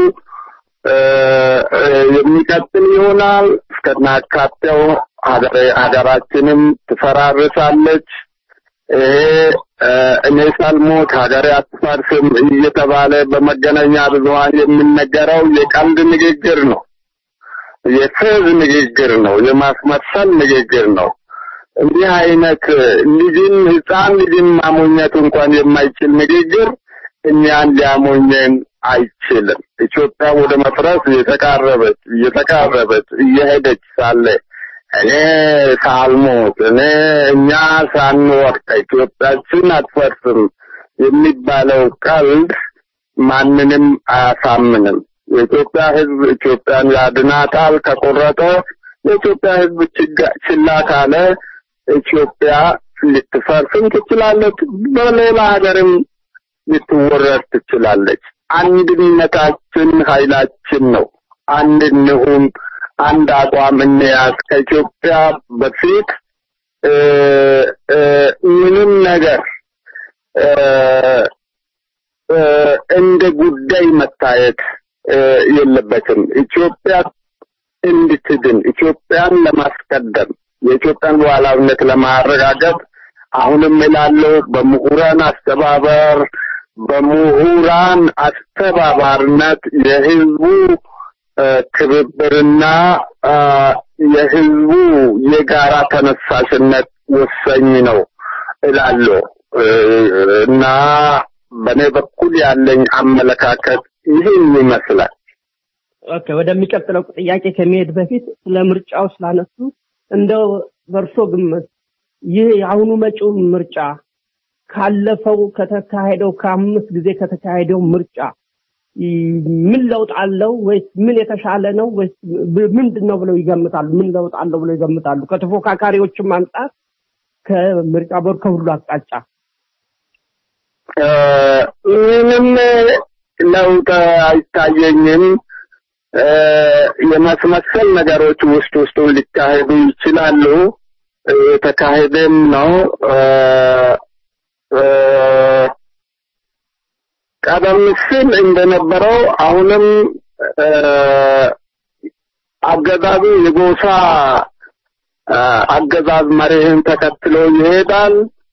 Speaker 13: የሚቀጥል ይሆናል። እስከናካቴው ሀገራችንም ትፈራርሳለች። ይሄ እኔ ሳልሞት ሀገሬ አትፈርስም እየተባለ በመገናኛ ብዙኃን የሚነገረው የቀልድ ንግግር ነው። የፌዝ ንግግር ነው። የማስመሰል ንግግር ነው። እንዲህ አይነት ልጅን ህፃን ልጅን ማሞኘት እንኳን የማይችል ንግግር እኛን ሊያሞኘን አይችልም። ኢትዮጵያ ወደ መፍረስ እየተቃረበች እየተቃረበች እየሄደች ሳለ እኔ ሳልሞት እኔ እኛ ሳንወድቅ ኢትዮጵያችን አትፈርስም የሚባለው ቀልድ ማንንም አያሳምንም። የኢትዮጵያ ህዝብ ኢትዮጵያን ያድናታል ከቆረጠ፣ የኢትዮጵያ ህዝብ ችላ ካለ ኢትዮጵያ ልትፈርስም ትችላለች፣ በሌላ ሀገርም ልትወረድ ትችላለች። አንድነታችን ኃይላችን ነው። አንድ እንሁን፣ አንድ አቋም እንያዝ። ከኢትዮጵያ በፊት ምንም ነገር እንደ ጉዳይ መታየት የለበትም። ኢትዮጵያ እንድትድን ኢትዮጵያን ለማስቀደም የኢትዮጵያን ሉዓላዊነት ለማረጋገጥ አሁንም እላለሁ በምሁራን አስተባበር በምሁራን አስተባባሪነት የህዝቡ ትብብርና የህዝቡ የጋራ ተነሳሽነት ወሳኝ ነው እላለሁ እና በእኔ በኩል ያለኝ አመለካከት ይህን ይመስላል።
Speaker 3: ኦኬ፣ ወደሚቀጥለው ጥያቄ ከመሄድ በፊት ስለ ምርጫው ስላነሱ እንደው በእርሶ ግምት ይህ የአሁኑ መጪው ምርጫ ካለፈው ከተካሄደው ከአምስት ጊዜ ከተካሄደው ምርጫ ምን ለውጥ አለው ወይስ ምን የተሻለ ነው ወይስ ምንድን ነው ብለው ይገምታሉ? ምን ለውጥ አለው ብለው ይገምታሉ? ከተፎካካሪዎችም አንጻር ከምርጫ ቦርድ ከሁሉ አቅጣጫ
Speaker 13: ምንም ለውጥ አይታየኝም። የማስመሰል ነገሮች ውስጥ ውስጡ ሊካሄዱ ይችላሉ። የተካሄደም ነው። ቀደም ሲል እንደነበረው አሁንም አገዛዙ የጎሳ አገዛዝ መሪህን ተከትሎ ይሄዳል።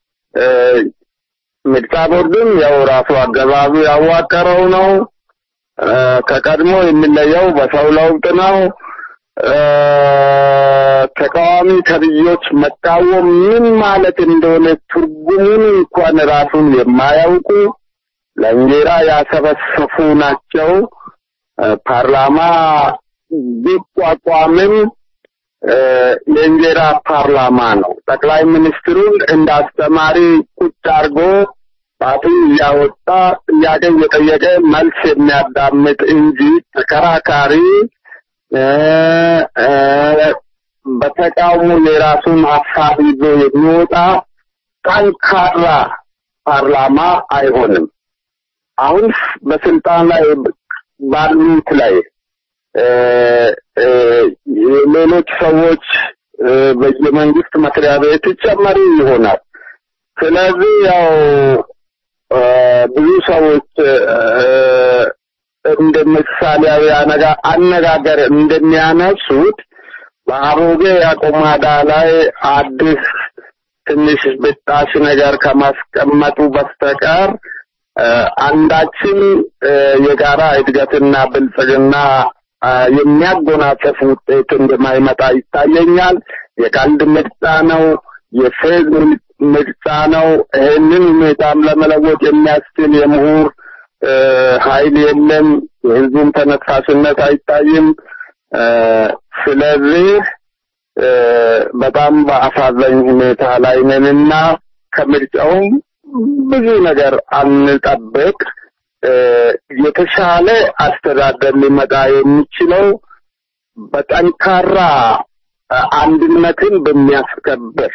Speaker 13: ምርጫ ቦርድም ያው ራሱ አገዛዙ ያዋቀረው ነው። ከቀድሞ የሚለየው በሰው ለውጥ ነው። ተቃዋሚ ተብዮች መቃወም ምን ማለት እንደሆነ ትርጉሙን እንኳን ራሱን የማያውቁ ለእንጀራ ያሰበሰፉ ናቸው። ፓርላማ ቢቋቋምም የእንጀራ ፓርላማ ነው። ጠቅላይ ሚኒስትሩን እንደ አስተማሪ ቁጭ አድርጎ ጣቱን እያወጣ ጥያቄ እየጠየቀ መልስ የሚያዳምጥ እንጂ ተከራካሪ በተቃውሞ የራሱን ሀሳብ ይዞ የሚወጣ ጠንካራ ፓርላማ አይሆንም። አሁን በስልጣን ላይ ባሉት ላይ ሌሎች ሰዎች በየመንግስት መስሪያ ቤት ይጨመሩ ይሆናል። ስለዚህ ያው ብዙ ሰዎች እንደ ምሳሌያዊ አነጋገር እንደሚያነሱት በአሮጌ አቁማዳ ላይ አዲስ ትንሽ ብጣሽ ነገር ከማስቀመጡ በስተቀር አንዳችን የጋራ እድገትና ብልጽግና የሚያጎናጸፍ ውጤት እንደማይመጣ ይታየኛል። የቀልድ ምርጫ ነው፣ የፌዝ ምርጫ ነው። ይህንን ሁኔታም ለመለወጥ የሚያስችል የምሁር ኃይል የለም። የህዝቡም ተነሳሽነት አይታይም። ስለዚህ በጣም በአሳዛኝ ሁኔታ ላይ ነንና ከምርጫውም ብዙ ነገር አንጠብቅ። የተሻለ አስተዳደር ሊመጣ የሚችለው በጠንካራ አንድነትን በሚያስከብር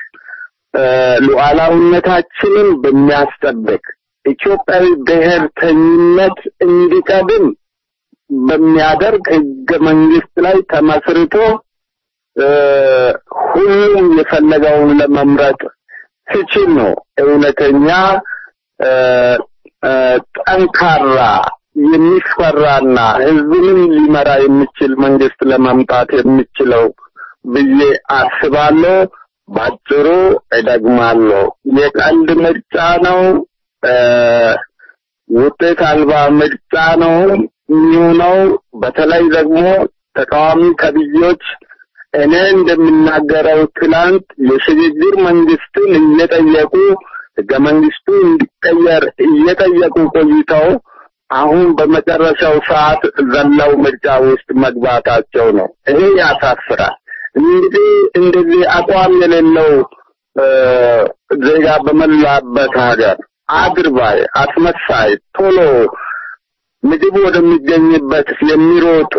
Speaker 13: ሉዓላዊነታችንን በሚያስጠብቅ ኢትዮጵያዊ ብሔርተኝነት እንዲቀድም በሚያደርግ ህገ መንግስት ላይ ተመስርቶ ሁሉም የፈለገውን ለመምረጥ ሲችል ነው እውነተኛ ጠንካራ የሚፈራና ህዝብንም ሊመራ የሚችል መንግስት ለማምጣት የሚችለው ብዬ አስባለሁ። ባጭሩ እደግማለሁ፣ የቀልድ ምርጫ ነው፣ ውጤት አልባ ምርጫ ነው የሚሆነው። በተለይ ደግሞ ተቃዋሚ ከብዮች እኔ እንደምናገረው ትላንት የሽግግር መንግስትን እየጠየቁ ህገ መንግስቱ እንዲቀየር እየጠየቁ ቆይተው አሁን በመጨረሻው ሰዓት ዘለው ምርጫ ውስጥ መግባታቸው ነው። ይሄ ያሳፍራል። እንግዲህ እንደዚህ አቋም የሌለው ዜጋ በመላበት ሀገር አድርባይ፣ አስመሳይ፣ ቶሎ ምግብ ወደሚገኝበት የሚሮጥ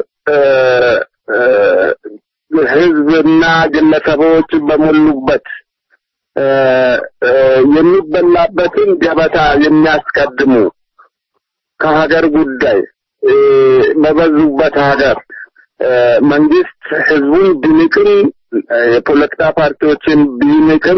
Speaker 13: ህዝብና ግለሰቦች በሞሉበት የሚበላበትን ገበታ የሚያስቀድሙ ከሀገር ጉዳይ በበዙበት ሀገር መንግስት ህዝቡን ቢንቅም የፖለቲካ ፓርቲዎችን ቢንቅም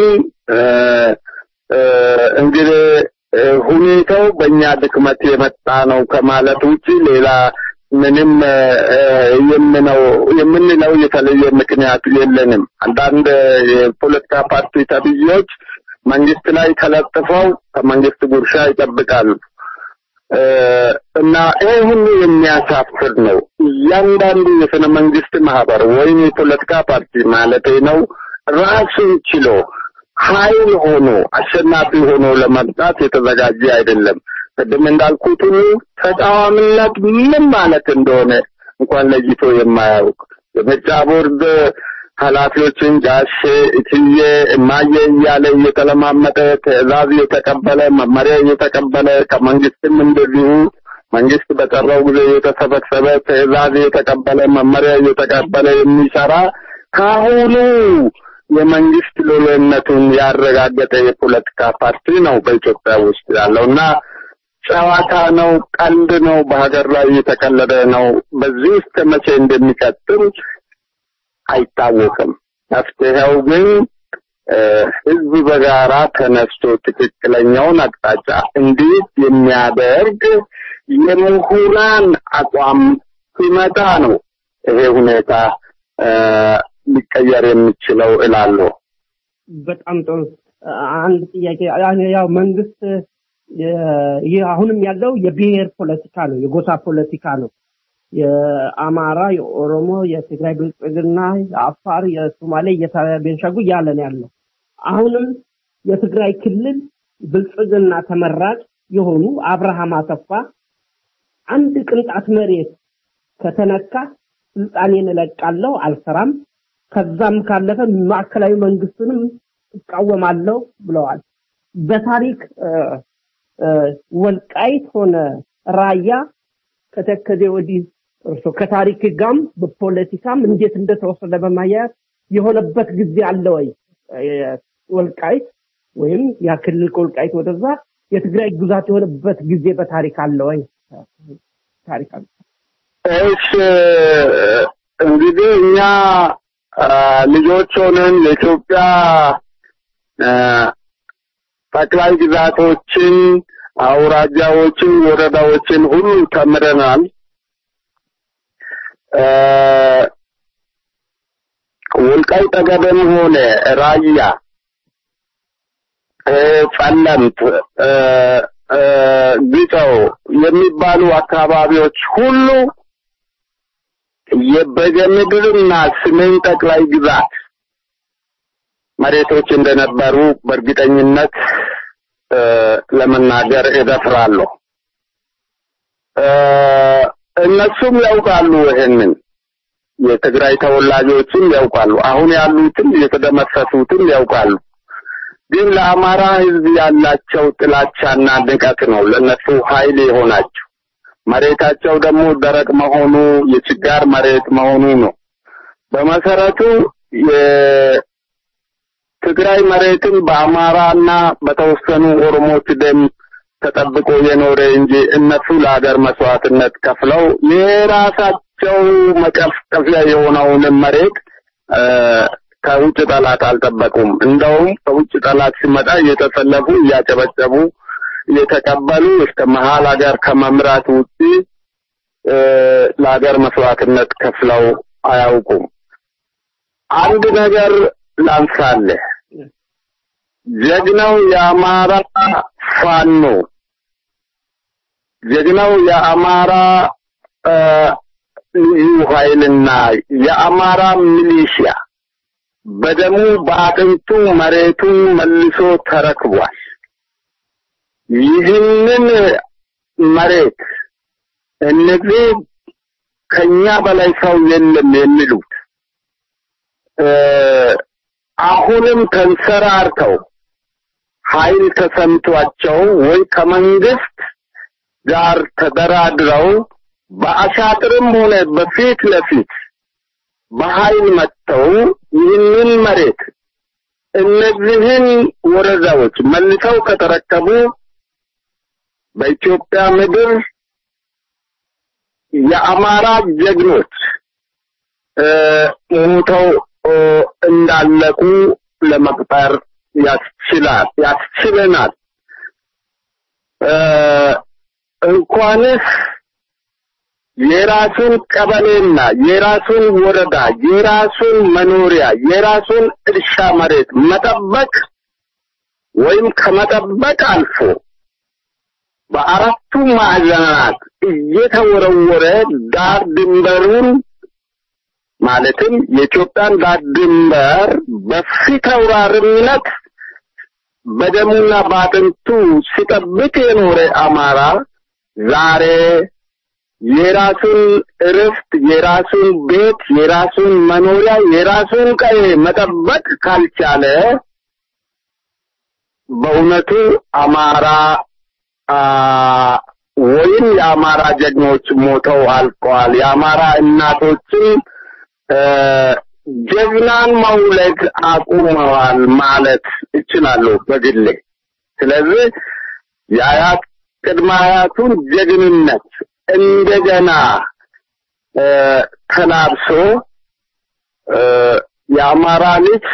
Speaker 13: እንግዲህ ሁኔታው በእኛ ድክመት የመጣ ነው ከማለት ውጪ ሌላ ምንም የምነው የምንለው የተለየ ምክንያት የለንም። አንዳንድ የፖለቲካ ፓርቲ ተብዬዎች መንግስት ላይ ተለጥፈው ከመንግስት ጉርሻ ይጠብቃሉ። እና ይህ ሁሉ የሚያሳፍር ነው። እያንዳንዱ የስነ መንግስት ማህበር ወይም የፖለቲካ ፓርቲ ማለት ነው ራሱን ችሎ ኃይል ሆኖ አሸናፊ ሆኖ ለመምጣት የተዘጋጀ አይደለም። ቅድም እንዳልኩት ሁሉ ተቃዋሚነት ምን ማለት እንደሆነ እንኳን ለይቶ የማያውቅ የምርጫ ቦርድ ኃላፊዎችን ጋሼ እትዬ እማዬ እያለ እየተለማመጠ ትዕዛዝ እየተቀበለ መመሪያ እየተቀበለ ከመንግስትም እንደዚሁ መንግስት በጠራው ጊዜ እየተሰበሰበ ትዕዛዝ እየተቀበለ መመሪያ እየተቀበለ የሚሰራ ካሁኑ የመንግስት ሎሌነቱን ያረጋገጠ የፖለቲካ ፓርቲ ነው በኢትዮጵያ ውስጥ ያለው እና ጨዋታ ነው፣ ቀልድ ነው፣ በሀገር ላይ የተቀለደ ነው። በዚህ ውስጥ መቼ እንደሚቀጥል አይታወቅም። መፍትሄው ግን ህዝብ በጋራ ተነስቶ ትክክለኛውን አቅጣጫ እንዴት የሚያደርግ የምሁራን አቋም ሲመጣ ነው ይሄ ሁኔታ ሊቀየር የሚችለው እላለሁ።
Speaker 3: በጣም ጥሩ። አንድ ጥያቄ ያው መንግስት ይህ አሁንም ያለው የብሔር ፖለቲካ ነው፣ የጎሳ ፖለቲካ ነው። የአማራ፣ የኦሮሞ፣ የትግራይ ብልጽግና፣ የአፋር፣ የሶማሌ፣ የቤንሻንጉል እያለ ነው ያለው። አሁንም የትግራይ ክልል ብልጽግና ተመራጭ የሆኑ አብርሃም አሰፋ አንድ ቅንጣት መሬት ከተነካ ስልጣኔን እለቃለሁ፣ አልሰራም፣ ከዛም ካለፈ ማዕከላዊ መንግስቱንም እቃወማለሁ ብለዋል። በታሪክ ወልቃይት ሆነ ራያ ከተከዜ ወዲህ እርሶ ከታሪክ ጋም በፖለቲካም እንዴት እንደተወሰደ በማያያዝ የሆነበት ጊዜ አለ ወይ? ወልቃይት ወይም ያ ክልል ከወልቃይት ወደዛ የትግራይ ግዛት የሆነበት ጊዜ በታሪክ አለ ወይ? ታሪክ አለ።
Speaker 13: እሺ እንግዲህ እኛ ልጆች ሆነን የኢትዮጵያ ጠቅላይ ግዛቶችን፣ አውራጃዎችን፣ ወረዳዎችን ሁሉ ተምረናል። ወልቃይት ጠገዴም ሆነ ራያ፣ ጸለምት፣ ግጠው የሚባሉ አካባቢዎች ሁሉ የበጌምድርና ሰሜን ጠቅላይ ግዛት መሬቶች እንደነበሩ በእርግጠኝነት ለመናገር እደፍራለሁ። እነሱም ያውቃሉ ይሄንን የትግራይ ተወላጆችም ያውቃሉ። አሁን ያሉትም የተደመሰሱትም ያውቃሉ። ግን ለአማራ ሕዝብ ያላቸው ጥላቻና ንቀት ነው ለነሱ ኃይል የሆናቸው። መሬታቸው ደግሞ ደረቅ መሆኑ የችጋር መሬት መሆኑ ነው። በመሰረቱ የትግራይ መሬትን በአማራና በተወሰኑ ኦሮሞዎች ደም ተጠብቆ የኖረ እንጂ እነሱ ለሀገር መስዋዕትነት ከፍለው የራሳቸው መቀፍቀፊያ የሆነውን መሬት ከውጭ ጠላት አልጠበቁም። እንደውም ከውጭ ጠላት ሲመጣ እየተሰለፉ እያጨበጨቡ እየተቀበሉ እስከ መሀል ሀገር ከመምራት ውጪ ለሀገር መስዋዕትነት ከፍለው አያውቁም። አንድ ነገር ላንሳለህ። ጀግናው የአማራ ፋኖ ጀግናው የአማራ ልዩ ኃይልና የአማራ ሚሊሺያ በደሙ በአጥንቱ መሬቱን መልሶ ተረክቧል። ይህንን መሬት እነዚህ ከኛ በላይ ሰው የለም የሚሉት አሁንም ተንሰራርተው ኃይል ተሰምቷቸው ወይ ከመንግስት ጋር ተደራድረው በአሻጥርም ሆነ በፊት ለፊት በኃይል መጥተው ይህንን መሬት እነዚህን ወረዳዎች መልሰው ከተረከቡ በኢትዮጵያ ምድር የአማራ ጀግኖች ሞተው እንዳለቁ ለመቁጠር ያስችላል ያስችለናል። እንኳንስ የራሱን ቀበሌና የራሱን ወረዳ የራሱን መኖሪያ የራሱን እርሻ መሬት መጠበቅ ወይም ከመጠበቅ አልፎ በአራቱ ማዕዘናት እየተወረወረ ዳር ድንበሩን ማለትም የኢትዮጵያን ዳር ድንበር በፊት አውራሪነት በደሙና በአጥንቱ ሲጠብቅ የኖረ አማራ ዛሬ የራሱን እርፍት፣ የራሱን ቤት፣ የራሱን መኖሪያ፣ የራሱን ቀዬ መጠበቅ ካልቻለ በእውነቱ አማራ ወይም የአማራ ጀግኖች ሞተው አልቀዋል። የአማራ እናቶችም ጀግናን መውለድ አቁመዋል ማለት እችላለሁ በግሌ። ስለዚህ የአያት ቅድመ አያቱን ጀግንነት እንደገና ተላብሶ የአማራ ልጅ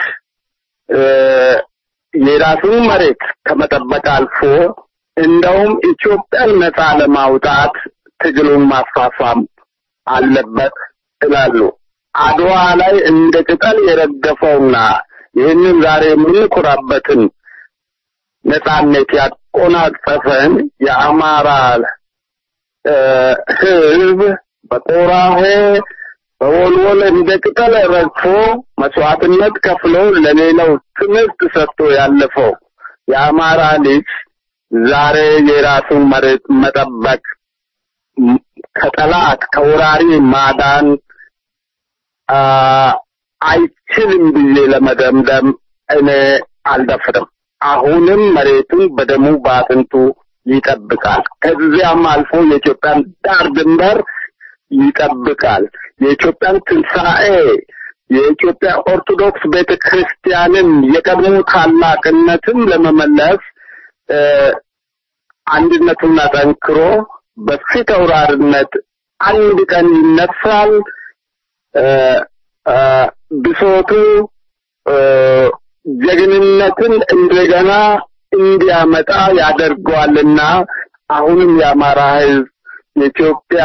Speaker 13: የራሱን መሬት ከመጠበቅ አልፎ እንደውም ኢትዮጵያን ነፃ ለማውጣት ትግሉን ማፋፋም አለበት እላሉ። አድዋ ላይ እንደ ቅጠል የረገፈውና ይህንን ዛሬ የምንኮራበትን ነፃነት ያቆናጸፈን የአማራ ህዝብ በቆራሄ በወልወል እንደ ቅጠል ረግፎ መስዋዕትነት ከፍሎ ለሌላው ትምህርት ሰጥቶ ያለፈው የአማራ ልጅ ዛሬ የራሱን መሬት መጠበቅ ከጠላት ከወራሪ ማዳን አይችልም ብዬ ለመደምደም እኔ አልደፍርም። አሁንም መሬቱን በደሙ በአጥንቱ ይጠብቃል። ከዚያም አልፎ የኢትዮጵያን ዳር ድንበር ይጠብቃል። የኢትዮጵያን ትንሣኤ የኢትዮጵያ ኦርቶዶክስ ቤተ ክርስቲያንን የቀድሞ ታላቅነትን ለመመለስ አንድነቱን አጠንክሮ በፊት አውራሪነት አንድ ቀን ይነሳል። ብሶቱ ጀግንነትን እንደገና እንዲያመጣ ያደርገዋልና አሁንም የአማራ ህዝብ የኢትዮጵያ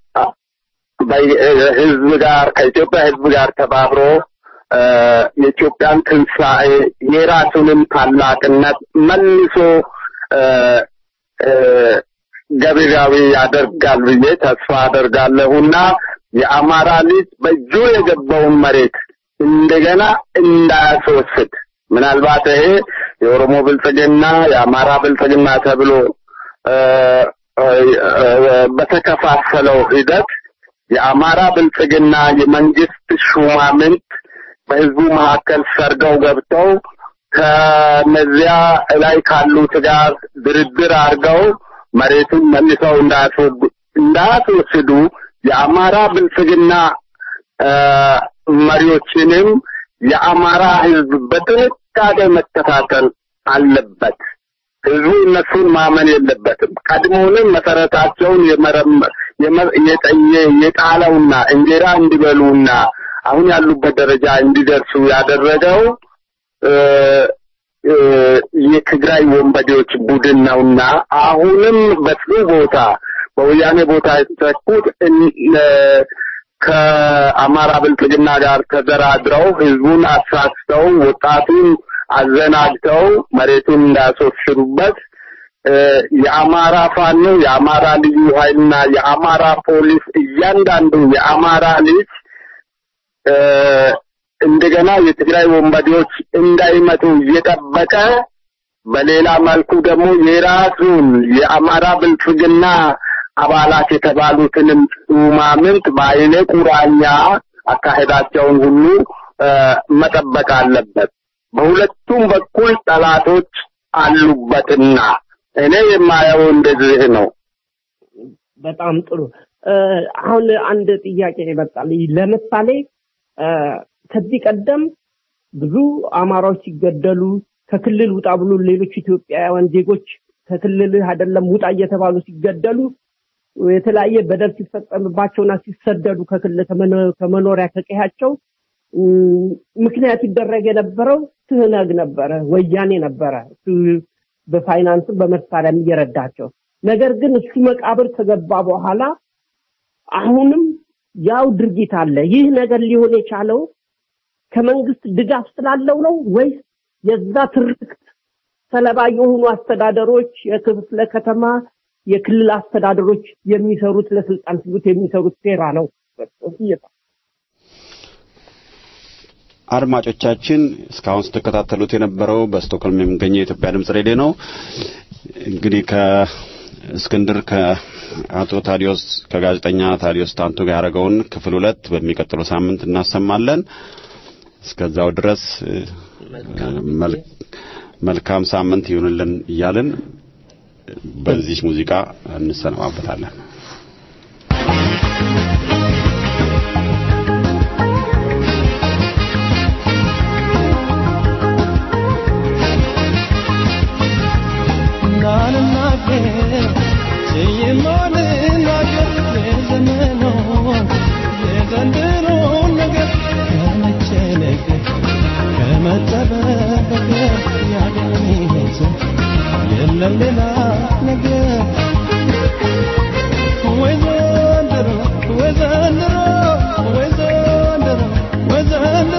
Speaker 13: ህዝብ ጋር ከኢትዮጵያ ህዝብ ጋር ተባብሮ የኢትዮጵያን ትንሣኤ የራሱንም ታላቅነት መልሶ ገቢራዊ ያደርጋል ብዬ ተስፋ አደርጋለሁና የአማራ ልጅ በእጁ የገባውን መሬት እንደገና እንዳያስወስድ ምናልባት ይሄ የኦሮሞ ብልጽግና የአማራ ብልጽግና ተብሎ በተከፋፈለው ሂደት የአማራ ብልጽግና የመንግስት ሹማምንት በህዝቡ መካከል ሰርገው ገብተው ከነዚያ ላይ ካሉት ጋር ድርድር አድርገው መሬቱን መልሰው እንዳያስወስዱ የአማራ ብልጽግና መሪዎችንም የአማራ ህዝብ በጥንቃቄ መከታተል አለበት። ህዝቡ እነሱን ማመን የለበትም። ቀድሞውንም መሰረታቸውን የጣለውና እንጀራ እንዲበሉና አሁን ያሉበት ደረጃ እንዲደርሱ ያደረገው የትግራይ ወንበዴዎች ቡድን ነውና አሁንም በሱ ቦታ በወያኔ ቦታ የተተኩት ከአማራ ብልጽግና ጋር ተደራድረው ህዝቡን አሳስተው ወጣቱን አዘናግተው መሬቱን እንዳያስወስዱበት የአማራ ፋኖ የአማራ ልዩ ኃይልና የአማራ ፖሊስ እያንዳንዱ የአማራ ልጅ እንደገና የትግራይ ወንበዴዎች እንዳይመጡ እየጠበቀ በሌላ መልኩ ደግሞ የራሱን የአማራ ብልጽግና አባላት የተባሉትንም ሹማምንት በአይነ ቁራኛ አካሄዳቸውን ሁሉ መጠበቅ አለበት። በሁለቱም በኩል ጠላቶች አሉበትና እኔ የማየው እንደዚህ ነው።
Speaker 3: በጣም ጥሩ። አሁን አንድ ጥያቄ ይመጣል። ለምሳሌ ከዚህ ቀደም ብዙ አማራዎች ሲገደሉ ከክልል ውጣ ብሎ ሌሎች ኢትዮጵያውያን ዜጎች ከክልልህ አይደለም ውጣ እየተባሉ ሲገደሉ የተለያየ በደል ሲፈጸምባቸውና ሲሰደዱ ከክልል ከመኖሪያ ከቀያቸው ምክንያት ይደረግ የነበረው ትህነግ ነበረ፣ ወያኔ ነበረ። በፋይናንስም በመሳሪያም እየረዳቸው ነገር ግን እሱ መቃብር ከገባ በኋላ አሁንም ያው ድርጊት አለ። ይህ ነገር ሊሆን የቻለው ከመንግስት ድጋፍ ስላለው ነው ወይስ የዛ ትርክት ሰለባ የሆኑ አስተዳደሮች፣ የክፍለ ከተማ
Speaker 14: የክልል አስተዳደሮች የሚሰሩት ለስልጣን ሲሉት የሚሰሩት ሴራ ነው።
Speaker 7: አድማጮቻችን እስካሁን ስትከታተሉት የነበረው በስቶክሆልም የሚገኘው የኢትዮጵያ ድምጽ ሬዲዮ ነው። እንግዲህ ከእስክንድር ከአቶ ታዲዮስ ከጋዜጠኛ ታዲዮስ ታንቱ ጋር ያደረገውን ክፍል ሁለት በሚቀጥለው ሳምንት እናሰማለን። እስከዛው ድረስ መልካም ሳምንት ይሁንልን እያልን በዚህ ሙዚቃ እንሰነባበታለን።
Speaker 10: የለም ሌላ ነገር ወይ ዘንድሮ ወይ ዘንድሮ ወይ ዘንድሮ ወይ ዘንድሮ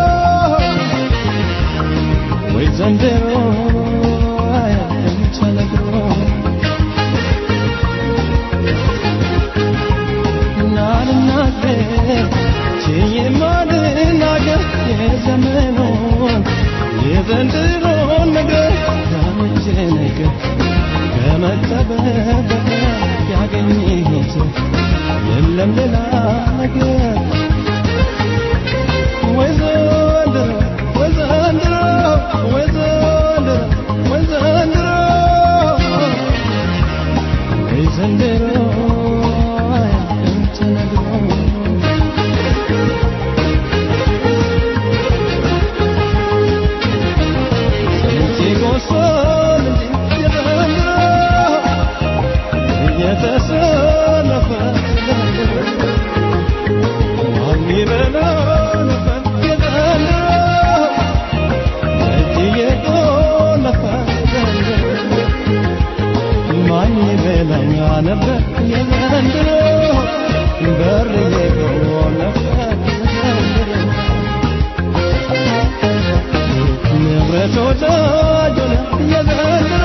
Speaker 10: ወይ ዘንድሮ አያለም ተነግሮ ናልናገር ችዬ ማልናገር የዘመኑን የዘንድሮን ነገር ከመቼ ነገር ከመጠበቅ ያገኘሁት የለም ሌላ ነገር ወይ ዘንድሮ ወይ ዘንድሮ ወይ ዘንድሮ ወይ ዘንድሮ ወይ ዘንድሮ አያልቅም ተነግሮ ሲጎሰል እንጂ የዘንድሮ እየተሰለፈ ማን ይበላው ነበር የዘንድሮ እጅ እየቆለፈ ማን ይበላኛ ነበር የዘንድሮ በር እየቆለፈ የዘንድሮ ንብረት ወዳጅ ሆነ የዘንድሮ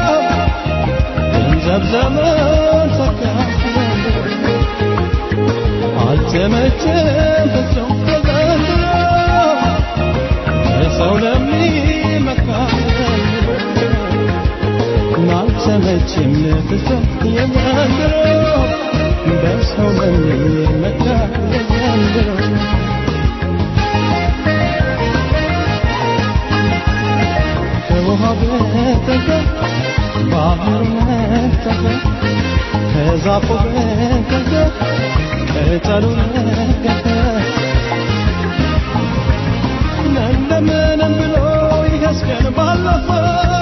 Speaker 10: ገንዘብ ዘመን ሰካ አልተመቸም ፍጹም የዘንድሮ ለሰው ለሚመካ አልተመቸም ፍጹም የዘንድሮ በሰው ለሚመካ የዘንድሮ ከውሃ በተከ ባህር ነጠፈ ከዛፉ በተከ ቅጠሉ ረገፈ ለምለምንም ብሎ ይገስገን ባለፈ